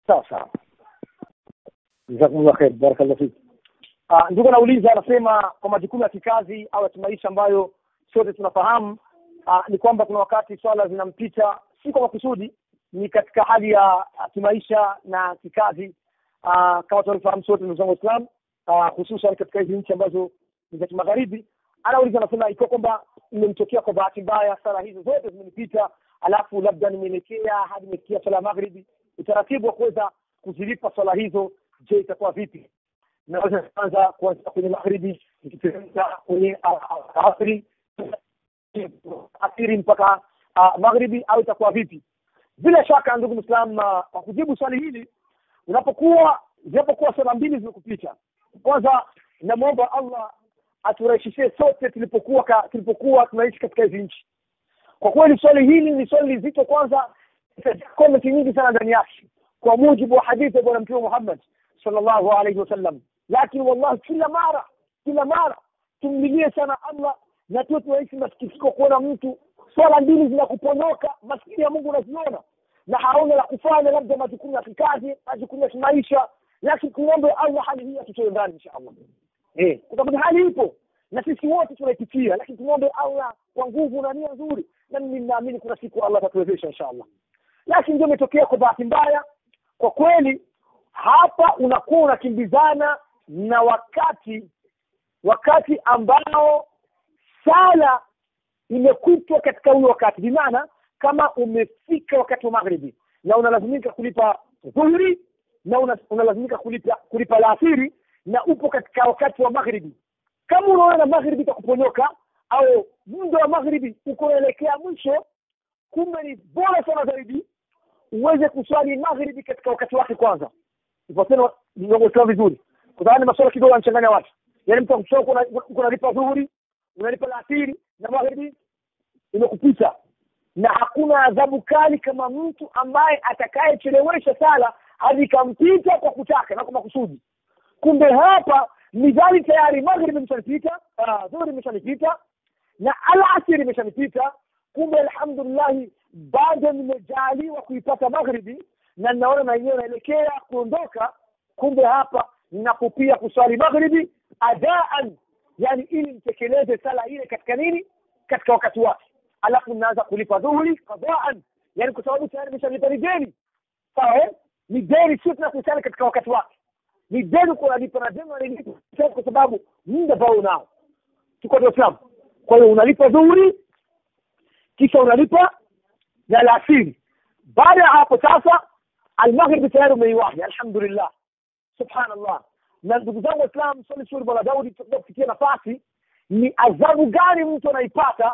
sawa sawa jazakumullah khair barakallahu fik uh, ndugu anauliza anasema kwa majukumu ya kikazi au ya kimaisha ambayo sote tunafahamu uh, ni kwamba kuna wakati swala zinampita si kwa makusudi ni katika hali ya uh, kimaisha na kikazi uh, kama tunavyofahamu sote ndugu zangu waislam uh, hususan katika hizi nchi ambazo ni za kimagharibi anauliza anasema ikiwa kwamba imemtokea kwa bahati mbaya sala hizo zote zimenipita alafu labda nimeelekea hadi nimefikia swala ya magharibi utaratibu wa kuweza kuzilipa swala hizo je itakuwa vipi naweza kwanza kuanzia kwenye magharibi nikiteremka kwenye asri asiri mpaka uh, magharibi au itakuwa vipi bila shaka ndugu mwislam uh, kwa kujibu swali hili unapokuwa zinapokuwa swala mbili zimekupita kwanza namwomba allah aturahisishie sote tulipokuwa ka, tulipokuwa tunaishi katika hizi nchi kwa kweli swali hili ni swali lizito kwanza komenti nyingi sana ndani yake kwa mujibu wa hadithi ya bwana mtume muhammad sallallahu alaihi wasallam lakini wallahi kila mara kila mara tumlilie sana allah na tuwe tunaishi masikitiko kuona mtu swala mbili zinakuponyoka maskini ya mungu unaziona na haona la kufanya labda majukumu ya kikazi majukumu ya kimaisha lakini tuombe allah hali hii atutoe ndani insha allah eh, kwa sababu hali ipo na sisi wote tunaipitia lakini tumwombe allah kwa nguvu na nia nzuri na mimi ninaamini kuna siku allah atatuwezesha insha allah lakini ndio imetokea kwa bahati mbaya kwa kweli hapa unakuwa unakimbizana na wakati wakati ambao sala imekutwa katika huyo wakati bimaana kama umefika wakati wa maghribi na unalazimika kulipa dhuhuri na una- unalazimika kulipa kulipa laasiri na upo katika wakati wa maghribi kama unaona maghribi itakuponyoka au muda wa maghribi uko unaelekea mwisho kumbe ni bora sana zaidi uweze kuswali maghribi katika wakati wake kwanza ipatena niongosewa vizuri kwa sababu ni masuala kidogo yanachanganya watu yaani mtu akusoma uko una- uko unalipa dhuhuri unalipa laasiri na maghribi imekupita na hakuna adhabu kali kama mtu ambaye atakayechelewesha sala hadi ikampita kwa kutaka na kwa makusudi kumbe hapa midhali tayari maghribi imeshanipita ah, dhuhuri imeshanipita na alasiri imeshanipita kumbe alhamdulillahi bado nimejaliwa kuipata maghribi na ninaona na yenyewe naelekea kuondoka kumbe hapa ninakupia kuswali maghribi adaan yani ili nitekeleze sala ile katika nini katika wakati wake alafu ninaanza kulipa dhuhuri qadaan yani kwa sababu tayari nimeshalipa ni deni sawa eh? ni deni sio tunakusana katika wakati wake ni deni kunalipa na deni unalipa kwa sababu muda ambao unao tuko Dar es Salaam kwa hiyo unalipa dhuhuri kisha unalipa na alasiri baada ya hapo sasa almaghribi tayari umeiwahi alhamdulillah subhanallah na ndugu zangu waislam swali zuri bwana daudi kufikia nafasi ni adhabu gani mtu anaipata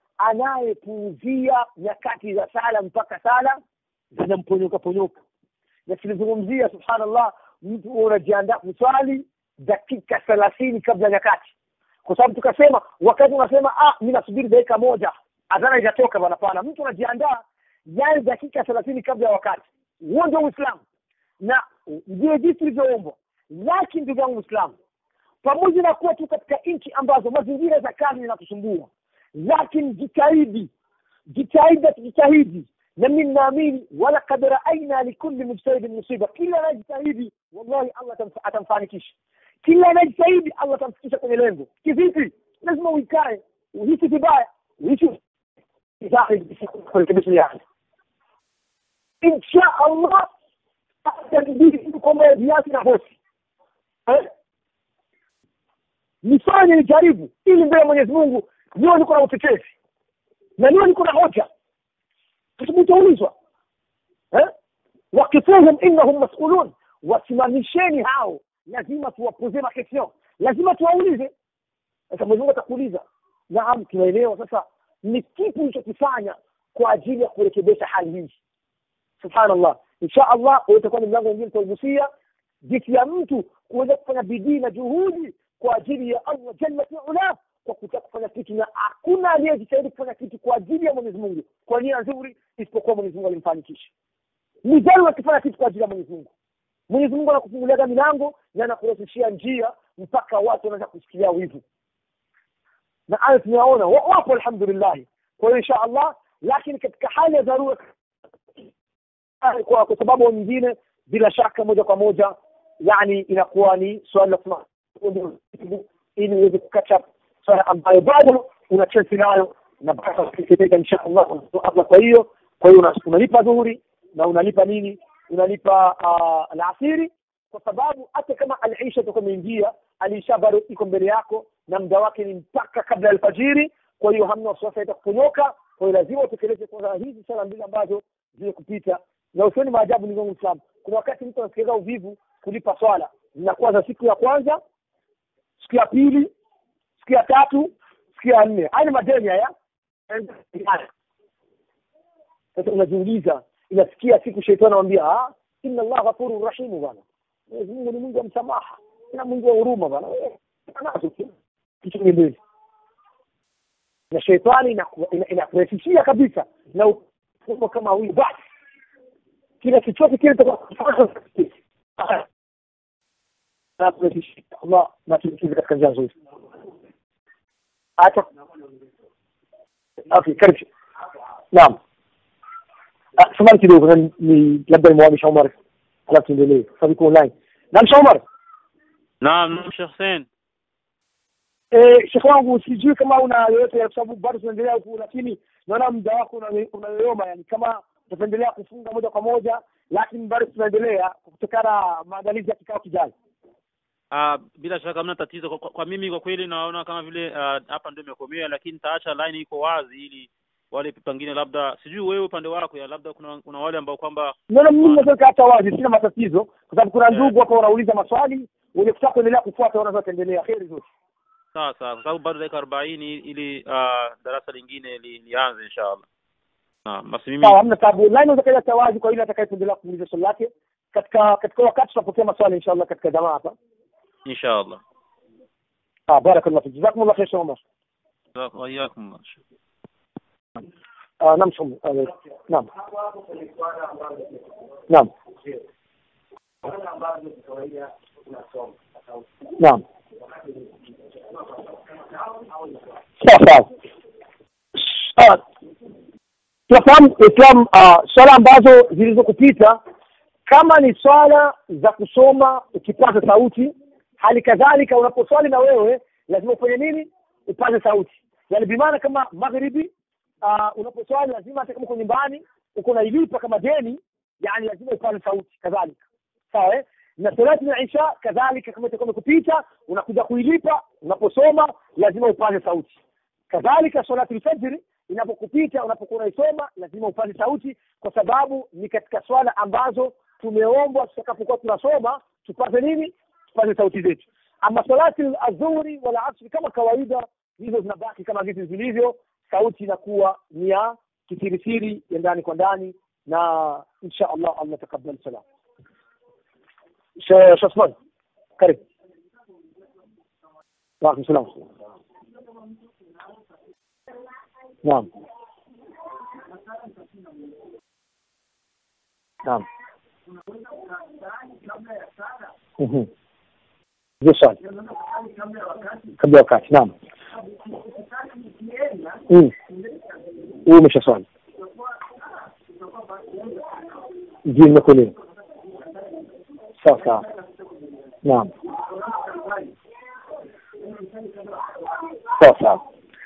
anayepuuzia nyakati za sala mpaka sala zinamponyoka ponyoka na tulizungumzia subhanallah mtu unajiandaa kuswali dakika thelathini kabla ya nyakati kwa sababu tukasema wakati unasema ah mi nasubiri dakika moja adhana itatoka bwana pana mtu anajiandaa yani dakika thelathini kabla ya wakati huo ndio uislamu na ndio jinsi tulivyoumbwa lakini ndugu yangu mwislamu pamoja na kuwa tu katika nchi ambazo mazingira za kazi zinatusumbua lakini jitahidi jitahidi tujitahidi na mi naamini walakad raaina likulli mujtahidin musiba kila anayejitahidi wallahi allah atamf- atamfanikisha kila anayejitahidi allah atamfikisha kwenye lengo kivipi lazima uikae uhisi vibaya uhisi kurekebisha yake insha allah atabidi kwamba viasi na hosi Eh? nifanye nijaribu ili mbele ya mwenyezi mungu niwe niko na utetezi na niwe niko na hoja kwa sababu utaulizwa eh? wakifuhum innahum masulun wasimamisheni hao lazima tuwapoze makestion lazima tuwaulize sasa mwenyezi mungu atakuuliza naam tunaelewa sasa ni kipi ulichokifanya kwa ajili ya kurekebisha hali hii subhanallah insha allah huo utakuwa ni mlango mwingine tutaugusia jinsi ya mtu kuweza kufanya bidii na juhudi kwa ajili ya allah jalla fiula kwa kutaka kufanya kitu na hakuna aliyejitahidi kufanya kitu kwa ajili ya mwenyezi mungu kwa nia nzuri isipokuwa mwenyezi mungu alimfanikisha ni dhani wakifanya kitu kwa ajili ya mwenyezi mungu mwenyezi mungu anakufunguliaga milango na anakurahisishia njia mpaka watu wanaweza kusikilia wivu na hayo tunayaona wa- wapo alhamdulillahi kwa hiyo insha allah lakini katika hali ya dharura kwa, kwa sababu nyingine bila shaka moja kwa moja yani inakuwa ni swali la kusema ili uweze kukacha swala ambayo bado una chance nayo na bado ukitenda insha Allah Allah kwa hiyo kwa hiyo una- unalipa dhuhuri na unalipa nini unalipa uh, alasiri kwa sababu hata kama alisha itakuwa imeingia alisha bado iko mbele yako na muda wake ni mpaka kabla ya alfajiri kwa hiyo hamna wasiwasi itakuponyoka kwa hiyo lazima utekeleze kwanza hizi sala mbili ambazo zimekupita na usioni maajabu ni zangu Islam kuna wakati mtu anasikia uvivu kulipa swala zinakuwa za siku ya kwanza siku ya pili siku ya tatu siku ya nne haya ni madeni haya sasa unajiuliza inafikia siku shetani anamwambia ah inna Allah ghafurur rahimu bwana Mwenyezi Mungu ni Mungu wa msamaha na Mungu wa huruma bwana Eh, anazo tu. kitu mbili na shetani inaku- ina- inakurahisishia kabisa na uko kama huyu basi kila chochote kile tutakachofanya Allah na tukize katika njia nzuri hata okay karibu naam Ah, samahani kidogo na ni labda nimwamisha Omar alafu tuendelee sababu iko online naam Sheikh Omar naam naam Sheikh Hussein eh Sheikh wangu sijui kama una yoyote kwa sababu bado tunaendelea huku lakini naona muda wako una- unayoyoma yani kama tutaendelea kufunga moja kwa moja lakini bado tunaendelea kutokana na maandalizi ya kikao kijacho Ah, bila shaka hamna tatizo kwa, kwa, kwa mimi kwa kweli naona kama vile ah, hapa ndio imekomea lakini nitaacha line iko wazi ili wale pengine labda sijui wewe upande wako ya labda kuna kuna wale ambao kwamba naona mimi naweza hata wazi sina matatizo kwa sababu kuna Eh. ndugu hapa wanauliza maswali wenye kutaka kuendelea kufuata wanaweza kuendelea heri zote sawa sawa kwa sababu bado dakika arobaini ili ah, darasa lingine li, lianze inshallah naam basi mimi sawa hamna tabu line unaweza kaja hata wazi kwa ile atakayependelea kuuliza swali lake katika katika wakati tutapokea maswali inshallah katika jamaa hapa inshallah ah barakallahu fik jazakumullah khair Sheikh Omar wa iyyakum آه نعم شو آه نعم نعم نعم sawa sawa Ah, tunafahamu islam uh, swala ambazo zilizokupita kama ni swala za kusoma ukipaza sauti hali kadhalika unaposwali na wewe lazima ufanye nini upaze sauti yani bimaana kama magharibi uh, unaposwali lazima hata kama uko nyumbani uko nailipa kama deni yani lazima upaze sauti kadhalika sawa eh? na salati ya isha kadhalika kama itakuwa imekupita unakuja kuilipa unaposoma lazima upaze sauti kadhalika salati alfajiri inapokupita unapokuwa unaisoma lazima upaze sauti kwa sababu ni katika swala ambazo tumeombwa tutakapokuwa tunasoma tupaze nini tupaze sauti zetu ama salati adhuhuri wala asri kama kawaida hizo zinabaki kama vitu zilivyo sauti inakuwa ni ya kisirisiri ya ndani kwa ndani na insha allah allah takabal salam Sheikh Osman karibu وعليكم السلام نعم نعم مهم. ndio swali kabla ya wakati naam Mm. huyu umesha swali ndio nimekuelewa sawa sawa naam sawa sawa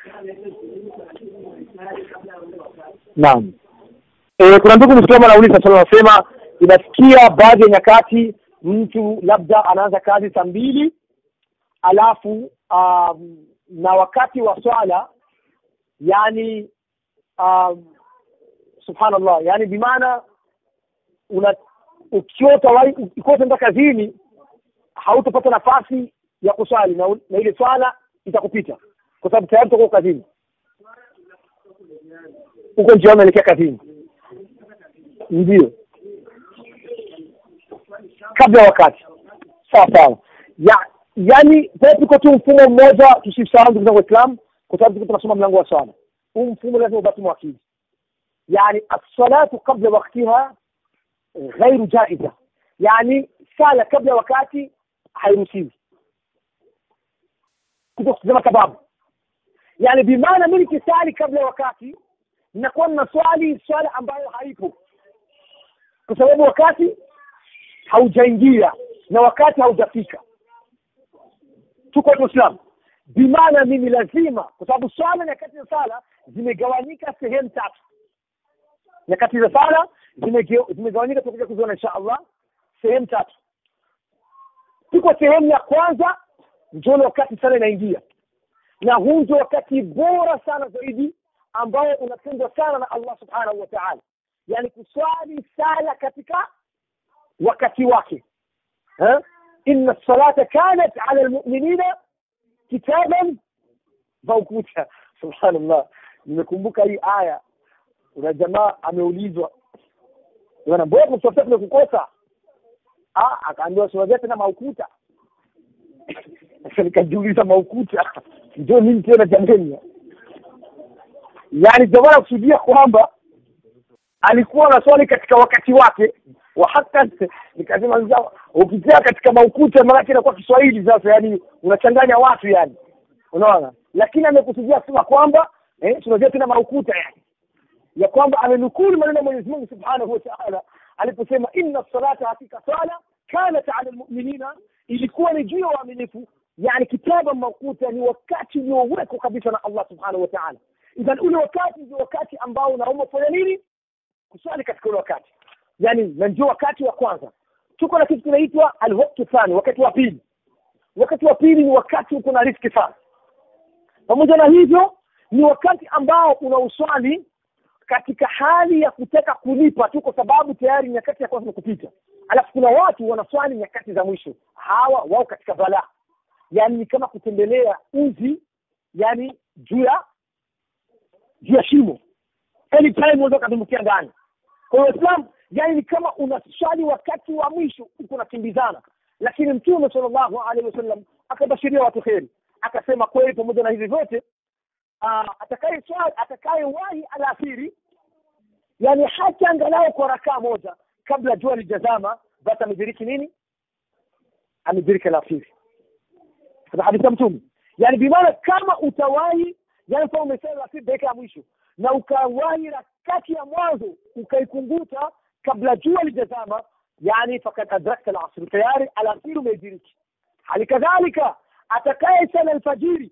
naam e, kuna ndugu mwislamu anauliza swali anasema inafikia baadhi ya nyakati mtu labda anaanza kazi saa mbili alafu um, na wakati wa swala yani um, subhanallah yani bimaana una ukiwa utawai ukiwa utaenda kazini hautapata nafasi ya kuswali na, na ile swala itakupita kwa sababu tayari utakuwa kazini huko njiani unaelekea kazini ndio kabla ya wakati sawa sawa ya yani tuko tu mfumo mmoja tusisahau ndugu zangu waislamu kwa sababu tuko tunasoma mlango wa swala huu mfumo lazima ubaki mwakili yani assalatu qabla waktiha ghairu jaiza yani sala kabla ya wakati hairuhusiwi kuto kutazama sababu yani bimaana mi nikisali kabla ya wakati nakuwa na swali swala ambayo haipo kwa sababu wakati haujaingia na wakati haujafika tuko waislamu bimaana mimi lazima kwa sababu swala nyakati za sala zimegawanyika sehemu tatu nyakati za sala zimege- zimegawanyika tutakuja kuziona insha allah sehemu tatu tuko sehemu ya kwanza ndio ule wakati sala inaingia na huu ndio wakati bora sana zaidi ambao unapendwa sana na allah subhanahu wa taala yani kuswali sala katika wakati wake eh? inna salata kanat ala lmuminina kitaban maukuta subhanallah nimekumbuka hii aya kuna jamaa ameulizwa bwana mbona kutafuta tumekukosa ah akaambiwa sura tena maukuta sasa nikajiuliza maukuta ndio nini tena jameni yani jamaa kusudia kwamba alikuwa anaswali katika wakati wake wa hata nikasema sasa ukitia katika maukuta maanake inakuwa Kiswahili sasa yani unachanganya watu yani unaona lakini amekusudia kusema kwamba eh tunajua tena maukuta yani ya kwamba amenukulu maneno ya Mwenyezi Mungu Subhanahu wa Ta'ala aliposema inna salata hakika sala kanat ala almu'minina ilikuwa ni juu ya waaminifu yani kitaba maukuta ni wakati uliowekwa kabisa na Allah Subhanahu wa Ta'ala idhan ule wakati ndio wakati ambao unaomba kufanya nini kuswali katika ule wakati yani na ndio wakati wa kwanza tuko na kitu kinaitwa alwaktu thani wakati wa pili wakati wa pili ni wakati uko na riski sana pamoja na hivyo ni wakati ambao unauswali katika hali ya kutaka kulipa tu kwa sababu tayari nyakati ya kwanza kupita alafu kuna watu wanaswali nyakati za mwisho hawa wao katika balaa yani ni kama kutembelea uzi yani juu ya juu ya shimo anytime unaweza ukadumbukia ndani kwa hiyo islam yani ni kama unaswali wakati wa mwisho uko unakimbizana lakini mtume sallallahu alaihi wasallam akabashiria watu kheri akasema kweli pamoja na hivi vyote atakaye swali atakayewahi alasiri yani hata angalau kwa rakaa moja kabla jua lijazama basi amediriki nini amediriki alasiri katika hadithi ya mtume yani bimaana kama utawahi yani kama umesema alasiri dakika ya mwisho na ukawahi rakati ya mwanzo ukaikunguta kabla jua lijazama yani fakad adrakta alasri tayari alasiri umeidiriki hali kadhalika atakaye sala alfajiri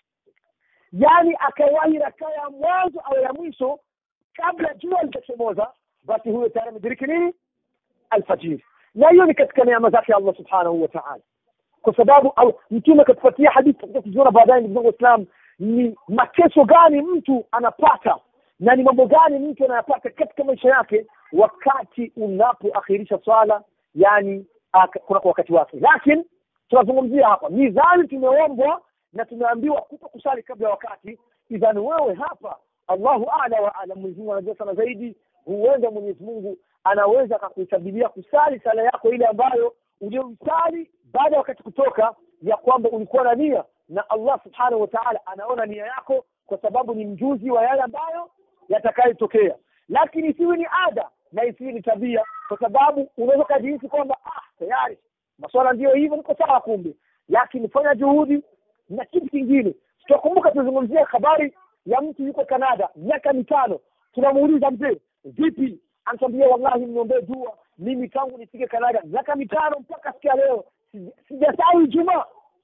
yani akawahi rakaa ya mwanzo au ya mwisho kabla jua litachomoza basi huyo tayari amediriki nini alfajiri na hiyo ni katika neema zake allah subhanahu wa taala kwa sababu mtume akatupatia hadithi tutakuja kuziona baadaye ndugu zangu waislam ni mateso gani mtu anapata na ni mambo gani mtu anayapata katika maisha yake wakati unapoakhirisha swala yani kuna kwa wakati wake lakini tunazungumzia hapa mizani tumeombwa na tumeambiwa kuto kusali kabla ya wakati idhani wewe hapa allahu ala wa alam mwenyezi mungu anajua sana zaidi huenda mwenyezi mungu anaweza akakuhesabilia kusali sala yako ile ambayo uliyomsali baada ya wakati kutoka ya kwamba ulikuwa na nia na allah subhanahu wa taala anaona nia yako kwa sababu ni mjuzi wa yale ambayo yatakayotokea lakini isiwe ni ada na isiwe ni tabia kwa sababu unaweza ukajihisi kwamba ah tayari maswala ndiyo hivyo niko sawa kumbe lakini fanya juhudi na kitu kingine tutakumbuka tuzungumzia habari ya mtu yuko canada miaka mitano tunamuuliza mzee vipi anatuambia wallahi mniombee dua mimi tangu nifike canada miaka mitano mpaka sikia leo sijasahau ijumaa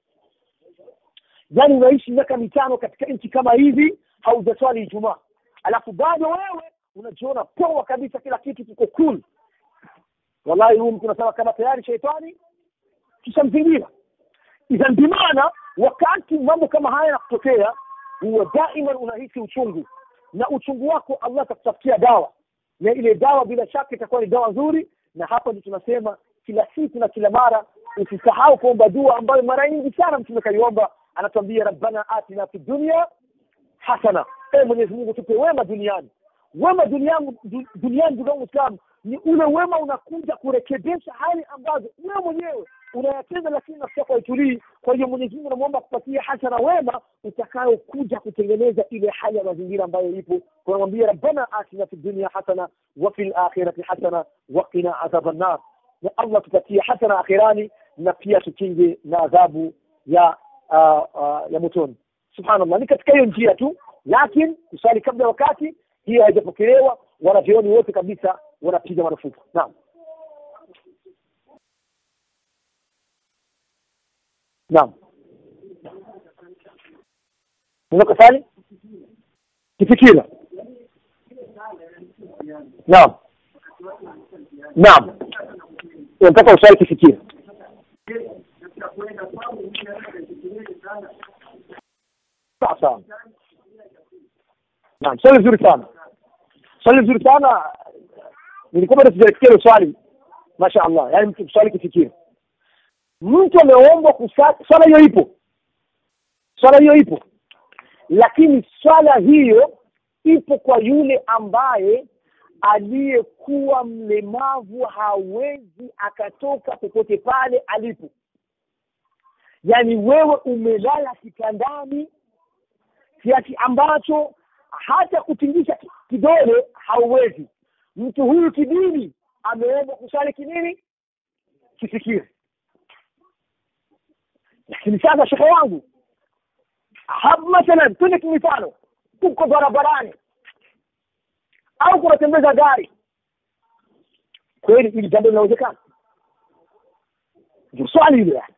yaani unaishi miaka mitano katika nchi kama hivi haujaswali ijumaa alafu bado wewe unajiona poa kabisa kila kitu kiko cool wallahi huyu mtu unasema kama tayari sheitani kishamzingira idhan bimaana wakati mambo kama haya yanakutokea huwa daima unahisi uchungu na uchungu wako allah atakutafutia dawa na ile dawa bila shaka itakuwa ni dawa nzuri na hapa ndio tunasema kila siku na kila mara usisahau kuomba dua ambayo mara nyingi sana mtume kaiomba anatuambia rabbana atina fi dunya hasana e mwenyezi mungu tupe wema duniani wema duniani duniani ndugu yangu islam ni ule wema unakuja kurekebisha hali ambazo wewe mwenyewe unayatenda lakini nafsi yako haitulii kwa hiyo mwenyezi mungu namwomba kupatia hasana wema utakayokuja kutengeneza ile hali ya mazingira ambayo ipo tunamwambia rabbana atina fi dunya hasana wa fi lakhirati hasana waqina adhaba nnar na allah tupatie hasana akhirani na pia tukinge na adhabu ya uh, uh, ya motoni subhanallah ni katika hiyo njia tu lakini kusali kabla wakati hiyo haijapokelewa wanavyoni wote kabisa wanapiga marufuku naam naam unaweza swali kifikira naam naam unataka uswali kifikira sawa sawa naam swali zuri sana swali zuri sana nilikuwa bado sijasikia hilo swali masha allah yaani mtu swali kifikira mtu ameombwa kusali swala hiyo ipo swala hiyo ipo lakini swala hiyo ipo kwa yule ambaye aliyekuwa mlemavu hawezi akatoka popote pale alipo yaani wewe umelala kitandani kiasi ambacho hata kutingisha kidole hauwezi mtu huyu kidini ameomba kusali kinini kifikiri lakini sasa shekhe wangu hapa mathalan twende kimifano uko barabarani au kunatembeza gari kweli hili jambo linawezekana ndio swali hilo yani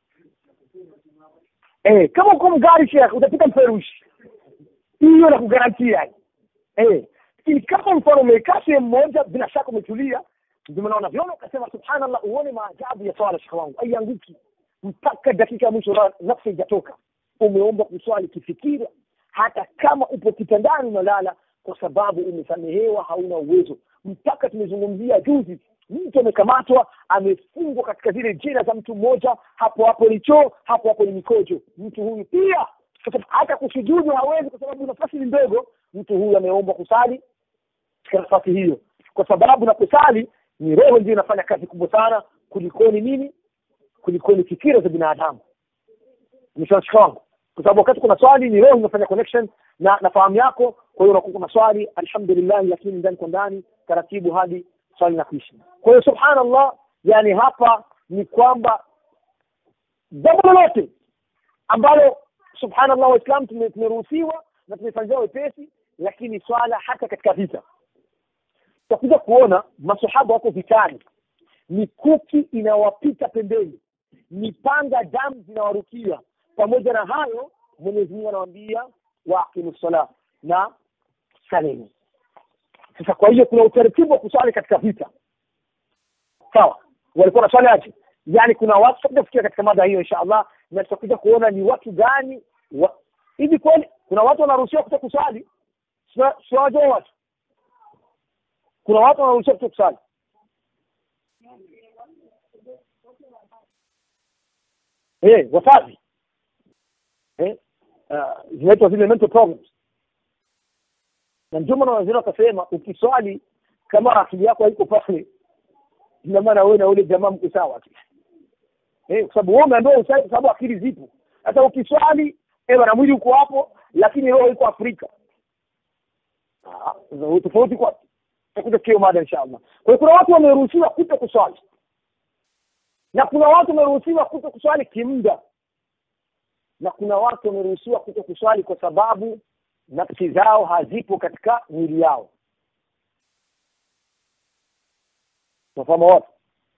eh kama uko mgari shekhe utapita mferushi hiyo na kugarantia yani eh lakini kama mfano umekaa sehemu moja bila shaka umetulia ndio maana unaviona ukasema subhanallah uone maajabu ya swala shekhe wangu aianguki mpaka dakika ya mwisho nafsi haijatoka umeomba kuswali kifikira hata kama upo kitandani unalala kwa sababu umesamehewa hauna uwezo mpaka tumezungumzia juzi mtu amekamatwa amefungwa katika zile jela za mtu mmoja hapo hapo ni choo hapo hapo ni mikojo mtu huyu pia hata kusujudu hawezi kwa sababu nafasi ni ndogo mtu huyu ameomba kusali katika nafasi hiyo kwa sababu unaposali ni roho ndio inafanya kazi kubwa sana kulikoni nini kulikoni fikira za binadamu mshawashika wangu kwa sababu wakati kuna swali ni roho inafanya connection na na fahamu yako kwa hiyo unakuwa kuna swali alhamdulillah lakini ndani kwa ndani taratibu hadi swali na kuishi kwa hiyo subhanallah yani hapa ni kwamba jambo lolote ambalo subhanallah waislam tumeruhusiwa na tumefanyia wepesi lakini swala hata katika vita tutakuja kuona masahaba wako vitani mikuki inawapita pembeni mipanga damu zinawarukia pamoja na hayo mwenyezi mungu anawaambia waaqimu sala na saleni sasa kwa hiyo kuna utaratibu wa kuswali katika vita sawa walikuwa na swali aje yaani kuna watu tutakuja kufikia katika mada hiyo insha allah na tutakuja kuona ni watu gani wa... hivi kweli kuna watu wanaruhusiwa kuta kuswali siwajua watu kuna watu wanaruhusiwa kuta kuswali eh wasafi eh uh, zinaitwa zile mental problems na ndio maana waziri wakasema ukiswali kama akili yako haiko pale ina maana wewe na ule jamaa mko sawa tu eh kwa sababu wewe umeambiwa usali kwa sababu akili zipo sasa ukiswali eh bana mwili uko hapo lakini roho iko Afrika ah tofauti kwa tutakuja kio mada inshallah kwa hiyo kuna watu wameruhusiwa kuto kuswali na kuna watu wameruhusiwa kuto kuswali kimda na kuna watu wameruhusiwa kuto kuswali kwa sababu nafsi zao hazipo katika mwili yao nafahamu watu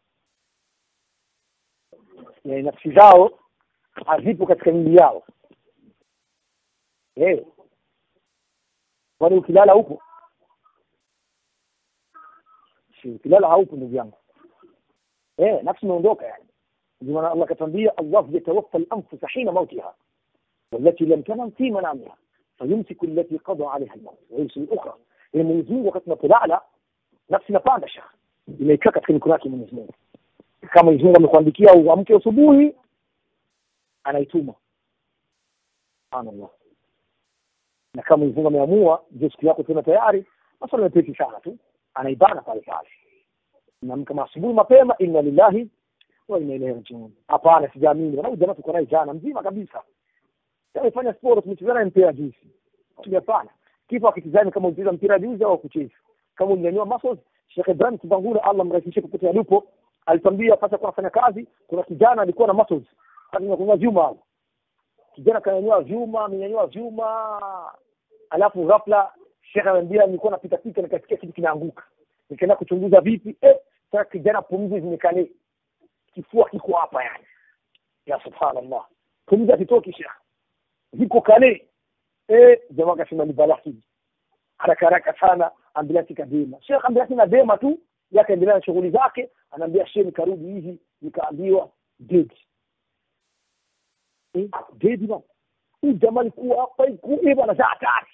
yani nafsi zao hazipo katika mwili yao hey. kwani ukilala upo si ukilala haupo ndugu yangu eh nafsi imeondoka yani ndio maana Allah katambia Allah yatawaffa al-anfus hina mautiha والتي لم تنم في منامها فيمسك التي قضى عليها الموت ويرسل الاخرى يعني Mwenyezi Mungu wakati unapolala nafsi inapanda shekh imeikaa katika mikono yake Mwenyezi Mungu kama Mwenyezi Mungu amekuandikia uamke asubuhi anaituma subhanallah na kama Mwenyezi Mungu ameamua ndio siku yako tena tayari maswala mepesi sana tu anaibana pale pale naamka asubuhi mapema inna lillahi wa inna ilaihi rajiun hapana sijaamini na jamaa tuko naye jana mzima kabisa amefanya sport tumechezana mpira juzi hapana kifa akitizama kama unacheza mpira juzi au kucheza kama unyanyua muscles Sheikh Ibrahim Kibangula Allah mrahisishie popote alipo alitambia pasa kwa kufanya kazi kuna kijana alikuwa na muscles alikuwa vyuma hapo kijana kanyanyua vyuma amenyanyua vyuma alafu ghafla Sheikh anambia nilikuwa napita pita nikasikia kitu kinaanguka nikaenda kuchunguza vipi eh sasa kijana pumzi zimekale kifua kiko hapa yani ya subhanallah pumzi akitoki shekh ziko kale eh jamaa akasema ni balaa hii haraka haraka sana ambulansi kadema shekh ambulansi nadema tu yakaendelea na shughuli zake anaambia shehe nikarudi hivi nikaambiwa dead eh dead bwana huyu jamaa alikuwa hapa ikuwa bwana saa tatu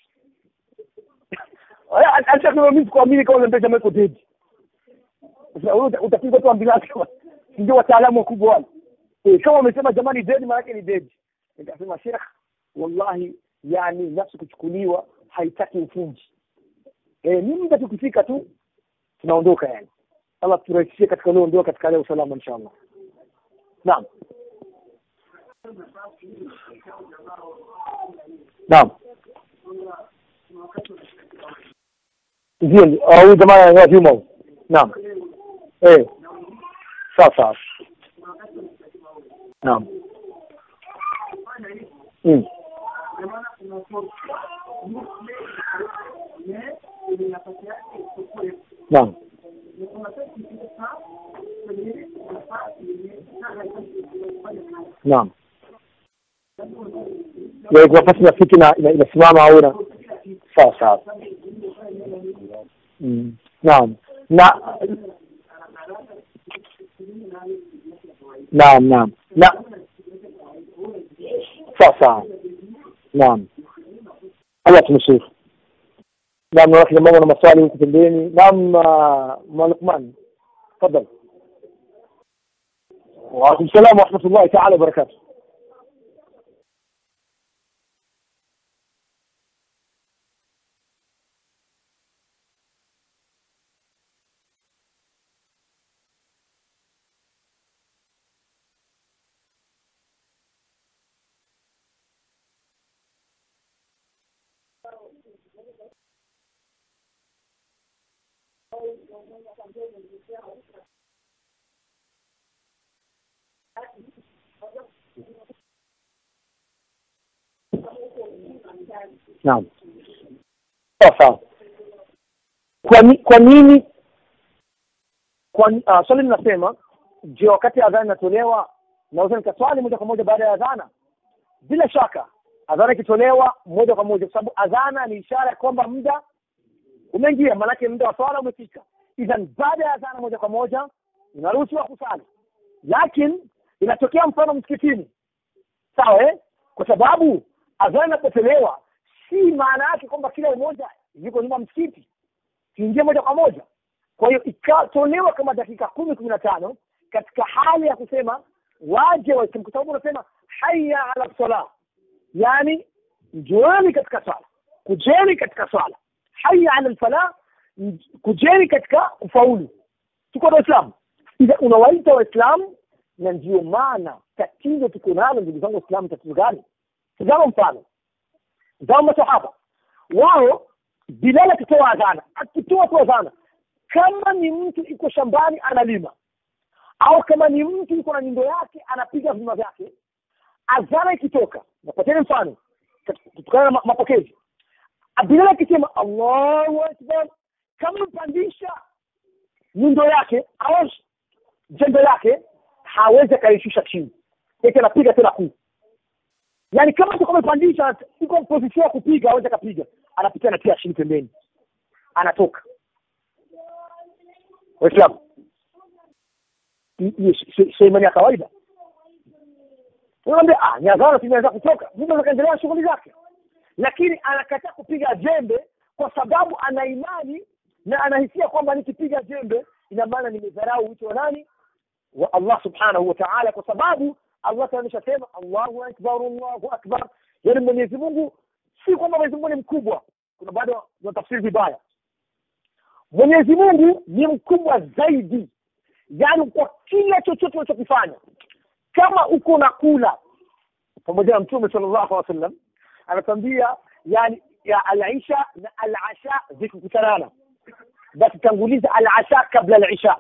alisema mimi sikuamini kama unaniambia jamaa iko dead sasa wewe utapigwa tu ambulansi ndio wataalamu wakubwa wale eh kama umesema jamani dead maana yake ni dead nikasema sheikh wallahi yani nafsi kuchukuliwa haitaki ufunji eh ni muda tukifika tu tunaondoka yani Allah turahisishie katika leo ndio katika leo salama inshallah naam naam ndio huyu jamaa wa vyuma naam eh sawa sawa naam mm. naam naam ya kuna nafasi nafiki na inasimama au na sawa sawa mm. naam na naam naam na sawa sawa naam Allah tumshukuru naam na wakina mama na maswali huku pembeni naam Malukman tafadhali وعليكم السلام ورحمة الله تعالى وبركاته Naam. Sawa sawa. Kwa ni, kwa nini kwa uh, swali linasema je, wakati adhana inatolewa naweza nikaswali moja kwa moja baada ya adhana? Bila shaka adhana ikitolewa moja kwa moja, kwa sababu adhana ni ishara ya kwamba muda umeingia, maanake muda wa swala umefika. Idhan baada ya adhana moja kwa moja unaruhusiwa kusali, lakini inatokea mfano msikitini, sawa eh? Kwa sababu adhana inapotolewa si maana yake kwamba kila mmoja yuko nyuma msikiti kiingie moja kwa moja. Kwa hiyo ikatolewa kama dakika kumi kumi na tano katika hali ya kusema waje Waislamu, kwa sababu unasema haya ala sala, yani njoeni katika swala, kujeni katika swala, haya ala lfala, kujeni katika kufaulu. Tuko na Waislamu, unawaita Waislamu, na ndio maana tatizo tuko nalo, ndugu zangu Waislamu. Tatizo gani? Tazama mfano zao masahaba wao, Bilal akitoa adhana, akitoa tu adhana, kama ni mtu iko shambani analima, au kama ni mtu yuko na nyundo yake anapiga vima vyake, adhana ikitoka, napateni mfano kutokana na mapokezi, Bilal akisema Allahu akbar, kama mpandisha nyundo yake au jembe lake, hawezi akaishusha chini, eti anapiga tena kuu yaani kama tu kama amepandisha iko position ya kupiga aweze kapiga anapitia na pia chini pembeni anatoka waislamu sio imani ya kawaida unaambia ah ni adhana tumeanza kutoka mtu akaendelea shughuli zake lakini anakataa kupiga jembe kwa sababu ana imani na anahisia kwamba nikipiga jembe ina maana nimedharau wito wa nani wa Allah subhanahu wa ta'ala kwa sababu Allah ameshasema Allahu akbar Allahu akbar, yaani Mwenyezi Mungu si kwamba Mwenyezi Mungu ni mkubwa. Kuna bado wanatafsiri vibaya. Mwenyezi Mungu ni mkubwa zaidi, yaani kwa kila chochote unachokifanya. Kama uko na kula pamoja na Mtume sallallahu alaihi wasallam anatambia, yani ya al-isha na al-asha zikikutanana, basi tanguliza al-asha kabla al-isha,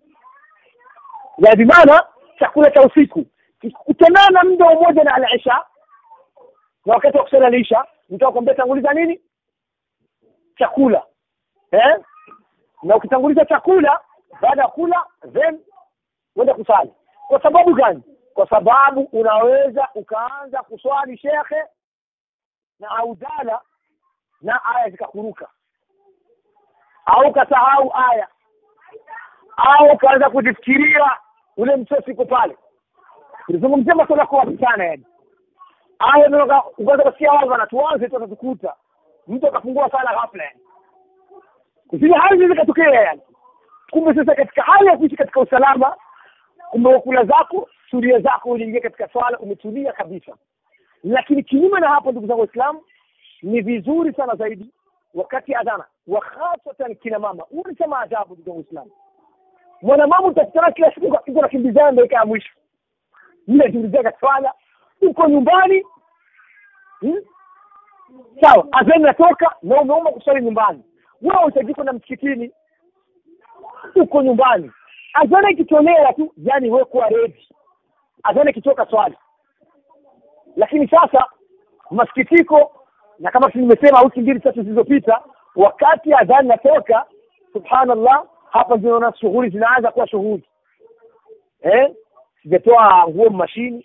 ya bimaana chakula cha usiku kikutanana muda mmoja na al-isha na wakati wa kusala al-isha nitakwambia tanguliza nini chakula eh na ukitanguliza chakula baada ya kula then uende kusali kwa sababu gani kwa sababu unaweza ukaanza kuswali shekhe na audala na aya zikakuruka au ukasahau aya au ukaanza kujifikiria ule msosi uko pale tulizungumzia masuala kwa wapi sana yani aya ndio ukaanza kusikia watu wanatuanze tu watatukuta mtu akafungua sala ghafla yani zile hali zikatokea yani kumbe sasa katika hali ya kuishi katika usalama kumbe wakula zako suria zako uliingia katika swala umetulia kabisa lakini kinyume na hapo ndugu zangu waislamu ni vizuri sana zaidi wakati adhana wa hasatan kina mama huu ni kama ajabu ndugu zangu waislamu mwanamama utakutana kila siku uko nakimbizana dakika ya mwisho mnajiulizia swala uko nyumbani hmm? sawa adhana natoka na umeomba kuswali nyumbani wewe utaji kwenda msikitini uko nyumbani adhana ikitolea tu yani wewe kuwa ready adhana ikitoka swali lakini sasa masikitiko na kama nimesema wiki mbili tatu zilizopita wakati adhana natoka subhanallah hapa zinaona shughuli zinaanza kuwa shughuli eh sijatoa nguo mashini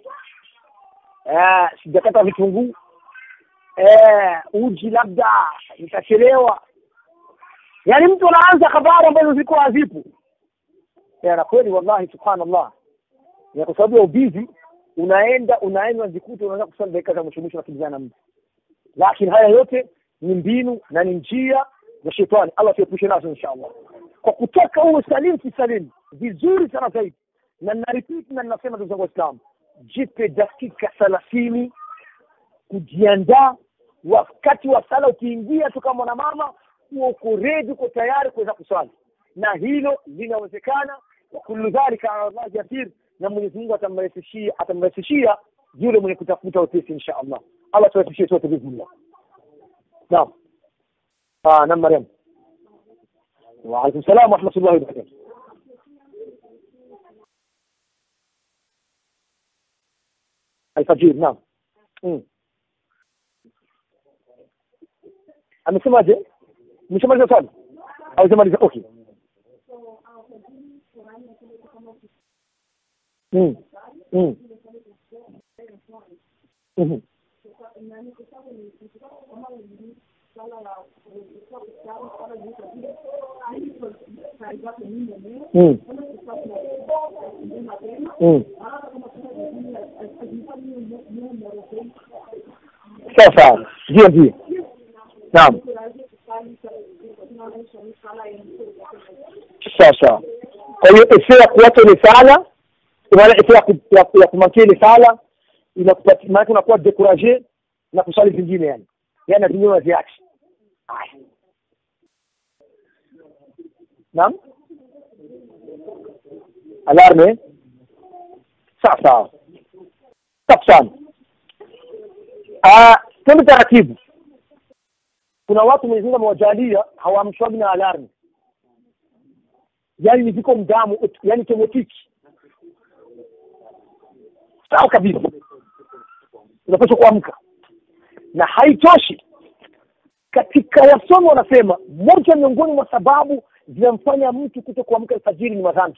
eh sijakata vitunguu eh uji labda nitachelewa yaani mtu anaanza habari ambazo ziko hazipo na kweli wallahi subhanallah ya kwa sababu ya ubizi unaenda unaenda unajikuta unaanza kusali dakika za mwisho mwisho nakimbizana mtu lakini haya yote ni mbinu na ni njia za shetani allah tuepushe nazo inshallah kwa kutaka uwe salimu kisalimu vizuri sana zaidi na naripiti na ninasema ndugu zangu waislamu jipe dakika thelathini kujiandaa wakati wa sala ukiingia tu kama mwanamama huwa uko redi uko tayari kuweza kuswali na hilo linawezekana wa kullu dhalika ala Allah yasir na Mwenyezi Mungu atamrahisishia atamrahisishia yule mwenye kutafuta wepesi insha Allah Allah turahisishie sote bismillah naam ah na Maryam wa alaykum salam wa rahmatullahi wa barakatuh alfajir naam mm. amesemaje mshamaliza swali au jamaliza okay mm. Mm. Mhm. Mm. Mm. sawa sawa ndio ndio naam sawa sawa kwa hiyo efe ya kuacha ile sala maana efe ya ku- ya- ya kumakia ile sala inakupatia maana unakuwa decourage na kusali zingine yani yani na zingine unaziacha Haya. naam alarme sawa sawa safi sana Ah, twende taratibu kuna watu Mwenyezi Mungu amewajalia hawaamshwagi na alarmu yaani ni viko mdamu yaani automatiki sawa kabisa unapaswa kuamka na haitoshi katika wasomi wanasema moja miongoni mwa sababu zinamfanya mtu kuto kuamka alfajiri ni madhambi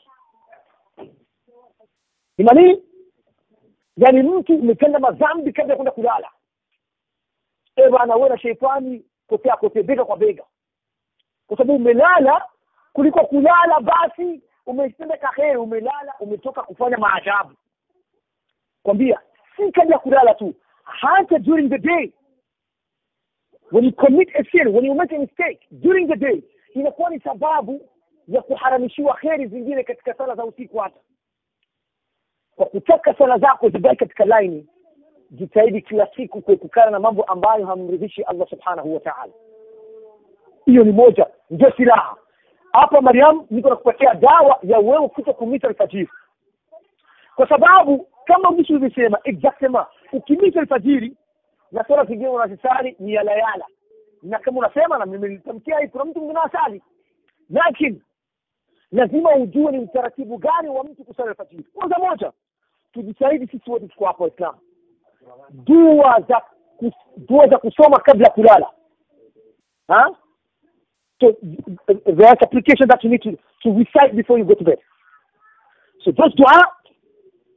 ni manini yaani mtu umetenda madhambi kabla ya kwenda kulala e bana wewe na sheitani kotea kote bega kwa bega kwa sababu umelala kuliko kulala basi umetenda kaheri umelala umetoka kufanya maajabu kwambia si kabla ya kulala tu hata during the day when you commit a sin when you make a mistake during the day inakuwa ni sababu ya kuharamishiwa kheri zingine katika sala za usiku hata kwa kutaka sala zako zibaki katika laini jitahidi kila siku kuepukana na mambo ambayo hamridhishi allah subhanahu wa taala hiyo ni moja ndio silaha hapa mariam niko nakupatia dawa ya wewe kuto kumita alfajiri kwa sababu kama mtu ulivyosema exactement ukimita alfajiri na sala zingine unazisali ni yalayala na kama unasema na mimi nilitamkia hii kuna mtu mwingine asali lakini lazima ujue ni utaratibu gani wa mtu kusali alfajiri kwanza moja tujitahidi sisi wote tuko hapa waislamu dua za kus- dua za kusoma kabla ya kulala ha? so there's application that you need to, to recite before you go to bed so those dua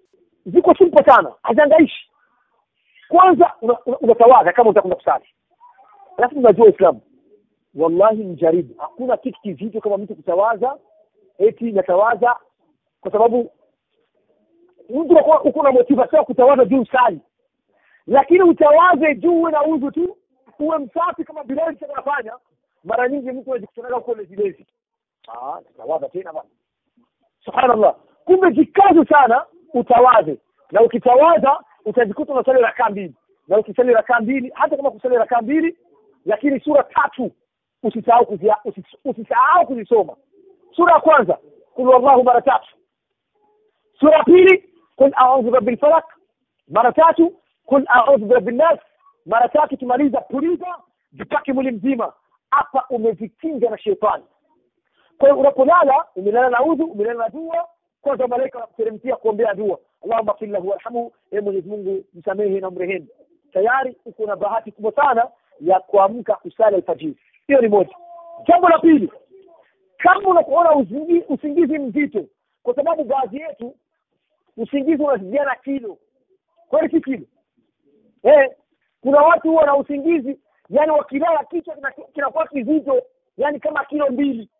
ziko simple sana hazangaishi kwanza unatawadha una, una kama utakwenda kusali alafu unajua uislamu wallahi mjaribu hakuna kitu kizito kama mtu kutawaza eti natawaza kwa sababu mtu uko na motivation kutawaza juu sali lakini utawaze juu uwe na udhu tu uwe msafi kama bilali anafanya mara nyingi mtu anajikutanaga huko lezilezi ah tutawaza tena bwana subhanallah kumbe jikaze sana utawaze na ukitawaza utajikuta unasali rakaa mbili na ukisali rakaa mbili hata kama kusali rakaa mbili lakini sura tatu usisahau kuzia usisahau kuzisoma sura ya kwanza kul wallahu mara tatu sura ya pili kul a'udhu birabbil falaq mara tatu kul a'udhu birabbin nas mara tatu tumaliza puliza jipake mwili mzima hapa umejikinga na shetani kwa hiyo unapolala umelala na udhu umelala na dua kwanza malaika wanakuteremkia kuombea dua allahumma fir lahu warhamhu ee mwenyezi mungu msamehe na mrehemu tayari uko na bahati kubwa sana ya kuamka kusali alfajiri hiyo ni moja jambo la pili kama unakuona usingizi, usingizi mzito kwa sababu baadhi yetu usingizi unazidiana kilo kweli si kilo eh kuna watu huwa na usingizi yani wakilala kichwa kinakuwa kizito yani kama kilo mbili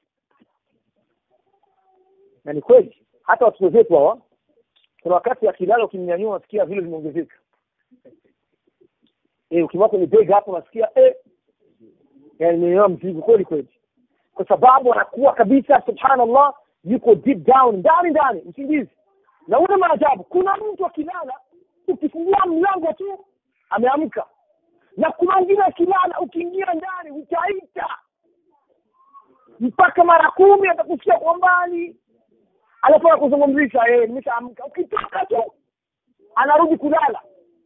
na ni kweli hata watoto wetu hawa kuna wakati akilala ukimnyanyua unasikia vile vimeongezeka eh ukimwa kwenye bega hapo unasikia eh yani nimeona mzigo kweli kweli kwa sababu anakuwa kabisa subhanallah yuko deep down ndani ndani usingizi na una maajabu kuna mtu akilala ukifungua mlango tu ameamka na kuna wengine akilala ukiingia ndani utaita mpaka mara kumi atakusikia kwa mbali alafu anakuzungumzisha yeye nimeshaamka ukitoka tu anarudi kulala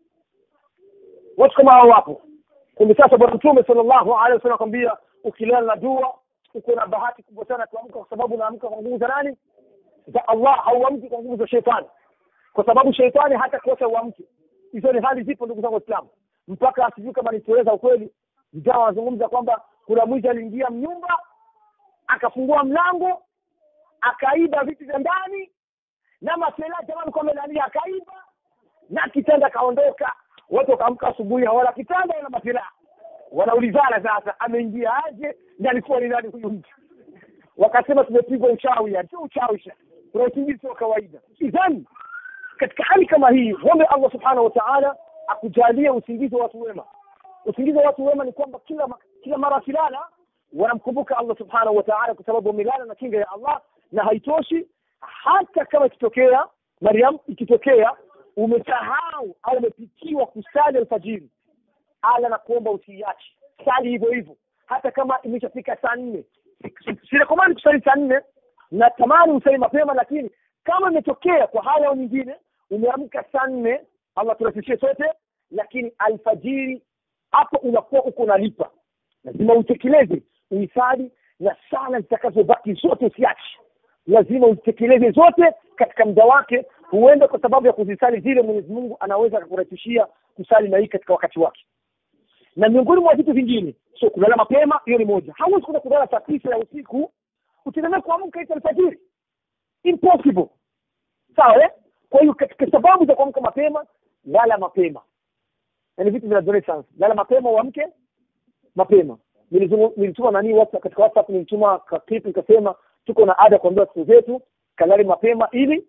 watu kama hao wapo kumbe sasa bwana mtume sallallahu alaihi wasallam akwambia ukilala na dua uko na bahati kubwa sana kuamka kwa sababu unaamka kwa nguvu za nani za Allah hauamki kwa nguvu za shetani kwa sababu shetani hata kosa uamke hizo ni hali zipo ndugu zangu waislamu mpaka asijui kama nitueleza ukweli vijana wanazungumza kwamba kuna mwizi aliingia mnyumba akafungua mlango akaiba vitu vya ndani na masela jamani kwa melalia akaiba na kitanda akaondoka watu wakaamka asubuhi hawala kitanda wala masela wanaulizana sasa ameingia aje na alikuwa ni nani huyu mtu wakasema tumepigwa uchawi yani sio uchawi sha kuna usingizi sio kawaida idhan katika hali kama hii mwombe allah subhanahu wa taala akujalie usingizi wa watu wema usingizi wa watu wema ni kwamba kila kila mara wakilala wanamkumbuka allah subhanahu wa taala kwa sababu wamelala na kinga ya allah na haitoshi hata kama ikitokea mariam ikitokea umesahau au umepitiwa kusali alfajiri ala na kuomba usiiache sali hivyo hivyo hata kama imeshafika saa nne sirekomandi kusali saa nne natamani usali mapema lakini kama imetokea kwa hali au nyingine umeamka saa nne allah turahisishie sote lakini alfajiri hapo unakuwa uko nalipa lazima utekeleze uhifadhi na sala zitakazobaki zote usiache lazima uzitekeleze zote katika muda wake huenda kwa sababu ya kuzisali zile mwenyezi mungu anaweza akakurahisishia kusali na hii katika wakati wake na miongoni mwa vitu vingine so kulala mapema hiyo ni moja hauwezi kuenda kulala saa tisa ya usiku utegemee kuamka ita alfajiri impossible sawa eh? kwa hiyo katika sababu za kuamka mapema lala mapema na ni vitu vina sana lala mapema uamke mapema nilituma nani WhatsApp katika WhatsApp nilituma clip nikasema tuko na ada kuambia watoto zetu kalale mapema ili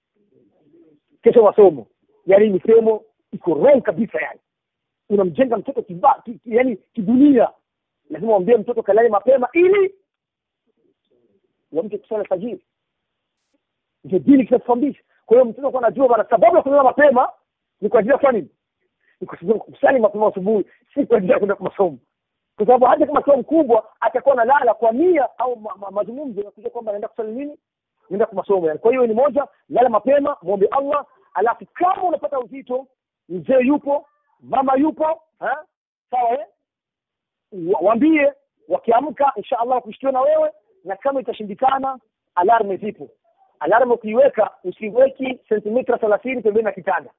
kesho masomo yaani misemo iko wrong kabisa yani unamjenga mtoto kiba, ki, yani kidunia lazima uambie mtoto kalale mapema ili wamke kusala fajiri ndio dini kinatufundisha kwa hiyo mtoto kuwa anajua bana sababu ya kulala mapema ni kwa ajili ya kufanya nini ni kwa sababu kusali mapema asubuhi si kwa ajili ya kwenda masomo kwa sababu hata kama sio mkubwa atakuwa analala kwa nia au ma, ma, mazungumzo ya kujua kwamba anaenda kusali nini naenda kwa masomo yani kwa hiyo ni moja lala mapema muombe allah alafu kama unapata uzito mzee yupo mama yupo ha? sawa eh? waambie wakiamka insha allah kushtiwa na wewe na kama itashindikana alarme zipo alarme ukiiweka usiweki sentimita thelathini pembeni na kitanda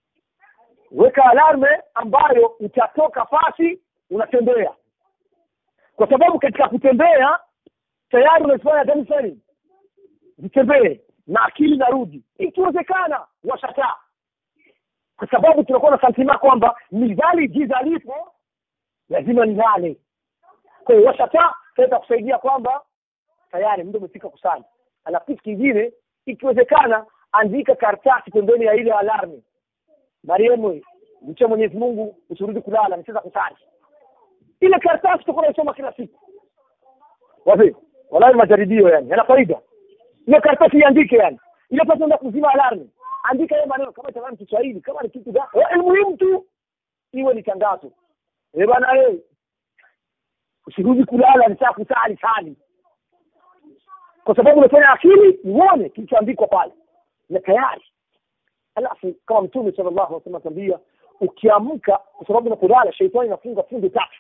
weka alarme ambayo utatoka fasi unatembea kwa sababu katika kutembea tayari unazifanya damu sani zitembee na akili narudi ikiwezekana washataa kwa sababu tunakuwa na santima kwamba nidhali giza lipo lazima nilale kwa hiyo washataa taweza kusaidia kwamba tayari muda umefika kusali alafu kitu kingine ikiwezekana andika karatasi pembeni ya ile alarmi mariemu mcha mwenyezi mungu usirudi kulala nicheza kusali ile karatasi tutakuwa naisoma kila siku wapi wallahi majaribio yani yana faida ile karatasi iandike yani ile pasi enda kuzima alarmi andika hiyo maneno kama itakuwa ni Kiswahili kama ni kitu gani eh, muhimu tu iwe ni tangazo eh bana eh usirudi kulala ni saa kusali sali kwa sababu unafanya akili uone kilichoandikwa pale na tayari alafu kama mtume sallallahu alaihi wasallam atambia ukiamka kwa sababu unapolala sheitani inafunga fungu tatu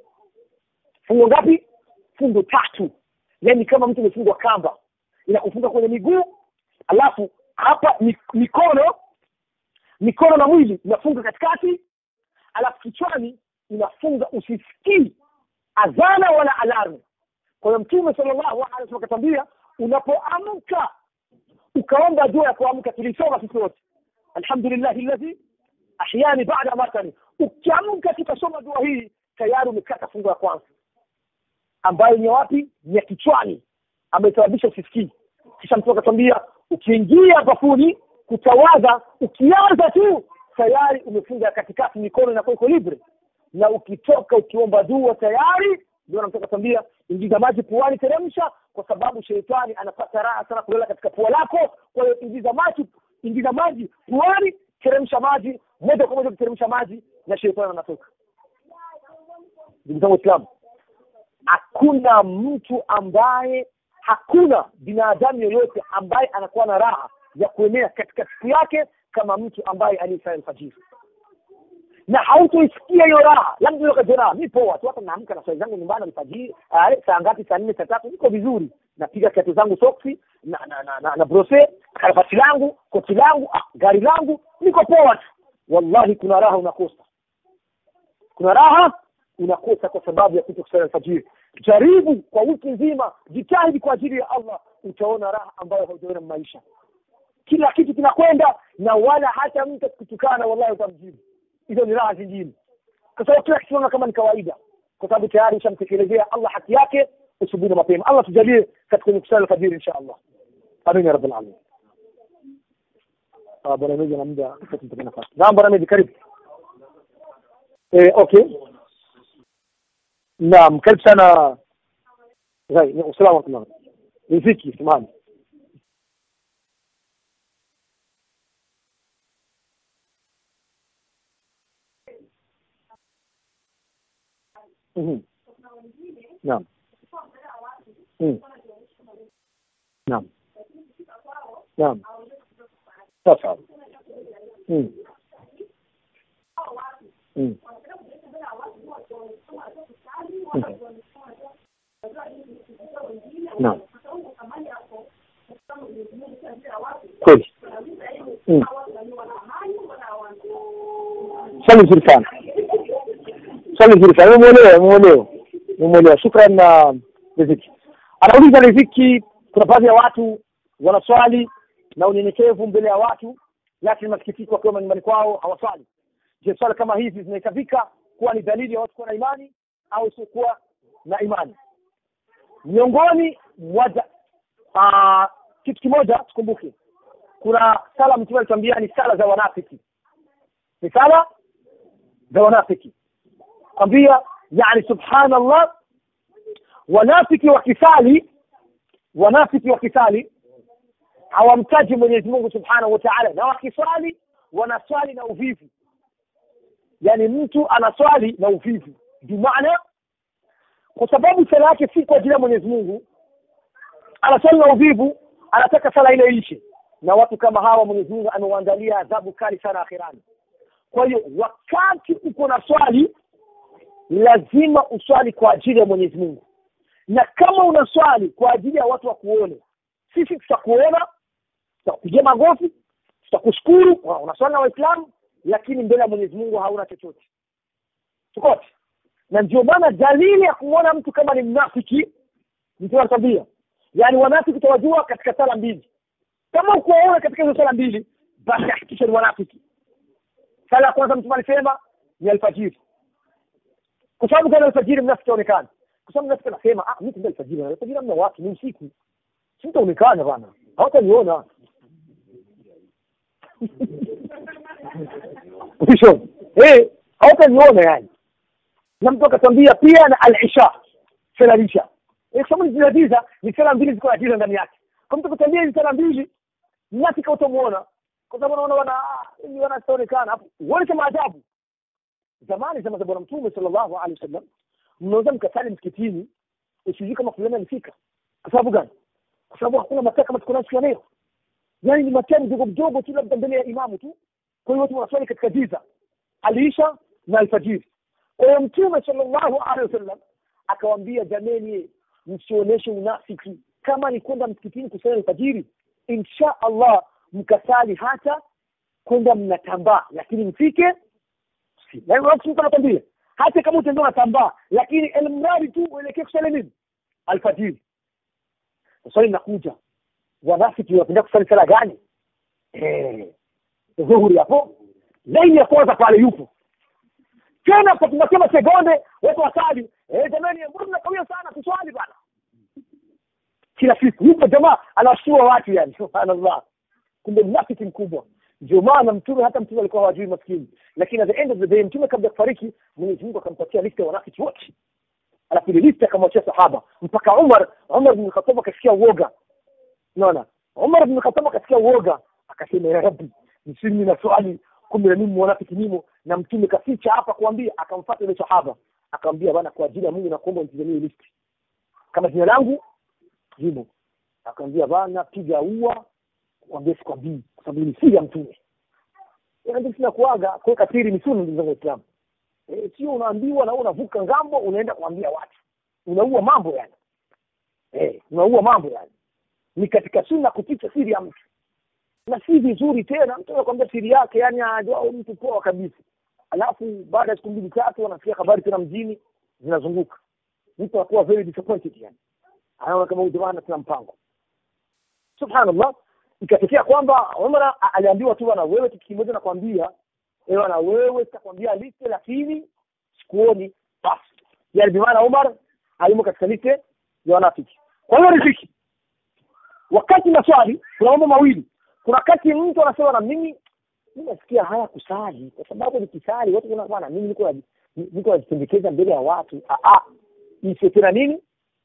fungo ngapi fungu tatu yani kama mtu amefungwa kamba inakufunga kwenye miguu alafu hapa mikono mikono na mwili inafunga katikati alafu kichwani inafunga usisikii adhana wala alarmu kwa hiyo mtume sallallahu alaihi wasallam akatambia unapoamka ukaomba dua ya kuamka tulisoma sisi wote alhamdulillahi alladhi ahyani baada matani ukiamka tukasoma dua hii tayari umekata fungu la kwanza ambayo ni wapi ni ya kichwani amesababisha usisikii kisha mtu akatwambia ukiingia bafuni kutawadha ukianza tu tayari umefunga katikati mikono inakuwa iko libre na ukitoka ukiomba dua tayari ndio namtoka kwambia ingiza maji puani teremsha kwa sababu sheitani anapata raha sana kulala katika pua lako kwa hiyo ingiza maji ingiza maji puani teremsha maji moja kwa moja kuteremsha maji na sheitani anatoka ndugu zangu waislamu hakuna mtu ambaye hakuna binadamu yoyote ambaye anakuwa na raha ya kuenea katika siku yake kama mtu ambaye aliyesali alfajiri na hautoisikia hiyo raha labda ukajiona mi poa tu hata naamka na swali zangu nyumbani alfajiri saa ngapi saa nne saa tatu niko vizuri napiga kiatu zangu soksi na na na, na, na brose karabati langu koti langu ah, gari langu niko poa tu wallahi kuna raha unakosa kuna raha unakosa kwa sababu ya kuto kusali alfajiri jaribu kwa wiki nzima jitahidi kwa ajili ya allah utaona raha ambayo haujaona maisha kila kitu kinakwenda na wala hata mtu kutukana wallahi utamjibu hizo ni raha zingine kwa sababu kila kitu kama ni kawaida kwa sababu tayari ushamtekelezea allah haki yake asubuhi na mapema allah tujalie katika kusali alfajiri insha allah amin ya rabbal alamin bwana mezi na muda tumpate nafasi naam bwana mezi karibu eh okay naam karibu sana zai usalama wa riziki samahani Mhm. Naam. Mm. Naam. Naam. Sasa. Mm. Mm. Naam. Kweli. Mm. Swali nzuri sana. Swali nzuri sana. Umeelewa, umeelewa. Umeelewa. Shukran na riziki. Anauliza riziki, kuna baadhi ya watu wanaswali na unyenyekevu mbele ya watu, lakini masikitiko wakiwa nyumbani kwao hawaswali. Je, swala kama hizi zinahesabika kuwa ni dalili ya watu kuwa na imani au siokuwa na imani? Miongoni mwa uh, kitu kimoja tukumbuke, kuna sala Mtume alituambia ni sala za wanafiki, ni sala za wanafiki kwambia, yani subhanallah, wanafiki wakisali, wanafiki wakisali hawamtaji Mwenyezi Mungu subhanahu wa ta'ala, na wakiswali wanaswali na uvivu yani mtu anaswali na uvivu bimaana kwa sababu sala yake si kwa ajili ya Mwenyezi Mungu anaswali na uvivu anataka sala ile ishe na watu kama hawa Mwenyezi Mungu amewaandalia adhabu kali sana akhirani kwa hiyo wakati uko na swali lazima uswali kwa ajili ya Mwenyezi Mungu na kama unaswali kwa ajili ya watu wa kuone sisi tutakuona tutakupigia magofi tutakushukuru unaswali na waislamu lakini mbele ya Mwenyezi Mungu hauna chochote tukote na ndio maana dalili ya kumwona mtu kama ni mnafiki mtu anatabia yaani wanafiki utawajua katika sala mbili kama ukuwaona katika hizo sala mbili basi hakikisha ni wanafiki sala ya kwanza mtume alisema ni alfajiri kwa sababu gani alfajiri mnafiki aonekana kwa sababu mnafiki anasema ah mimi kumbe alfajiri alfajiri hamna watu ni usiku sitaonekana bana hawataniona ukisho eh hawataniona yani na mtu akatwambia pia na al-isha sala isha eh kwa sababu zile giza ni sala mbili ziko na giza ndani yake kwa mtu kutambia hizi sala mbili mnafiki utamuona kwa sababu unaona wana ni wanaonekana hapo uone kama ajabu zamani zama za bwana mtume sallallahu alaihi wasallam mnaweza mkasali msikitini usijui kama fulani alifika kwa sababu gani kwa sababu hakuna mataa kama tuko nayo siku ya leo yaani ni mataa mdogo mdogo tu labda mbele ya imamu tu kwa hiyo watu wanaswali katika giza aliisha na alfajiri kwa hiyo mtume sallallahu alaihi wasallam akawaambia jameni msionyeshe unafiki kama ni kwenda msikitini kusali alfajiri insha allah mkasali hata kwenda mnatambaa lakini mfike nakwambia hata kama utembea unatambaa lakini elmradi tu uelekee kusali nini alfajiri swali linakuja wanafiki wanapenda kusali sala gani dhuhuri hapo laini ya kwanza pale yupo tena kwa tunasema sekonde watu wasali eh jamani mbona mnakawia sana kuswali bana kila siku yupo jamaa anawashtua watu yani subhanallah kumbe mnafiki mkubwa ndio maana mtume hata mtume alikuwa hawajui maskini lakini at the end of the day mtume kabla ya kufariki mwenyezi mungu akampatia lista ya wanafiki wote alafu ile lista akamwachia sahaba mpaka umar umar bin khattab akasikia uoga unaona umar bin khattab akasikia uoga akasema ya rabbi msimi na swali kumbe mimi mwanafiki nimo na mtume kaficha hapa kuambia akamfuata ile sahaba akamwambia bana kwa ajili ya Mungu nakuomba nitizamie listi kama jina langu jimo akamwambia bana piga ua kuambia sikwambii kwa sababu ni siri ya mtume ndio sina kuaga kuweka siri ni sunna ndugu zangu Waislamu eh sio unaambiwa na unavuka ngambo unaenda kuambia watu unaua mambo yani eh unaua mambo yani ni katika sunna kuficha siri ya mtu na si vizuri tena mtu anakwambia siri yake yani ajua mtu poa kabisa alafu baada ya siku mbili tatu anasikia habari tena mjini zinazunguka mtu anakuwa very disappointed yani anaona kama huyu jamaa tuna mpango subhanallah ikatokea kwamba Umar aliambiwa tu bwana wewe kitu kimoja nakwambia ewe na wewe sitakwambia liste lakini sikuoni basi yani bimaana Umar alimo katika liste ya wanafiki kwa hiyo riziki wakati maswali kuna mambo mawili kuna wakati mtu anasema na mimi mimi nasikia haya kusali kwa sababu nikisali watu kuna bwana mimi niko niko najipendekeza mbele ya watu ah ah hii sio tena nini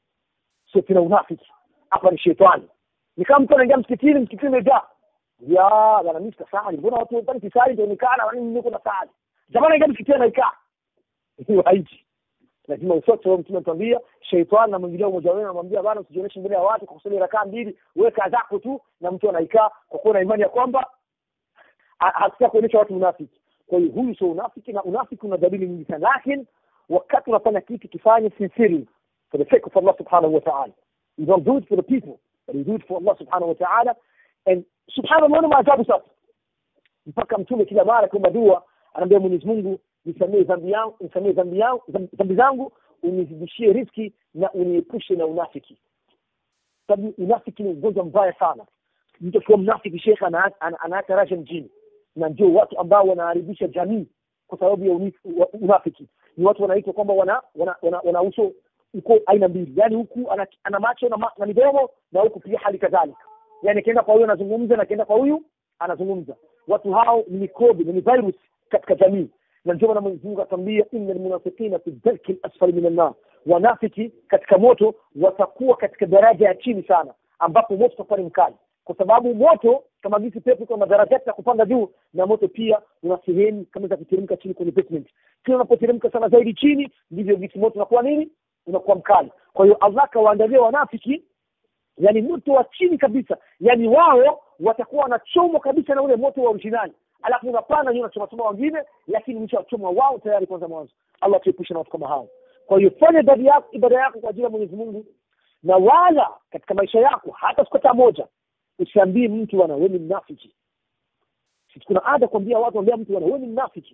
sio tena unafiki hapa ni shetani ni kama mtu anaingia msikitini msikitini umejaa ya bwana mimi sitasali mbona watu wanapani kisali ndio nikana na mimi niko na sali jamani anaingia msikitini anaikaa hiyo haiji lazima usote wewe mtume anatuambia sheitani anamwingilia mmoja wenu anamwambia bwana usijionyeshe mbele ya watu kwa kusali rakaa mbili weka zako tu na mtu anaikaa kwa kuwa na imani ya kwamba hakutaka kuonyesha watu unafiki kwa hiyo huyu sio unafiki na unafiki una dalili nyingi sana lakini wakati unafanya kitu kifanye sincerely for the sake of Allah subhanahu wa ta'ala you don't do it for the people but you do it for Allah subhanahu wa ta'ala and subhanallah ni maajabu sasa mpaka mtume kila mara kwa dua anaambia Mwenyezi Mungu nisamee dhambi yangu nisamee dhambi yangu dhambi zangu unizidishie riski na uniepushe na unafiki sababu unafiki ni ugonjwa mbaya sana mtu akiwa mnafiki shekhe anaacha rasha mjini na ndio watu ambao wanaharibisha jamii kwa sababu ya unafiki ni watu wanaitwa kwamba wana wana, wana, wana uso uko aina mbili yani huku ana, ana macho na, ma, na midomo na huku pia hali kadhalika yani akienda kwa huyu anazungumza na akienda kwa huyu anazungumza watu hao ni mikrobi ni virus katika jamii na ndio maana Mwenyezi Mungu atambia innal munafiqina fi dhalki al-asfali min an-nar wanafiki katika moto watakuwa katika daraja ya chini sana ambapo moto utakuwa ni mkali kwa sababu moto kama visi pepo kwa madaraja ya kupanda juu na moto pia una sehemu kama za kuteremka chini kwenye basement kila unapoteremka sana zaidi chini ndivyo visi moto unakuwa nini unakuwa mkali kwa hiyo Allah kawaandalia wanafiki yani moto wa chini kabisa yani wao watakuwa wanachomwa kabisa na ule moto wa originali alafu unapanda nyuma choma choma wengine lakini mwisho wachoma wao tayari kwanza mwanzo Allah tuepushe na watu kama hao kwa hiyo fanya ibada yako ibada yako kwa ajili ya Mwenyezi Mungu na wala katika maisha yako hata siku hata moja usiambie mtu bwana wewe ni mnafiki sisi kuna ada kuambia watu ambia mtu bwana wewe ni mnafiki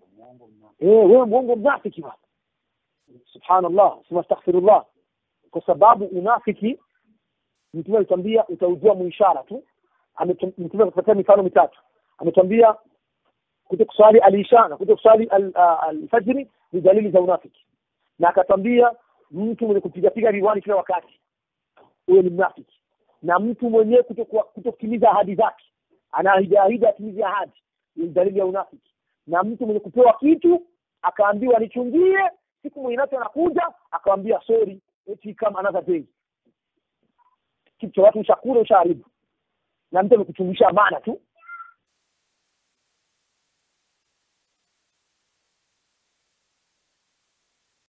eh wewe mwongo mnafiki bwana subhanallah sema astaghfirullah kwa sababu unafiki mtume alitambia utaujua muishara tu ametum- mtume kupatia mifano mitatu ametwambia kuto kuswali alisha na kuto kuswali al- a- alfajiri ni dalili za unafiki na akatwambia mtu mwenye kupigapiga riwani kila wakati huyo ni mnafiki na mtu mwenyewe kutokuwa- kutokutimiza ahadi zake anaahidi ahidi atimize ahadi ni dalili ya unafiki na mtu mwenye kupewa kitu akaambiwa nichungie siku mwenye nacho anakuja akawambia sorry eti kama another day kitu cha watu ushakula ushaharibu na mtu amekuchungisha amana tu